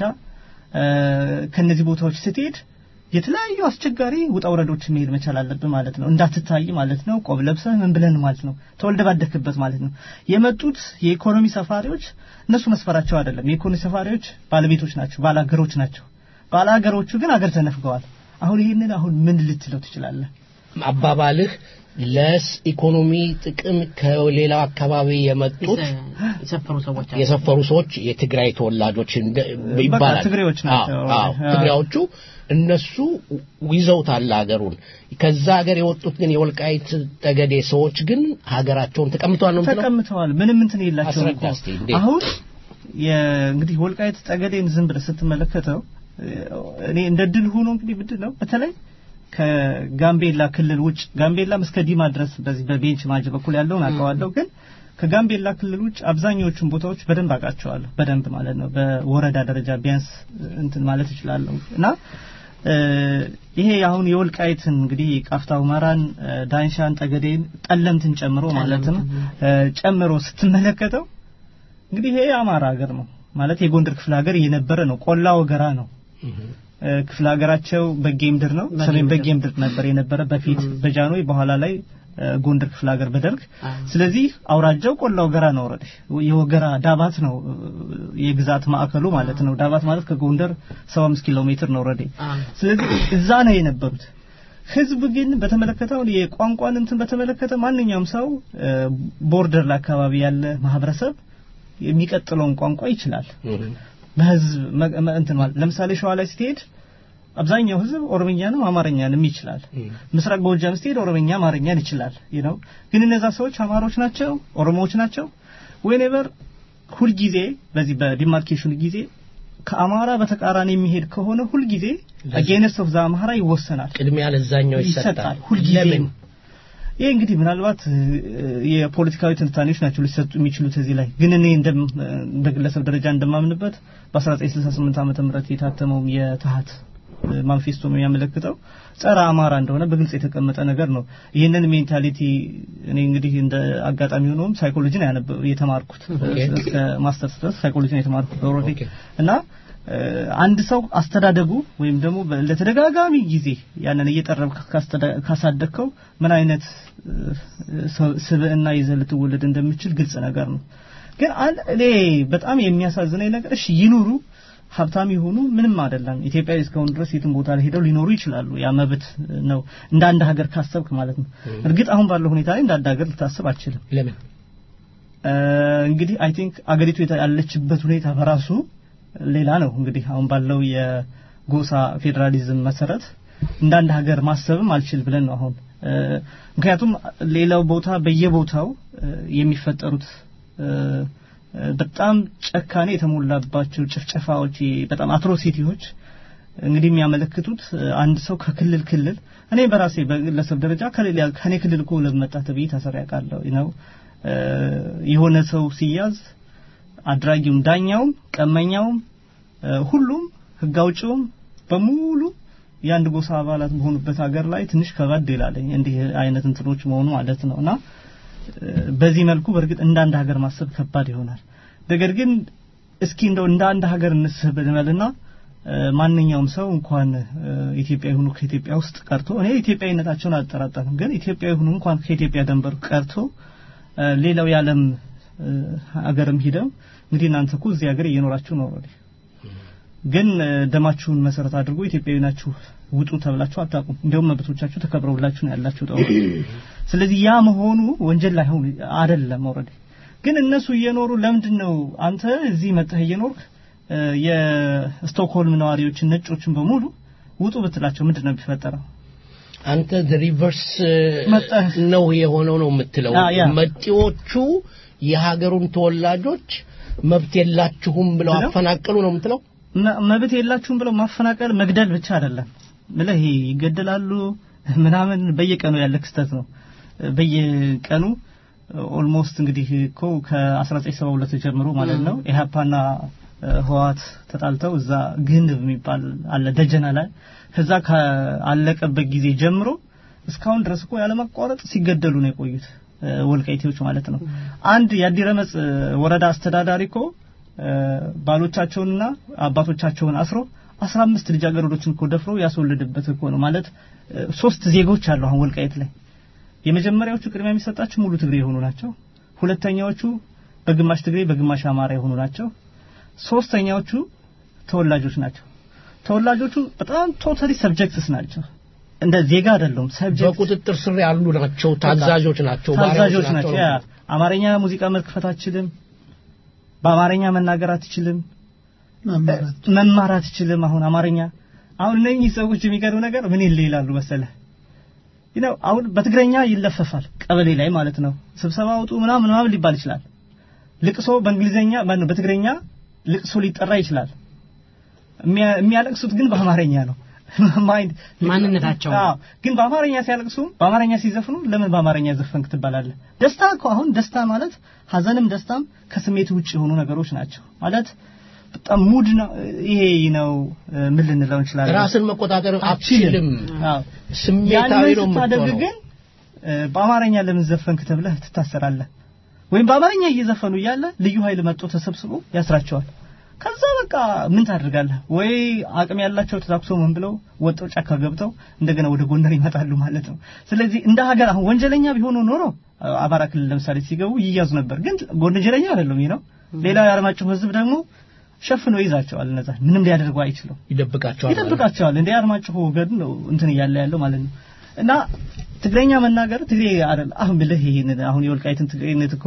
ከነዚህ ቦታዎች ስትሄድ የተለያዩ አስቸጋሪ ውጣ ውረዶች መሄድ መቻል አለብን ማለት ነው። እንዳትታይ ማለት ነው። ቆብ ለብሰህ ምን ብለን ማለት ነው። ተወልደ ባደክበት ማለት ነው። የመጡት የኢኮኖሚ ሰፋሪዎች እነሱ መስፈራቸው አይደለም። የኢኮኖሚ ሰፋሪዎች ባለቤቶች ናቸው፣ ባላገሮች ናቸው። ባላገሮቹ ግን አገር ተነፍገዋል። አሁን ይህንን አሁን ምን ልትለው ትችላለህ? አባባልህ ለስ ኢኮኖሚ ጥቅም ከሌላው አካባቢ የመጡት የሰፈሩ ሰዎች የሰፈሩ ሰዎች የትግራይ ተወላጆች ይባላል። ትግሬዎች ናቸው። ትግሬዎቹ እነሱ ይዘውታል ሀገሩን። ከዛ ሀገር የወጡት ግን የወልቃይት ጠገዴ ሰዎች ግን ሀገራቸውን ተቀምጠዋል ነው ተቀምጠዋል። ምንም እንትን የላቸውም እኮ አስረዳ እስቲ እንዴት? አሁን እንግዲህ ወልቃይት ጠገዴን ዝም ብለህ ስትመለከተው እኔ እንደ ድል ሆኖ እንግዲህ ምንድን ነው በተለይ ከጋምቤላ ክልል ውጭ ጋምቤላም እስከ ዲማ ድረስ በዚህ በቤንች ማጅ በኩል ያለውን አውቀዋለሁ ግን ከጋምቤላ ክልል ውጭ አብዛኛዎቹን ቦታዎች በደንብ አውቃቸዋለሁ በደንብ ማለት ነው በወረዳ ደረጃ ቢያንስ እንትን ማለት እችላለሁ እና ይሄ አሁን የወልቃይትን እንግዲህ ቃፍታ ሁመራን ዳንሻን ጠገዴን ጠለምትን ጨምሮ ማለትም ጨምሮ ስትመለከተው እንግዲህ ይሄ የአማራ ሀገር ነው ማለት የጎንደር ክፍለ ሀገር የነበረ ነው ቆላ ወገራ ነው ክፍለ ሀገራቸው በጌ ምድር ነው ሰሜን በጌ ምድር ነበር የነበረ በፊት በጃንሆይ በኋላ ላይ ጎንደር ክፍለ ሀገር በደርግ ስለዚህ አውራጃው ቆላ ወገራ ነው ወረደ የወገራ ዳባት ነው የግዛት ማዕከሉ ማለት ነው ዳባት ማለት ከጎንደር 75 ኪሎ ሜትር ነው ወረደ ስለዚህ እዛ ነው የነበሩት ህዝብ ግን በተመለከተው የቋንቋን እንትን በተመለከተ ማንኛውም ሰው ቦርደር ላይ አካባቢ ያለ ማህበረሰብ የሚቀጥለውን ቋንቋ ይችላል በህዝብ እንትን ማለት ለምሳሌ ሸዋ ላይ ስትሄድ አብዛኛው ህዝብ ኦሮምኛንም አማርኛንም ይችላል። ምስራቅ ጎጃም ስትሄድ ኦሮምኛ አማርኛን ይችላል። ነው ግን እነዛ ሰዎች አማሮች ናቸው፣ ኦሮሞዎች ናቸው። ዌኔቨር ሁልጊዜ በዚህ በዲማርኬሽኑ ጊዜ ከአማራ በተቃራኒ የሚሄድ ከሆነ ሁልጊዜ አጌነስት ኦፍ ዘ አማራ ይወሰናል፣ ቅድሚያ ለዛኛው ይሰጣል። ሁልጊዜ ይህ እንግዲህ ምናልባት የፖለቲካዊ ትንታኔዎች ናቸው ሊሰጡ የሚችሉት እዚህ ላይ ግን እኔ በግለሰብ ደረጃ እንደማምንበት በ1968 ዓመተ ምህረት የታተመው የትሀት ማንፌስቶ የሚያመለክተው ጸረ አማራ እንደሆነ በግልጽ የተቀመጠ ነገር ነው። ይህንን ሜንታሊቲ እኔ እንግዲህ እንደ አጋጣሚ ሆኖም ሳይኮሎጂ ነው ያነበ የተማርኩት እስከ ማስተርስ ድረስ ሳይኮሎጂ ነው የተማርኩት ኦልሬዲ እና አንድ ሰው አስተዳደጉ ወይም ደግሞ ለተደጋጋሚ ጊዜ ያንን እየጠረብ ካሳደግከው ምን አይነት ስብዕና ይዘህ ልትወለድ እንደምችል ግልጽ ነገር ነው። ግን እኔ በጣም የሚያሳዝነኝ ነገር እሺ ይኑሩ ሀብታም ይሆኑ ምንም አይደለም። ኢትዮጵያ እስካሁን ድረስ የትም ቦታ ላይ ሄደው ሊኖሩ ይችላሉ። ያ መብት ነው፣ እንደ አንድ ሀገር ካሰብክ ማለት ነው። እርግጥ አሁን ባለው ሁኔታ ላይ እንደ አንድ ሀገር ልታስብ አችልም። ለምን እንግዲህ አይ ቲንክ አገሪቱ ያለችበት ሁኔታ በራሱ ሌላ ነው። እንግዲህ አሁን ባለው የጎሳ ፌዴራሊዝም መሰረት እንደ አንድ ሀገር ማሰብም አልችል ብለን ነው አሁን ምክንያቱም ሌላው ቦታ በየቦታው የሚፈጠሩት በጣም ጨካኔ የተሞላባቸው ጭፍጨፋዎች፣ በጣም አትሮሲቲዎች እንግዲህ የሚያመለክቱት አንድ ሰው ከክልል ክልል እኔ በራሴ በግለሰብ ደረጃ ከሌላ ከኔ ክልል እኮ ለመጣ ተብዬ ታሰር ያውቃለሁ ነው የሆነ ሰው ሲያዝ አድራጊውም፣ ዳኛውም፣ ቀመኛውም፣ ሁሉም ህግ አውጪውም በሙሉ የአንድ ጎሳ አባላት በሆኑበት ሀገር ላይ ትንሽ ከበድ ይላል እንዲህ አይነት እንትኖች መሆኑ ማለት ነው እና በዚህ መልኩ በእርግጥ እንደ አንድ ሀገር ማሰብ ከባድ ይሆናል። ነገር ግን እስኪ እንደው እንደ አንድ ሀገር እንስብ እንበልና ማንኛውም ሰው እንኳን ኢትዮጵያ ይሁኑ ከኢትዮጵያ ውስጥ ቀርቶ እኔ ኢትዮጵያዊነታቸውን አልጠራጠርም፣ ግን ኢትዮጵያ ይሁኑ እንኳን ከኢትዮጵያ ደንበር ቀርቶ ሌላው የዓለም ሀገርም ሂደው እንግዲህ እናንተ እኮ እዚህ ሀገር እየኖራችሁ ነው ኦልሬዲ ግን ደማችሁን መሰረት አድርጎ ኢትዮጵያዊ ናችሁ ውጡ ተብላችሁ አታውቁም። እንዲያውም መብቶቻችሁ ተከብረውላችሁ ነው ያላችሁ ጠው ስለዚህ ያ መሆኑ ወንጀል ላይሆን አይደለም ኦልሬዲ ግን እነሱ እየኖሩ ለምንድን ነው አንተ እዚህ መጥተህ እየኖርክ የስቶክሆልም ነዋሪዎችን ነጮችን በሙሉ ውጡ ብትላቸው ምንድን ነው የሚፈጠረው? አንተ ሪቨርስ ነው የሆነው ነው የምትለው። መጤዎቹ የሀገሩን ተወላጆች መብት የላችሁም ብለው አፈናቀሉ ነው የምትለው። መብት የላችሁም ብለው ማፈናቀል መግደል ብቻ አይደለም ምለህ ይሄ ይገደላሉ ምናምን በየቀኑ ያለ ክስተት ነው። በየቀኑ ኦልሞስት እንግዲህ እኮ ከ1972 ጀምሮ ማለት ነው ኢህአፓና ህዋት ተጣልተው እዛ ግንብ የሚባል አለ ደጀና ላይ ከዛ ካለቀበት ጊዜ ጀምሮ እስካሁን ድረስ እኮ ያለማቋረጥ ሲገደሉ ነው የቆዩት ወልቃይቴዎች ማለት ነው። አንድ የአዲረመጽ ወረዳ አስተዳዳሪ እኮ ባሎቻቸውንና አባቶቻቸውን አስሮ አስራ አምስት ልጃገረዶችን እኮ ደፍሮ ያስወለደበት እኮ ነው ማለት ሶስት ዜጎች አሉ አሁን ወልቃይት ላይ የመጀመሪያዎቹ ቅድሚያ የሚሰጣቸው ሙሉ ትግሬ የሆኑ ናቸው ሁለተኛዎቹ በግማሽ ትግሬ በግማሽ አማራ የሆኑ ናቸው ሶስተኛዎቹ ተወላጆች ናቸው ተወላጆቹ በጣም ቶታሊ ሰብጀክትስ ናቸው እንደ ዜጋ አይደሉም ሰብጀክት በቁጥጥር ስር ያሉ ናቸው ታዛዦች ናቸው ታዛዦች ናቸው ያ አማርኛ ሙዚቃ መክፈት አትችልም በአማርኛ መናገር አትችልም መማር አትችልም አሁን አማርኛ አሁን እነኚህ ሰዎች የሚገርም ነገር ምን ይላሉ መሰለህ ነው አሁን በትግረኛ ይለፈፋል ቀበሌ ላይ ማለት ነው ስብሰባ አውጡ ምናምን ምናምን ሊባል ይችላል ልቅሶ በእንግሊዘኛ በትግረኛ ልቅሶ ሊጠራ ይችላል የሚያለቅሱት ግን በአማርኛ ነው ማይንድ ማንነታቸው ግን በአማርኛ ሲያለቅሱ በአማርኛ ሲዘፍኑ ለምን በአማርኛ ዘፈንክ ትባላለህ ደስታ እኮ አሁን ደስታ ማለት ሀዘንም ደስታም ከስሜት ውጭ የሆኑ ነገሮች ናቸው ማለት በጣም ሙድ ነው ይሄ ነው ምን ልንለው እንችላለን ራስን መቆጣጠር አትችልም ስሜታዊ ነው ስታደርግ ግን በአማርኛ ለምን ዘፈንክ ተብለህ ትታሰራለህ ወይም በአማርኛ እየዘፈኑ እያለ ልዩ ኃይል መጥቶ ተሰብስቦ ያስራቸዋል ከዛ በቃ ምን ታደርጋለህ ወይ አቅም ያላቸው ተታኩሶ ምን ብለው ወጥተው ጫካ ገብተው እንደገና ወደ ጎንደር ይመጣሉ ማለት ነው ስለዚህ እንደ ሀገር አሁን ወንጀለኛ ቢሆኑ ኖሮ አማራ ክልል ለምሳሌ ሲገቡ ይያዙ ነበር ግን ወንጀለኛ አይደለም ይህ ነው ሌላ የአለማጭሁ ህዝብ ደግሞ ሸፍኖ ይዛቸዋል እነዛ ምንም ሊያደርጉ አይችሉም ይደብቃቸዋል ይደብቃቸዋል እንደ አርማጭሆ ወገድ ነው እንትን እያለ ያለው ማለት ነው እና ትግረኛ መናገር ትግሬ አይደል አሁን ብለህ ይሄን አሁን የወልቃይትን ትግሬነት እኮ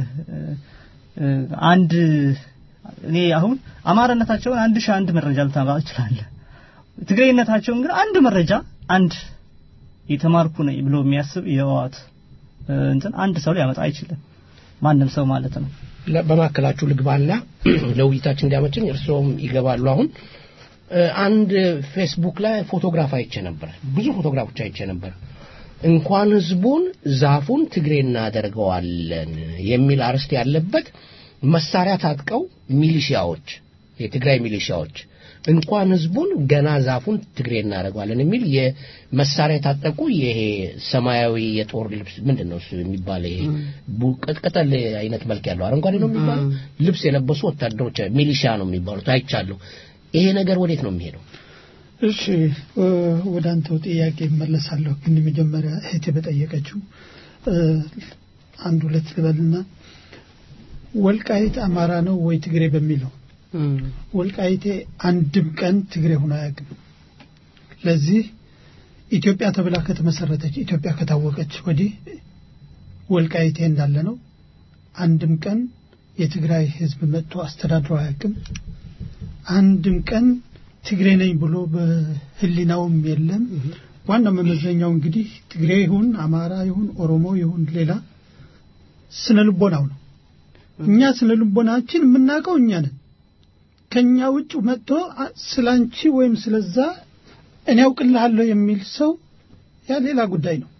አንድ እኔ አሁን አማራነታቸውን አንድ ሺህ አንድ መረጃ ልታመጣ ትችላለህ ትግሬነታቸውን ግን አንድ መረጃ አንድ የተማርኩ ነኝ ብሎ የሚያስብ የህወሓት እንትን አንድ ሰው ሊያመጣ አይችልም ማንም ሰው ማለት ነው በማከላችሁ ልግባና ለውይይታችን እንዲያመችን እርስዎም ይገባሉ አሁን አንድ ፌስቡክ ላይ ፎቶግራፍ አይቼ ነበር ብዙ ፎቶግራፎች አይቼ ነበር እንኳን ህዝቡን ዛፉን ትግሬ እናደርገዋለን የሚል አርስት ያለበት መሳሪያ ታጥቀው ሚሊሺያዎች የትግራይ ሚሊሺያዎች እንኳን ህዝቡን ገና ዛፉን ትግሬ እናደርገዋለን የሚል የመሳሪያ የታጠቁ ይሄ ሰማያዊ የጦር ልብስ ምንድን ነው እሱ የሚባለው ይሄ ቡ- ቅጠል አይነት መልክ ያለው አረንጓዴ ነው የሚባለው ልብስ የለበሱ ወታደሮች ሚሊሻ ነው የሚባሉት አይቻለሁ። ይሄ ነገር ወዴት ነው የሚሄደው? እሺ እ፣ ወደ አንተው ጥያቄ እመለሳለሁ። ግን መጀመሪያ እህቴ በጠየቀችው እ፣ አንድ ሁለት ልበልና ወልቃይት አማራ ነው ወይ ትግሬ በሚለው ወልቃይቴ አንድም ቀን ትግሬ ሆኖ አያውቅም። ለዚህ ኢትዮጵያ ተብላ ከተመሰረተች ኢትዮጵያ ከታወቀች ወዲህ ወልቃይቴ እንዳለ ነው። አንድም ቀን የትግራይ ህዝብ መጥቶ አስተዳድሮ አያውቅም። አንድም ቀን ትግሬ ነኝ ብሎ በህሊናውም የለም። ዋናው መመዘኛው እንግዲህ ትግሬ ይሁን አማራ ይሁን ኦሮሞ ይሁን ሌላ ስነ ልቦናው ነው። እኛ ስነ ልቦናችን የምናውቀው እኛ ነን። ከኛ ውጭ መጥቶ አ- ስላንቺ ወይም ስለዛ እኔ ያውቅልሃለሁ የሚል ሰው ያ ሌላ ጉዳይ ነው።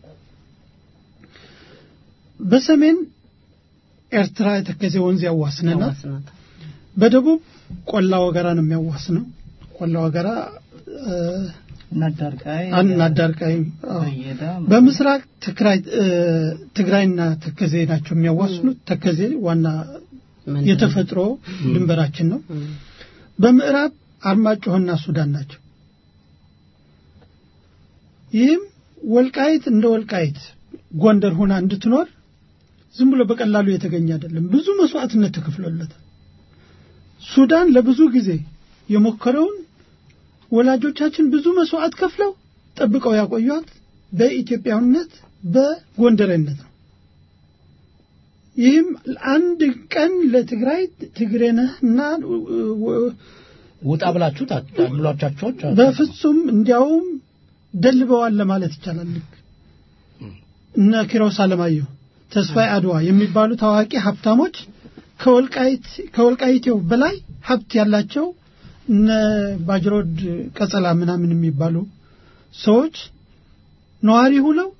በሰሜን ኤርትራ የተከዜ ወንዝ ያዋስነናል። በደቡብ ቆላ ወገራ ነው የሚያዋስነው። ቆላ ወገራ እ፣ እናዳርቃይ አናዳርቃይ አዎ። በየዳ በምስራቅ ትግራይ እ፣ ትግራይና ተከዜ ናቸው የሚያዋስኑት። ተከዜ ዋና የተፈጥሮ ድንበራችን ነው። በምዕራብ አርማጭሆና ሱዳን ናቸው። ይህም ወልቃይት እንደ ወልቃይት ጎንደር ሆና እንድትኖር ዝም ብሎ በቀላሉ የተገኘ አይደለም። ብዙ መስዋዕትነት ተከፍሎለታል። ሱዳን ለብዙ ጊዜ የሞከረውን ወላጆቻችን ብዙ መስዋዕት ከፍለው ጠብቀው ያቆዩት በኢትዮጵያዊነት በጎንደሬነት ነው። ይህም አንድ ቀን ለትግራይ ትግሬ ነህና ውጣ ብላችሁ ብሏቻቸው በፍጹም እንዲያውም ደልበዋል ለማለት ይቻላል። ልክ እነ ኪሮስ አለማየሁ፣ ተስፋዬ አድዋ የሚባሉ ታዋቂ ሀብታሞች ከወልቃይት ከወልቃይቴው በላይ ሀብት ያላቸው እነ ባጅሮድ ቀጸላ ምናምን የሚባሉ ሰዎች ነዋሪ ሁነው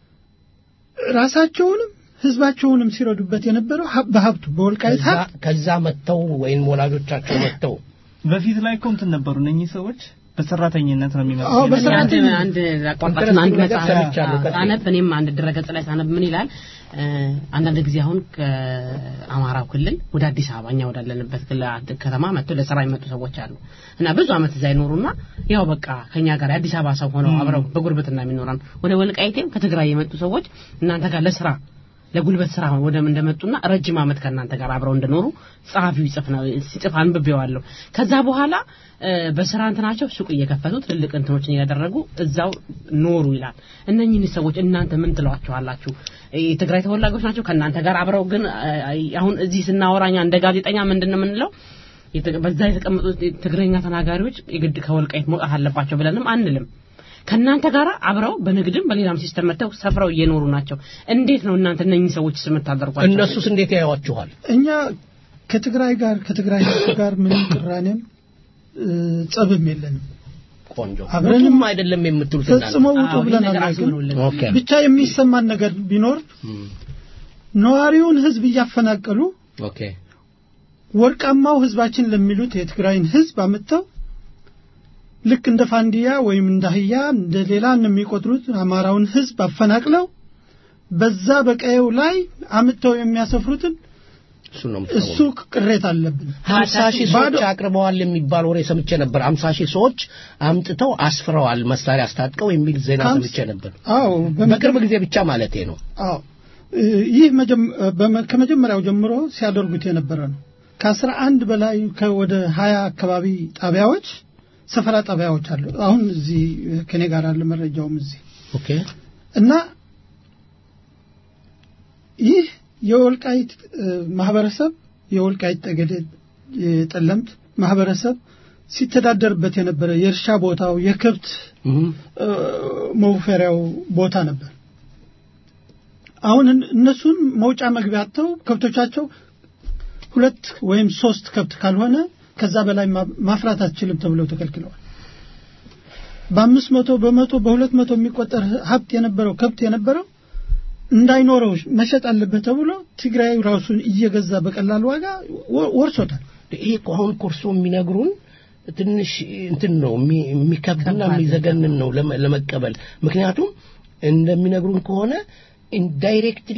ራሳቸውንም ህዝባቸውንም ሲረዱበት የነበረው ሀብ- በሀብቱ በወልቃይት ሀብት ከዛ መጥተው ወይም ወላጆቻቸው መጥተው በፊት ላይ እኮ እንትን ነበሩ እነኚህ ሰዎች በሰራተኝነት ነው የሚመጡት አዎ፣ የነበረው። በሰራተኝነት። አንድ አቋርጣችን አንድ ነገር መጽሐፍ ሰምቻለሁ። ቀጥል። ሳነብ እኔም አንድ ድረገጽ ላይ ሳነብ ምን ይላል እ፣ አንዳንድ ጊዜ አሁን ከአማራው ክልል ወደ አዲስ አበባ እኛ ወዳለንበት ክልል ከተማ መጥተው ለስራ የመጡ ሰዎች አሉ እና ብዙ አመት እዛ ይኖሩና ያው በቃ ከኛ ጋር የአዲስ አበባ ሰው ሆነው አብረው በጉርብትና የሚኖራን ወደ ወልቃይቴም ከትግራይ የመጡ ሰዎች እናንተ ጋር ለስራ ለጉልበት ስራ ወደ እንደመጡና ረጅም አመት ከእናንተ ጋር አብረው እንደኖሩ ጸሐፊው ይጽፍ ነው ሲጽፍ አንብቤዋለሁ። ከዛ በኋላ እ፣ በስራ እንትናቸው ሱቅ እየከፈቱ ትልልቅ እንትኖችን እያደረጉ እዛው ኖሩ ይላል። እነኚህን ሰዎች እናንተ ምን ትሏቸዋላችሁ? የትግራይ ተወላጆች ናቸው ከእናንተ ጋር አብረው ግን እ፣ አሁን እዚህ ስናወራኛ እንደ ጋዜጠኛ ምንድን ነው የምንለው? የት- በዛ የተቀመጡት ትግረኛ ተናጋሪዎች የግድ ከወልቃይት መውጣት አለባቸው ብለንም አንልም። ከእናንተ ጋር አብረው በንግድም በሌላም ሲስተም መጥተው ሰፍረው እየኖሩ ናቸው። እንዴት ነው እናንተ እነኚህ ሰዎች የምታደርጓቸው? እነሱስ እንዴት ያዩዋችኋል? እኛ ከትግራይ ጋር ከትግራይ ህዝብ ጋር ምንም ቅራኔም እ፣ ጸብም የለንም። ቆንጆ አብረንም ውጡም አይደለም የምትሉት እናንተ? ፈጽሞ ውጡ አዎ፣ ይህ ብለን ነገር አናውቅም። አስምሩልን። ኦኬ ብቻ የሚሰማን ነገር ቢኖር ነዋሪውን ህዝብ እያፈናቀሉ ኦኬ ወርቃማው ህዝባችን ለሚሉት የትግራይን ህዝብ አምጥተው ልክ እንደ ፋንዲያ ወይም እንደ አህያ እንደ ሌላ የሚቆጥሩት አማራውን ህዝብ አፈናቅለው በዛ በቀየው ላይ አምጥተው የሚያሰፍሩትን እሱ ነው እሱ ቅሬታ አለብን። ሀምሳ ሺህ ሰዎች አቅርበዋል የሚባል ወሬ ሰምቼ ነበር። ሀምሳ ሺህ ሰዎች አምጥተው አስፍረዋል መሳሪያ አስታጥቀው የሚል ዜና ሀምሳ- ሰምቼ ነበር። አዎ በቅርብ ጊዜ ብቻ ማለቴ ነው። አዎ እ፣ ይህ መጀመ- በመ- ከመጀመሪያው ጀምሮ ሲያደርጉት የነበረ ነው። ከአስራ አንድ በላይ ከወደ ሀያ አካባቢ ጣቢያዎች ሰፈራ ጣቢያዎች አሉ። አሁን እዚህ ከኔ ጋር አለ መረጃውም እዚህ ኦኬ እና ይህ የወልቃይት እ፣ ማህበረሰብ የወልቃይት ጠገዴ የጠለምት ማህበረሰብ ሲተዳደርበት የነበረ የእርሻ ቦታው የከብት እ፣ መውፈሪያው ቦታ ነበር። አሁን እን- እነሱን መውጫ መግቢያ አጥተው ከብቶቻቸው ሁለት ወይም ሶስት ከብት ካልሆነ ከዛ በላይ ማ- ማፍራት አትችልም ተብለው ተከልክለዋል። በአምስት መቶ በመቶ በሁለት መቶ የሚቆጠር ሀብት የነበረው ከብት የነበረው እንዳይኖረው መሸጥ አለበት ተብሎ ትግራይ ራሱን እየገዛ በቀላል ዋጋ ወ- ወርሶታል። ይሄ እኮ አሁን ኮርሶ የሚነግሩን ትንሽ እንትን ነው የሚ- የሚከብድና የሚዘገንን ነው ለመ- ለመቀበል ምክንያቱም እንደሚነግሩን ከሆነ ኢንዳይሬክትሊ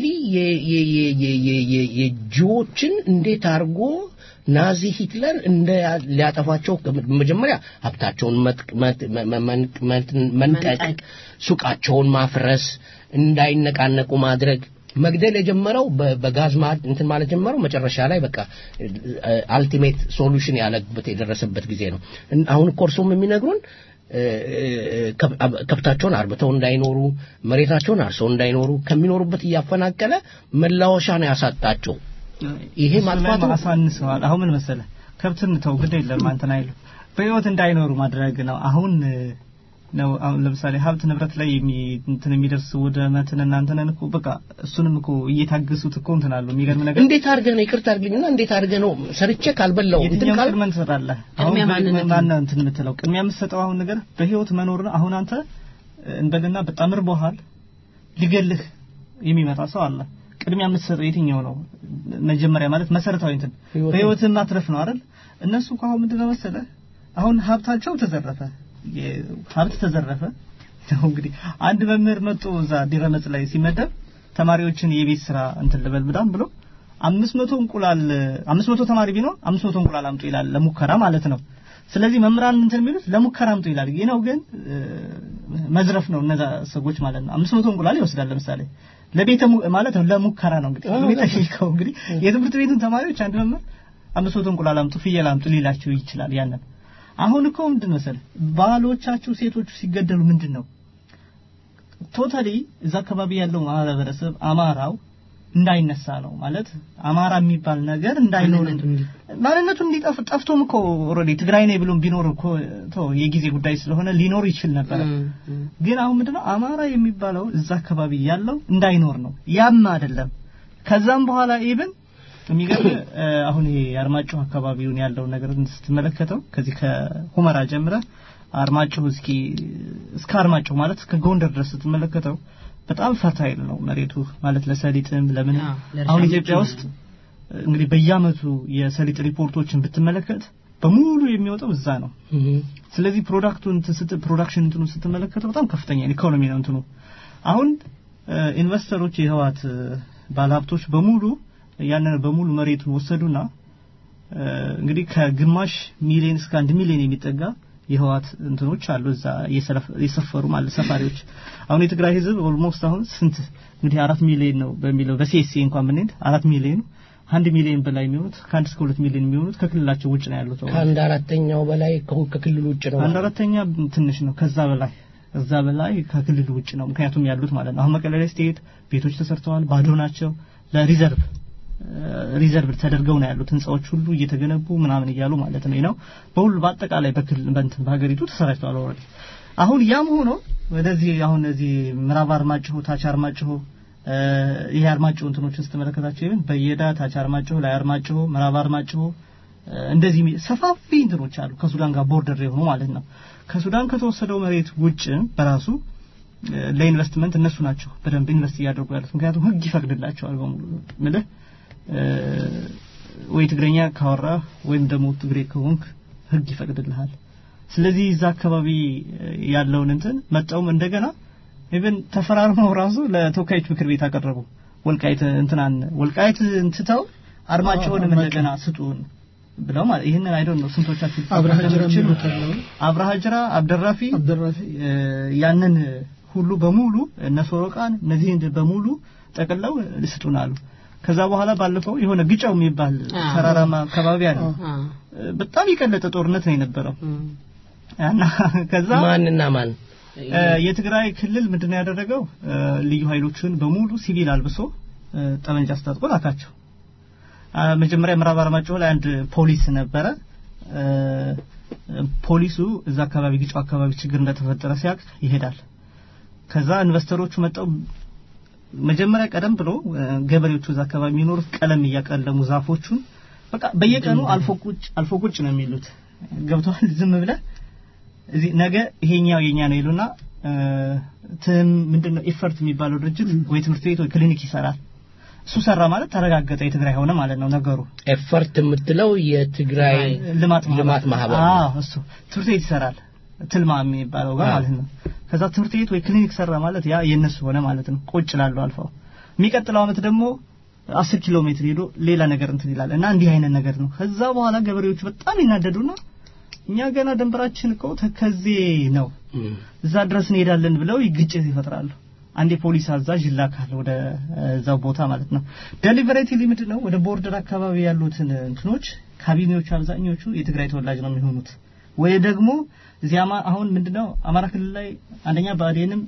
የጂዎችን እንዴት አድርጎ ናዚ ሂትለር እንደ ሊያጠፋቸው መጀመሪያ ሀብታቸውን መጥ- መጥ- መ- መ- መ- መንጠቅ ሱቃቸውን ማፍረስ እንዳይነቃነቁ ማድረግ መግደል የጀመረው በ- በጋዝ ማ- እንትን ማለት ጀመረው መጨረሻ ላይ በቃ አልቲሜት ሶሉሽን ያለበት የደረሰበት ጊዜ ነው እን- አሁን እኮ እርሶም የሚነግሩን እ፣ እ፣ ከብ- አብ- ከብታቸውን አርብተው እንዳይኖሩ መሬታቸውን አርሰው እንዳይኖሩ ከሚኖሩበት እያፈናቀለ መላወሻ ነው ያሳጣቸው ይሄ እሱ ላይ ማጥፋቱ አሳንሰዋል። አሁን ምን መሰለ ከብትን ተው ግድ የለም አንተን አይሉ በህይወት እንዳይኖሩ ማድረግ ነው። አሁን እ፣ ነው አሁን ለምሳሌ ሀብት ንብረት ላይ የሚ እንትን የሚደርስ ውድመትን እናንተን እኮ በቃ እሱንም እኮ እየታገሱት እኮ እንትን አሉ። የሚገርም ነገር እንዴት አድርገህ ነው ይቅርታ አድርግልኝና እንዴት አድርገህ ነው ሰርቼ ካልበላው እንትን የትኛውን ካል ቅድመ ትሰጣለህ? አሁን ቅድሚያ በ- ማንነትን። ማነው እንትን የምትለው ቅድሚያ የምትሰጠው አሁን ነገር በህይወት መኖር ነው። አሁን አንተ እንበልና በጣም ርቦሃል፣ ሊገልህ የሚመጣ ሰው አለ። ቅድሚያ የምትሰጠው የትኛው ነው? መጀመሪያ ማለት መሰረታዊ እንትን ህይወትን። በህይወትን ማትረፍ ነው አይደል? እነሱ እኮ አሁን ምንድነው መሰለህ አሁን ሀብታቸው ተዘረፈ፣ የ- ሀብት ተዘረፈ። ነው እንግዲህ አንድ መምህር መጥቶ እዛ ዲረመጽ ላይ ሲመደብ ተማሪዎችን የቤት ስራ እንትን ልበል ብዳም ብሎ አምስት መቶ እንቁላል አምስት መቶ ተማሪ ቢኖር አምስት መቶ እንቁላል አምጡ ይላል ለሙከራ ማለት ነው። ስለዚህ መምህራን እንትን የሚሉት ለሙከራ አምጡ ይላል። ይህ ነው ግን እ፣ መዝረፍ ነው እነዛ ሰዎች ማለት ነው። አምስት መቶ እንቁላል ይወስዳል ለምሳሌ ለቤተ mu- ማለት ነው ለሙከራ ነው እንግዲህ የሚጠይቀው እንግዲህ የትምህርት ቤቱን ተማሪዎች አንድ መምህር አምስት መቶ እንቁላል አምጡ ፍየል አምጡ ሊላቸው ይችላል። ያንን አሁን እኮ ምንድን መሰለህ ባሎቻችሁ ሴቶቹ ሲገደሉ ምንድን ነው ቶታሊ እዛ አካባቢ ያለው ማህበረሰብ አማራው እንዳይነሳ ነው ማለት አማራ የሚባል ነገር እንዳይኖር ማንነቱ እንዲጠፍ ጠፍቶም እኮ ኦልሬዲ ትግራይ ነኝ ብሎም ቢኖር እኮ ተው የጊዜ ጉዳይ ስለሆነ ሊኖር ይችል ነበረ። ግን አሁን ምንድነው አማራ የሚባለው እዛ አካባቢ ያለው እንዳይኖር ነው። ያም አይደለም ከዛም በኋላ ኢቭን የሚገርም እ፣ አሁን ይሄ አርማጭሆ አካባቢውን ያለውን ነገር ስትመለከተው ከዚህ ከሁመራ ጀምረ አርማጭሆ እስኪ እስከ አርማጭሆ ማለት እስከ ጎንደር ድረስ ስትመለከተው በጣም ፈርታይል ነው መሬቱ ማለት ለሰሊጥም ለምን ለእርሻ አሁን ኢትዮጵያ ምቹ ውስጥ እንግዲህ በየአመቱ የሰሊጥ ሪፖርቶችን ብትመለከት በሙሉ የሚወጣው እዛ ነው። ስለዚህ ፕሮዳክቱን እንትን ስት ፕሮዳክሽን እንትኑ ስትመለከተው በጣም ከፍተኛ ኢኮኖሚ ነው እንትኑ። አሁን እ፣ ኢንቨስተሮች የህዋት ባለሀብቶች በሙሉ ያንን በሙሉ መሬቱን ወሰዱና እ፣ እንግዲህ ከግማሽ ሚሊዮን እስከ አንድ ሚሊዮን የሚጠጋ የህዋት እንትኖች አሉ እዛ እየሰለፍ- እየሰፈሩ ማለት ሰፋሪዎች። አሁን የትግራይ ህዝብ ኦልሞስት አሁን ስንት እንግዲህ አራት ሚሊዮን ነው በሚለው በሲኤስሲ እንኳን ብንሄድ አራት ሚሊዮኑ አንድ ሚሊዮን በላይ የሚሆኑት ከአንድ እስከ ሁለት ሚሊዮን የሚሆኑት ከክልላቸው ውጭ ነው ያሉት። ከአንድ አራተኛው በላይ ከሁ- ከክልሉ ውጭ ነው አንድ አራተኛ ትንሽ ነው። ከዛ በላይ እዛ በላይ ከክልል ውጭ ነው። ምክንያቱም ያሉት ማለት ነው። አሁን መቀሌ ላይ ስትሄድ ቤቶች ተሰርተዋል፣ ባዶ ናቸው። ለሪዘርቭ ሪዘርቭ ተደርገው ነው ያሉት ህንጻዎች ሁሉ እየተገነቡ ምናምን እያሉ ማለት ነው ነው በሁሉ በአጠቃላይ በክልል በእንትን በሀገሪቱ ተሰራጭተዋል ኦልሬዲ። አሁን ያም ሆኖ ወደዚህ አሁን እዚህ ምዕራብ አርማጭሆ፣ ታች አርማጭሆ እ፣ ይሄ አርማጭሆ እንትኖችን ስትመለከታቸው ይሄን በየዳ ታች አርማጭሆ፣ ላይ አርማጭሆ፣ ምዕራብ አርማጭሆ እ፣ እንደዚህ የሚ- ሰፋፊ እንትኖች አሉ ከሱዳን ጋር ቦርደር የሆኑ ማለት ነው። ከሱዳን ከተወሰደው መሬት ውጭ በራሱ እ፣ ለኢንቨስትመንት እነሱ ናቸው በደንብ ኢንቨስት እያደረጉ ያሉት። ምክንያቱም ህግ ይፈቅድላቸዋል በሙሉ ምልህ እ፣ ወይ ትግረኛ ካወራህ ወይም ደግሞ ትግሬ ከሆንክ ህግ ይፈቅድልሃል። ስለዚህ እዛ አካባቢ እ፣ ያለውን እንትን መጣውም እንደገና ኢቭን ተፈራርመው ራሱ ለተወካዮች ምክር ቤት አቀረቡ። ወልቃይት እንትናን ወልቃይት እንትተው አርማጭሆንም እንደገና ስጡን ብለው ማለት ይህንን አይዶን ነው ስንቶቻችሁ አብርሃ ጅራ እንደምትችሉ የሚሉት አለው። አብርሃ ጅራ አብደራፊ አብደራፊ እ፣ ያንን ሁሉ በሙሉ እነ ሶሮቃን እነዚህን በሙሉ ጠቅለው ስጡን አሉ። ከዛ በኋላ ባለፈው የሆነ ግጫው የሚባል አዎ። ተራራማ አካባቢ አለ። አ እ፣ በጣም የቀለጠ ጦርነት ነው የነበረው እና ከዛ ማንና ማን እ፣ የትግራይ ክልል ምንድነው ያደረገው እ፣ ልዩ ኃይሎችን በሙሉ ሲቪል አልብሶ እ፣ ጠመንጃ አስታጥቆ ላካቸው። አ፣ መጀመሪያ ምዕራብ አርማጭሆ ላይ አንድ ፖሊስ ነበረ። እ፣ ፖሊሱ እዛ አካባቢ ግጫው አካባቢ ችግር እንደተፈጠረ ሲያቅ ይሄዳል። ከዛ ኢንቨስተሮቹ መጣው መጀመሪያ ቀደም ብሎ እ፣ ገበሬዎቹ እዛ አካባቢ የሚኖሩት ቀለም እያቀለሙ ዛፎቹን በቃ በየቀኑ አልፎ ቁጭ አልፎ ቁጭ ነው የሚሉት ገብተዋል። ዝም ብለህ እዚህ ነገ ይሄኛው የኛ ነው ይሉና እ፣ ትም ምንድነው ኢፈርት የሚባለው ድርጅት ወይ ትምህርት ቤት ወይ ክሊኒክ ይሰራል። እሱ ሰራ ማለት ተረጋገጠ የትግራይ ሆነ ማለት ነው ነገሩ ኤፈርት የምትለው የትግራይ ልማት ልማት ማህበር ነው። አዎ እሱ ትምህርት ቤት ይሰራል ትልማ የሚባለው ጋር አዎ። ማለት ነው ከዛ ትምህርት ቤት ወይ ክሊኒክ ሰራ ማለት ያ የነሱ ሆነ ማለት ነው ቁጭ ላለው አልፈው የሚቀጥለው አመት ደግሞ አስር ኪሎ ሜትር ሄዶ ሌላ ነገር እንትን ይላል እና እንዲህ አይነት ነገር ነው ከዛ በኋላ ገበሬዎቹ በጣም ይናደዱና እኛ ገና ደንበራችን እኮ ተከዜ ነው እዛ ድረስ እንሄዳለን ብለው ግጭት ይፈጥራሉ አንድ የፖሊስ አዛዥ ይላካል ወደ እ፣ እዛው ቦታ ማለት ነው ዴሊቨሬትሊ ምንድን ነው ወደ ቦርደር አካባቢ ያሉትን እንትኖች ካቢኔዎቹ አብዛኞቹ የትግራይ ተወላጅ ነው የሚሆኑት ወይ ደግሞ እዚህ አማ- አሁን ምንድነው አማራ ክልል ላይ አንደኛ ብአዴንም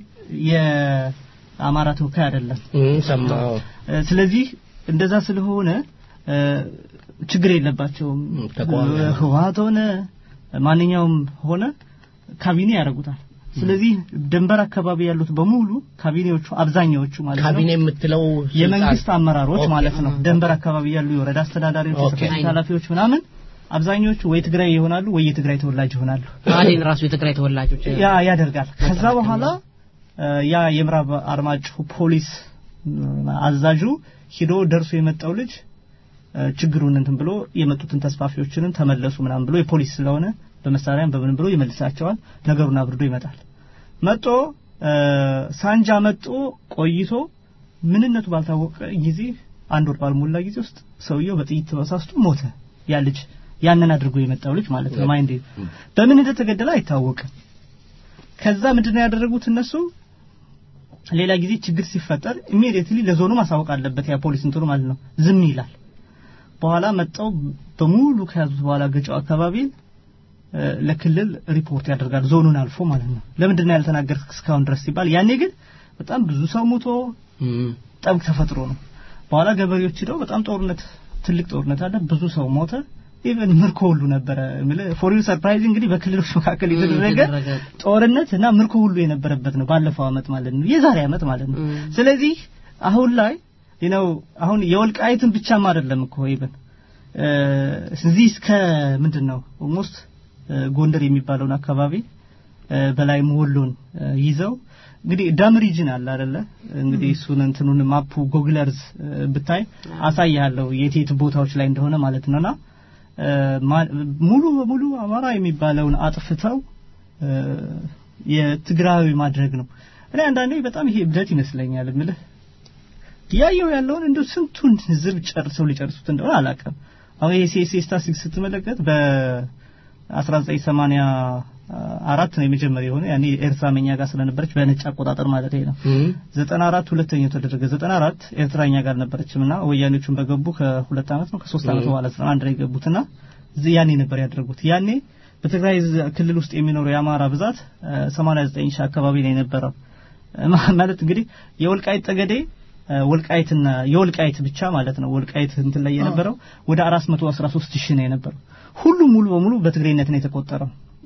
የአማራ ተወካይ አይደለም ሰማሁ እ፣ ስለዚህ እንደዛ ስለሆነ እ፣ ችግር የለባቸውም ተቃዋሚ እ፣ ህወሓት ሆነ ማንኛውም ሆነ ካቢኔ ያደርጉታል ስለዚህ ድንበር አካባቢ ያሉት በሙሉ ካቢኔዎቹ አብዛኛዎቹ ማለት ነው ካቢኔ የምትለው የመንግስት ስልጣን- አመራሮች ኦኬ። ማለት ነው ድንበር አካባቢ ያሉ የወረዳ አስተዳዳሪዎች ኦኬ። የጽሕፈት ቤት ኃላፊዎች ምናምን አብዛኞቹ ወይ ትግራይ ይሆናሉ ወይ የትግራይ ተወላጅ ይሆናሉ ብአዴን ራሱ የትግራይ ተወላጆች ያ ያደርጋል ከዛ በኋላ እ፣ ያ የምዕራብ አርማጭሆ ፖሊስ እ፣ አዛዡ ሂዶ ደርሶ የመጣው ልጅ እ፣ ችግሩን እንትን ብሎ የመጡትን ተስፋፊዎችንም ተመለሱ ምናምን ብሎ የፖሊስ ስለሆነ በመሳሪያም በምን ብሎ ይመልሳቸዋል ነገሩን አብርዶ ይመጣል መጦ እ፣ ሳንጃ መጦ ቆይቶ ምንነቱ ባልታወቀ ጊዜ አንድ ወር ባልሞላ ጊዜ ውስጥ ሰውየው በጥይት ተበሳስቶ ሞተ ያ ልጅ ያንን አድርጎ የመጣው ልጅ ማለት ነው ማይንድ በምን እንደተገደለ አይታወቅም ከዛ ምንድነው ያደረጉት እነሱ ሌላ ጊዜ ችግር ሲፈጠር ኢሚዲየትሊ ለዞኑ ማሳወቅ አለበት ያ ፖሊስ እንትኑ ማለት ነው ዝም ይላል በኋላ መጣው በሙሉ ከያዙት በኋላ ገጫው አካባቢ እ፣ ለክልል ሪፖርት ያደርጋል ዞኑን አልፎ ማለት ነው ለምንድን ነው ያልተናገርክ እስካሁን ድረስ ሲባል ያኔ ግን በጣም ብዙ ሰው ሞቶ ጠብ ተፈጥሮ ነው በኋላ ገበሬዎች ሄደው በጣም ጦርነት ትልቅ ጦርነት አለ ብዙ ሰው ሞተ ኢቨን ምርኮ ሁሉ ነበረ ፎር ዩ ሰርፕራይዝ እንግዲህ በክልሎች መካከል የተደረገ ጦርነት እና ምርኮ ሁሉ የነበረበት ነው ባለፈው አመት ማለት ነው የዛሬ አመት ማለት ነው ስለዚህ አሁን ላይ ነው አሁን የወልቃይትን ብቻም አይደለም እኮ ኢቨን እዚህ እስከ ምንድን ነው ኦልሞስት ጎንደር የሚባለውን አካባቢ እ፣ በላይ ወሎን እ፣ ይዘው እንግዲህ ዳም ሪጅን አለ አይደለ እንግዲህ እሱን እንትኑን ማፑ ጎግለርዝ እ፣ ብታይ አሳያለሁ የት የት ቦታዎች ላይ እንደሆነ ማለት ነውና እ፣ ማ- ሙሉ በሙሉ አማራ የሚባለውን አጥፍተው እ፣ የትግራዊ ማድረግ ነው እኔ አንዳንዴ በጣም ይሄ እብደት ይመስለኛል እምልህ ያየው ያለውን እንደው ስንቱን ህዝብ ጨርሰው ሊጨርሱት እንደሆነ አላውቅም አሁን ይሄ ሴሴ ስታሲክስ ስትመለከት በ 1984 ነው የመጀመሪያ የሆነ ያኔ ኤርትራ መኛ ጋር ስለነበረች በነጭ አቆጣጠር ማለት ነው 94 ሁለተኛው ተደረገ 94 ኤርትራ እኛ ጋር ነበረችም እና ወያኔዎቹን በገቡ ከሁለት ዓመት ነው ከሶስት ዓመት ም። በኋላ 91 ላይ የገቡትና እዚህ ያኔ ነበር ያደረጉት ያኔ በትግራይ ዝ- ክልል ውስጥ የሚኖረው የአማራ ብዛት እ፣ 89 ሺህ አካባቢ ነው የነበረው እ፣ ማ- ማለት እንግዲህ የወልቃይት ጠገዴ እ፣ ወልቃይትና የወልቃይት ብቻ ማለት ነው ወልቃይት እንትን ላይ የነበረው ወደ 413 ሺህ ነው የነበረው ሁሉም ሙሉ በሙሉ በትግሬነት ነው የተቆጠረው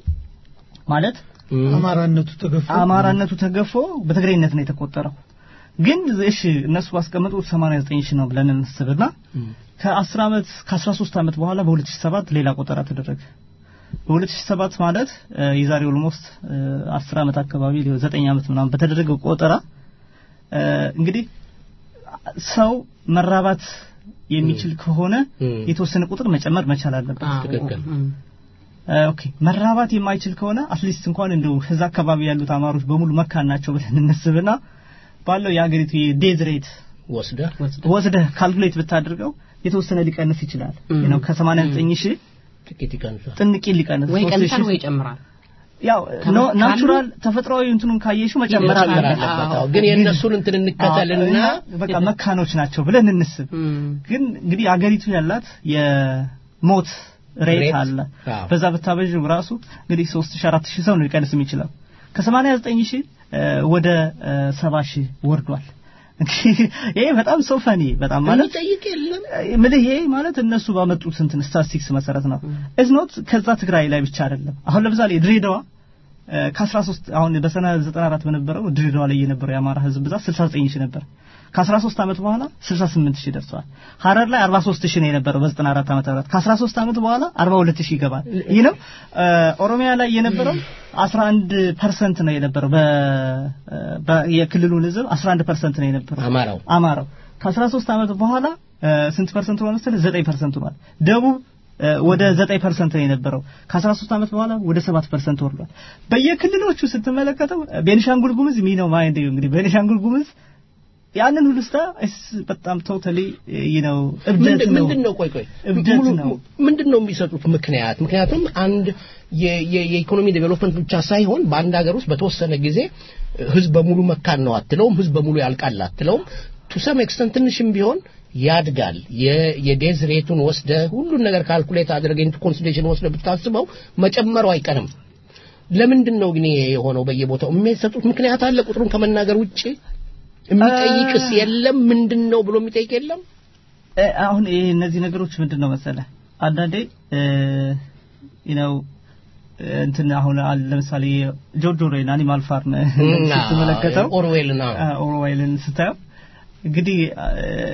ማለት አማራነቱ ተገፎ አማራነቱ ተገፎ በትግሬነት ነው የተቆጠረው ግን እሺ እነሱ ባስቀመጡት 89 ሺህ ነው ብለን እንስብና ከ10 ዓመት ከ13 ዓመት በኋላ በ2007 ሌላ ቆጠራ ተደረገ በ2007 ማለት እ፣ የዛሬ ኦልሞስት 10 ዓመት አካባቢ ሊሆን 9 ዓመት ምናምን በተደረገው ቆጠራ እ፣ እንግዲህ ሰው መራባት የሚችል ከሆነ የተወሰነ ቁጥር መጨመር መቻል አለበት ትክክል እ፣ ኦኬ መራባት የማይችል ከሆነ አትሊስት እንኳን እንደው እዛ አካባቢ ያሉት አማሮች በሙሉ መካን ናቸው ብለን እንስብና ባለው የአገሪቱ የዴዝ ሬት ወስደህ ወስደህ ካልኩሌት ብታደርገው የተወሰነ ሊቀንስ ይችላል ነው ከ89 ሺህ ጥቂት ይቀንሳል ጥንቅ ሊቀንስ ወይ ሶስት ቀንሳል ሺህ- ወይ ይጨምራል ያው ከመ- ኖ- ካሉ- ናቹራል ተፈጥሯዊ እንትኑን ካየሽው መጨመር መጨመር አለበት አለበት። አዎ፣ ግን የእነሱን እንትን እንከተልና አዎ፣ በቃ መካኖች ናቸው ብለን እንስብ ግን እንግዲህ አገሪቱ ያላት የሞት ሬት ሬት? አለ አዎ። በዛ ብታበዥው ራሱ እንግዲህ 3000 4000 ሰው ነው ሊቀንስ የሚችለው ከ89 ሺህ ወደ 70 ሺህ ወርዷል እንግዲህ ይሄ በጣም ሰው ፈኒ በጣም ማለት የሚጠይቅ የለም ምልህ ይሄ ማለት እነሱ ባመጡት እንትን ስታቲስቲክስ መሰረት ነው ኢዝ ኖት ከዛ ትግራይ ላይ ብቻ አይደለም አሁን ለምሳሌ ድሬዳዋ እ፣ ከ13 አሁን በሰነ 94 በነበረው ድሬዳዋ ላይ የነበረው የአማራ ህዝብ ብዛት 69 ሺህ ነበር ከ13 ዓመት በኋላ 68 ሺህ ደርሷል ሀረር ላይ 43 ሺህ ነው የነበረው በ94 ዓመተ ምህረት ከ13 ዓመት በኋላ 42 ሺህ ይገባል ይህ ነው እ፣ ኦሮሚያ ላይ የነበረው 11 ፐርሰንት ነው የነበረው በ- በ- የክልሉን ህዝብ 11 ፐርሰንት ነው የነበረው አማራው አማራው ከ13 ዓመት በኋላ እ፣ ስንት ፐርሰንት ሆኗል መሰለህ? 9 ፐርሰንት ሆኗል። ደቡብ እ፣ ወደ 9 ፐርሰንት ነው የነበረው። ከ13 ዓመት በኋላ ወደ 7 ፐርሰንት ወርዷል። በየክልሎቹ ስትመለከተው ቤኒሻንጉል ጉሙዝ ሚ ነው ማይንድ እንግዲህ ቤኒሻንጉል ጉሙዝ ያንን ሁሉ ስታ በጣም ቶታሊ ነው እብደት ነው ምንድን ነው ቆይ ቆይ እብደት ሙሉ- ነው። ምንድን ነው የሚሰጡት ምክንያት ምክንያቱም አንድ የ- የ- የኢኮኖሚ ዴቨሎፕመንት ብቻ ሳይሆን በአንድ ሀገር ውስጥ በተወሰነ ጊዜ ህዝብ በሙሉ መካን ነው አትለውም ህዝብ በሙሉ ያልቃል አትለውም ቱ ሰም ኤክስተንት ትንሽም ቢሆን ያድጋል የ- የዴዝ ሬቱን ወስደ ሁሉን ነገር ካልኩሌት አድርገ ኢንቱ ኮንሲደሬሽን ወስደ ብታስበው መጨመሩ አይቀርም ለምንድን ነው ግን ይሄ የሆነው በየቦታው የሚሰጡት ምክንያት አለ ቁጥሩን ከመናገር ውጭ የሚጠይቅስ የለም ምንድን ነው ብሎ የሚጠይቅ የለም እ፣ አሁን ይሄ እነዚህ ነገሮች ምንድን ነው መሰለ አንዳንዴ ነው እንትን አሁን አለ ለምሳሌ ጆርጅ ኦርዌል አኒማል ፋርም ስትመለከተው ኦርዌልን አ፣ ኦርዌልን ስታየው እንግዲህ አ፣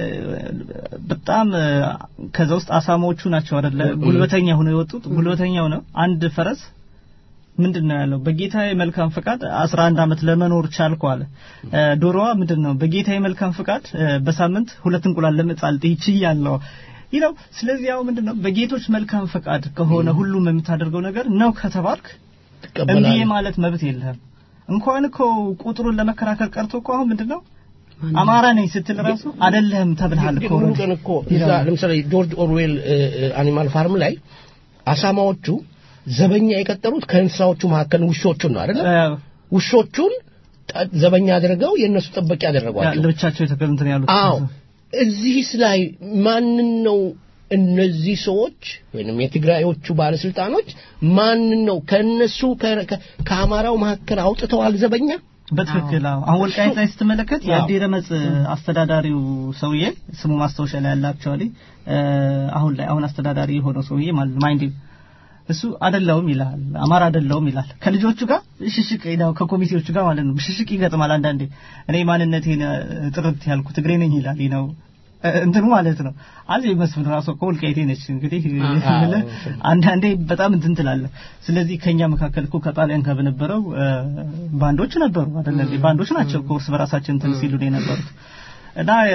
በጣም አ፣ ከዛ ውስጥ አሳማዎቹ ናቸው አይደለ ጉልበተኛ ሆነው የወጡት ጉልበተኛው ነው አንድ ፈረስ ምንድን ነው ያለው በጌታዬ መልካም ፍቃድ 11 ዓመት ለመኖር ቻልኩ አለ አ፣ ዶሮዋ ምንድን ነው በጌታዬ መልካም ፍቃድ አ፣ በሳምንት ሁለት እንቁላል ለመጣል ይችያለሁ ይለው ስለዚህ ያው ምንድን ነው በጌቶች መልካም ፈቃድ ከሆነ ሁሉም የምታደርገው ነገር ነው ከተባልክ እምቢ ማለት መብት የለህም እንኳን እኮ ቁጥሩን ለመከራከር ቀርቶ እኮ አሁን ምንድን ነው አማራ ነኝ ስትል ራሱ አይደለህም ተብልሃል እኮ ሙሉ ቀን እኮ እዛ ለምሳሌ ጆርጅ ኦርዌል አኒማል ፋርም ላይ አሳማዎቹ ዘበኛ የቀጠሩት ከእንስሳዎቹ መካከል ውሾቹን ነው አይደለ ውሾቹን ጠ- ዘበኛ አድርገው የእነሱ ጠበቂ ያደረጓቸው ለብቻቸው የተቀምትን ያሉት አዎ እዚህስ ላይ ማንን ነው እነዚህ ሰዎች ወይንም የትግራዮቹ ባለስልጣኖች ማንን ነው ከነሱ ከ- ከ- ከአማራው መካከል አውጥተዋል ዘበኛ በትክክል አዎ። አሁን ወልቃይት ላይ ስትመለከት የአዲ ረመጽ አስተዳዳሪው ሰውዬ ስሙ ማስታወሻ ላይ ያለ አክቹአሊ አሁን ላይ አሁን አስተዳዳሪ የሆነው ሰውዬ ማለት ማይንድ እሱ አይደለውም ይላል አማራ አይደለውም ይላል ከልጆቹ ጋር ሽሽቅ ነው ከኮሚቴዎቹ ጋር ማለት ነው ሽሽቅ ይገጥማል አንዳንዴ እኔ ማንነቴን እ፣ ጥርት ያልኩ ትግሬ ነኝ ይላል ነው እንትኑ ማለት ነው አዚ መስፍን ራሱ እኮ ወልቃይቴ ነች እንግዲህ የምልህ አንዳንዴ በጣም እንትን ትላለህ ስለዚህ ከኛ መካከል እኮ ከጣሊያን ጋር በነበረው እ፣ ባንዶች ነበሩ አይደለ እንዴ? ባንዶች ናቸው እኮ እርስ በራሳችን እንትን ሲሉ ነው የነበሩት እና እ፣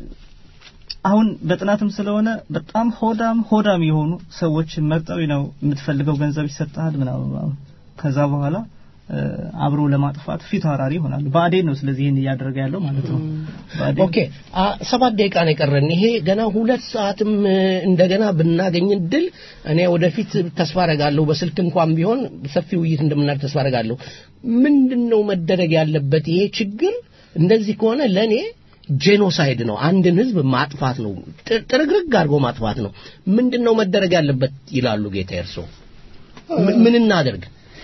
አሁን በጥናትም ስለሆነ በጣም ሆዳም ሆዳም የሆኑ ሰዎች መርጠው ነው የምትፈልገው ገንዘብ ይሰጣል ምናምን ከዛ በኋላ እ፣ አብሮ ለማጥፋት ፊት አውራሪ ይሆናሉ ብአዴን ነው ስለዚህ ይህን እያደረገ ያለው ማለት ነው ብአዴን ኦኬ አ ሰባት ደቂቃ ነው የቀረን ይሄ ገና ሁለት ሰዓትም እ፣ እንደገና ብናገኝ ድል እኔ ወደፊት ተስፋ አረጋለሁ በስልክ እንኳን ቢሆን ሰፊ ውይይት እንደምናደርግ ተስፋ አረጋለሁ ምንድን ነው መደረግ ያለበት ይሄ ችግር እንደዚህ ከሆነ ለእኔ ጄኖሳይድ ነው አንድን ህዝብ ማጥፋት ነው ጥ- ጥርግርግ አድርጎ ማጥፋት ነው ምንድን ነው መደረግ ያለበት ይላሉ ጌታ እርሶ ምን- ምን እናደርግ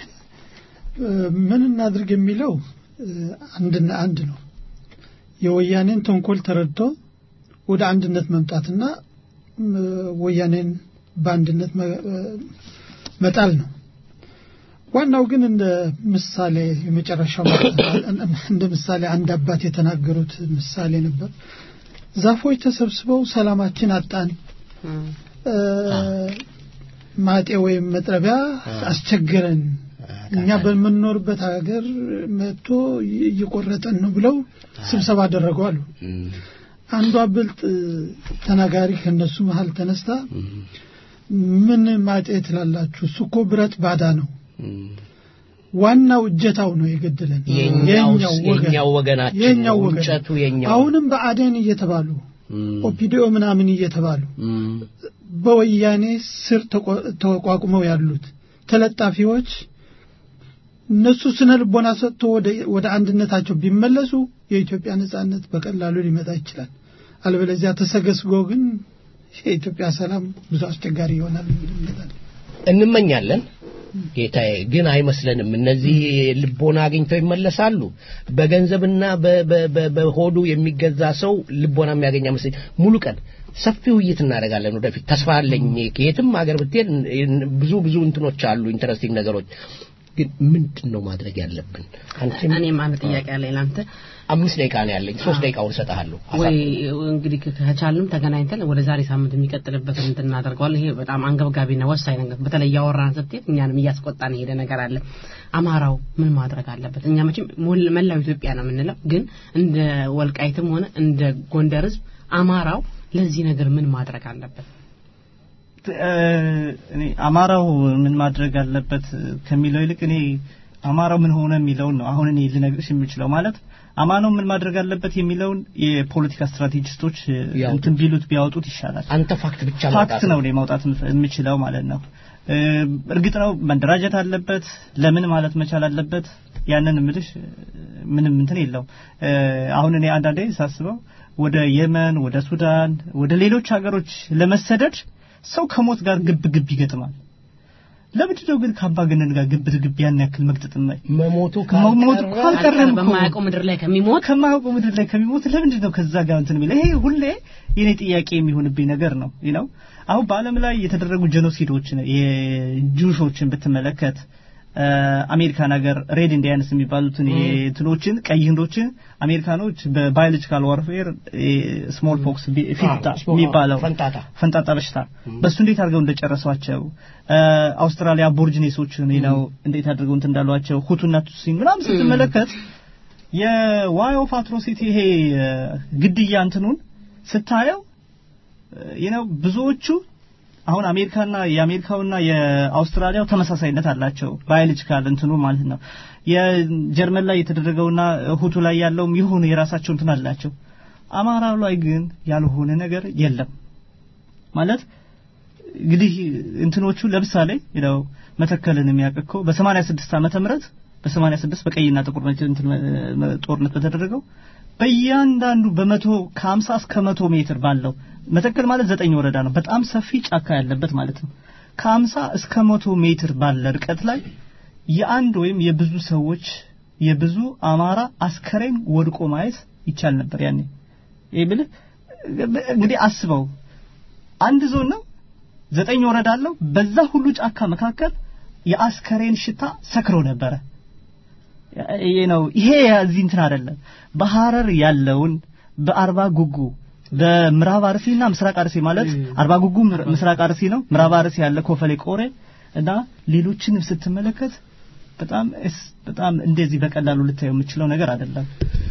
እ፣ ምን እናድርግ የሚለው እ፣ አንድና አንድ ነው የወያኔን ተንኮል ተረድቶ ወደ አንድነት መምጣትና እ፣ ወያኔን በአንድነት መ- እ፣ መጣል ነው ዋናው ግን እንደ ምሳሌ የመጨረሻው እንደ ምሳሌ አንድ አባት የተናገሩት ምሳሌ ነበር ዛፎች ተሰብስበው ሰላማችን አጣን እ፣ ማጤ ወይም መጥረቢያ አስቸገረን እኛ በምንኖርበት ሀገር መጥቶ እየቆረጠን ነው ብለው ስብሰባ አደረጉ አሉ አንዷ ብልጥ ተናጋሪ ከነሱ መሀል ተነስታ ምን ማጤ ትላላችሁ እሱ እኮ ብረት ባዳ ነው ዋናው እጀታው ነው የገደለን የኛው የኛው ወገናችን የኛው ነው፣ ወገን እንጨቱ የኛው አሁንም በአዴን እየተባሉ ኦፒዲኦ ምናምን እየተባሉ በወያኔ ስር ተቆ- ተቋቁመው ያሉት ተለጣፊዎች እነሱ ስነ ልቦና ሰጥቶ ወደ ወደ አንድነታቸው ቢመለሱ የኢትዮጵያ ነጻነት በቀላሉ ሊመጣ ይችላል። አለበለዚያ ተሰገስጎ ግን የኢትዮጵያ ሰላም ብዙ አስቸጋሪ ይሆናል የሚል እምነት አለ። እንመኛለን ጌታዬ ግን አይመስለንም እነዚህ ልቦና አግኝተው ይመለሳሉ በገንዘብና በ- በ- በ- በሆዱ የሚገዛ ሰው ልቦና የሚያገኝ አይመስለኝ ሙሉ ቀን ሰፊ ውይይት እናደርጋለን ወደፊት ተስፋ አለኝ ከየትም ሀገር ብትሄድ ብዙ ብዙ እንትኖች አሉ ኢንተረስቲንግ ነገሮች ግን ምንድን ነው ማድረግ ያለብን አንቺም እኔም አንድ ጥያቄ አለኝ ለአንተ አምስት ደቂቃ ነው ያለኝ ሶስት ደቂቃውን እሰጥሃለሁ ወይ እንግዲህ ከቻልንም ተገናኝተን ወደ ዛሬ ሳምንት የሚቀጥልበት እንትን እናደርገዋለን። ይሄ በጣም አንገብጋቢና ወሳኝ ነገር በተለይ እያወራን ስትሄድ እኛንም እያስቆጣን የሄደ ነገር አለ። አማራው ምን ማድረግ አለበት? እኛ መቼም ሞል- መላው ኢትዮጵያ ነው የምንለው፣ ግን እንደ ወልቃይትም ሆነ እንደ ጎንደር ህዝብ አማራው ለዚህ ነገር ምን ማድረግ አለበት? እኔ አማራው ምን ማድረግ አለበት ከሚለው ይልቅ እኔ አማራው ምን ሆነ የሚለውን ነው አሁን እኔ ልነግርሽ የምችለው ማለት አማናው ምን ማድረግ አለበት የሚለውን የፖለቲካ ስትራቴጂስቶች እንትን ቢሉት ቢያወጡት ይሻላል። አንተ ፋክት ብቻ ፋክት ነው እኔ ማውጣት የምችለው ማለት ነው። እርግጥ ነው መደራጀት አለበት። ለምን ማለት መቻል አለበት። ያንን ምልሽ ምንም እንትን የለው። አሁን እኔ አንዳንዴ ሳስበው ወደ የመን፣ ወደ ሱዳን፣ ወደ ሌሎች ሀገሮች ለመሰደድ ሰው ከሞት ጋር ግብ ግብ ይገጥማል። ለምንድን ነው ግን ከአምባገነን ጋር ግብ ግብ ያን ያክል መግጠጥ ነው? መሞቱ መሞቱ ካልቀረም እኮ በማያውቀው ምድር ላይ ከሚሞት ከማያውቀው ምድር ላይ ከሚሞት ለምንድን ነው ከዛ ጋር እንትን የሚለው? ይሄ ሁሌ የኔ ጥያቄ የሚሆንብኝ ነገር ነው ነው አሁን በዓለም ላይ የተደረጉ ጄኖሲዶችን የጁሾችን ብትመለከት አሜሪካን ሀገር ሬድ ኢንዲያንስ የሚባሉትን እንትኖችን ቀይ ህንዶችን አሜሪካኖች በባዮሎጂካል ዋርፌር ስሞል ፖክስ ፊታ የሚባለው ፈንጣጣ በሽታ በሱ እንዴት አድርገው እንደጨረሷቸው አውስትራሊያ አቦርጂኔሶችን ነው እንዴት አድርገው እንትን እንዳሏቸው ሁቱና ቱሲን ምናምን ስትመለከት የዋይ ኦፍ አትሮሲቲ ይሄ ግድያ እንትኑን ስታየው ነው ብዙዎቹ አሁን አሜሪካና የአሜሪካውና የአውስትራሊያው ተመሳሳይነት አላቸው ባዮሎጂካል እንትኑ ማለት ነው። የጀርመን ላይ የተደረገውና ሁቱ ላይ ያለውም የሆነ የራሳቸው እንትን አላቸው። አማራው ላይ ግን ያልሆነ ነገር የለም ማለት እንግዲህ እንትኖቹ ለምሳሌ ነው መተከልን የሚያቀከው በ86 ዓመተ ምህረት በ86 በቀይና ጥቁር ጦርነት በተደረገው በእያንዳንዱ በመቶ ከሀምሳ እስከ መቶ ሜትር ባለው መተከል ማለት ዘጠኝ ወረዳ ነው። በጣም ሰፊ ጫካ ያለበት ማለት ነው። ከሀምሳ እስከ መቶ ሜትር ባለ ርቀት ላይ የአንድ ወይም የብዙ ሰዎች የብዙ አማራ አስከሬን ወድቆ ማየት ይቻል ነበር ያኔ። ይህ ብልህ እንግዲህ አስበው አንድ ዞን ነው፣ ዘጠኝ ወረዳ አለው። በዛ ሁሉ ጫካ መካከል የአስከሬን ሽታ ሰክሮ ነበረ። ይሄ ነው ይሄ እዚህ እንትን አይደለም። በሐረር ያለውን በአርባ ጉጉ በምዕራብ አርሲና ምስራቅ አርሲ ማለት አርባ ጉጉ ምስራቅ አርሲ ነው። ምዕራብ አርሲ ያለ ኮፈሌ ቆሬ እና ሌሎችንም ስትመለከት በጣም በጣም እንደዚህ በቀላሉ ልታየው የምችለው ነገር አይደለም።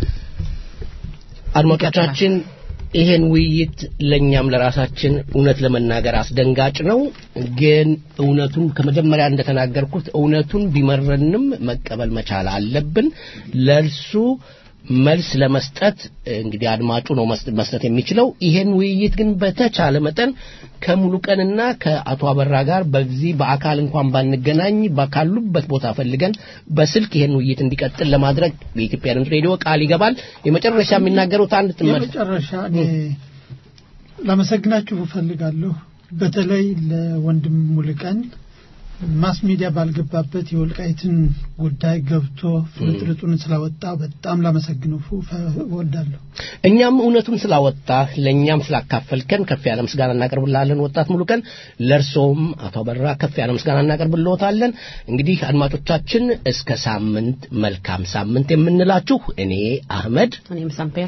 አድማጮቻችን ይሄን ውይይት ለኛም ለራሳችን እውነት ለመናገር አስደንጋጭ ነው። ግን እውነቱን ከመጀመሪያ እንደተናገርኩት እውነቱን ቢመረንም መቀበል መቻል አለብን። ለእርሱ መልስ ለመስጠት እንግዲህ አድማጩ ነው መስጠት የሚችለው። ይሄን ውይይት ግን በተቻለ መጠን ከሙሉ ቀንና ከአቶ አበራ ጋር በዚህ በአካል እንኳን ባንገናኝ ካሉበት ቦታ ፈልገን በስልክ ይሄን ውይይት እንዲቀጥል ለማድረግ የኢትዮጵያ ድምፅ ሬዲዮ ቃል ይገባል። የመጨረሻ የሚናገሩት አንድ ጥመት የመጨረሻ እኔ ላመሰግናችሁ እፈልጋለሁ። በተለይ ለወንድም ሙልቀን ማስ ሚዲያ ባልገባበት የወልቃይትን ጉዳይ ገብቶ ፍልጥልጡን ስላወጣ በጣም ላመሰግነው እወዳለሁ። እኛም እውነቱን ስላወጣ ለእኛም ስላካፈልከን ከፍ ያለ ምስጋና እናቀርብልሃለን። ወጣት ሙሉቀን፣ ለእርሶም አቶ አበራ ከፍ ያለ ምስጋና እናቀርብልዎታለን። እንግዲህ አድማጮቻችን እስከ ሳምንት መልካም ሳምንት የምንላችሁ እኔ አህመድ፣ እኔም ሳምፔር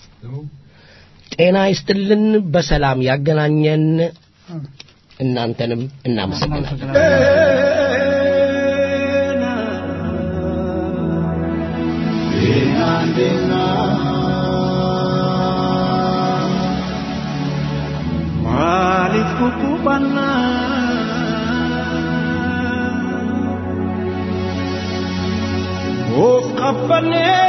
ጤና ይስጥልን፣ በሰላም ያገናኘን። እናንተንም እናመሰግናለን። Maaliif kukkubannaa of qabbanee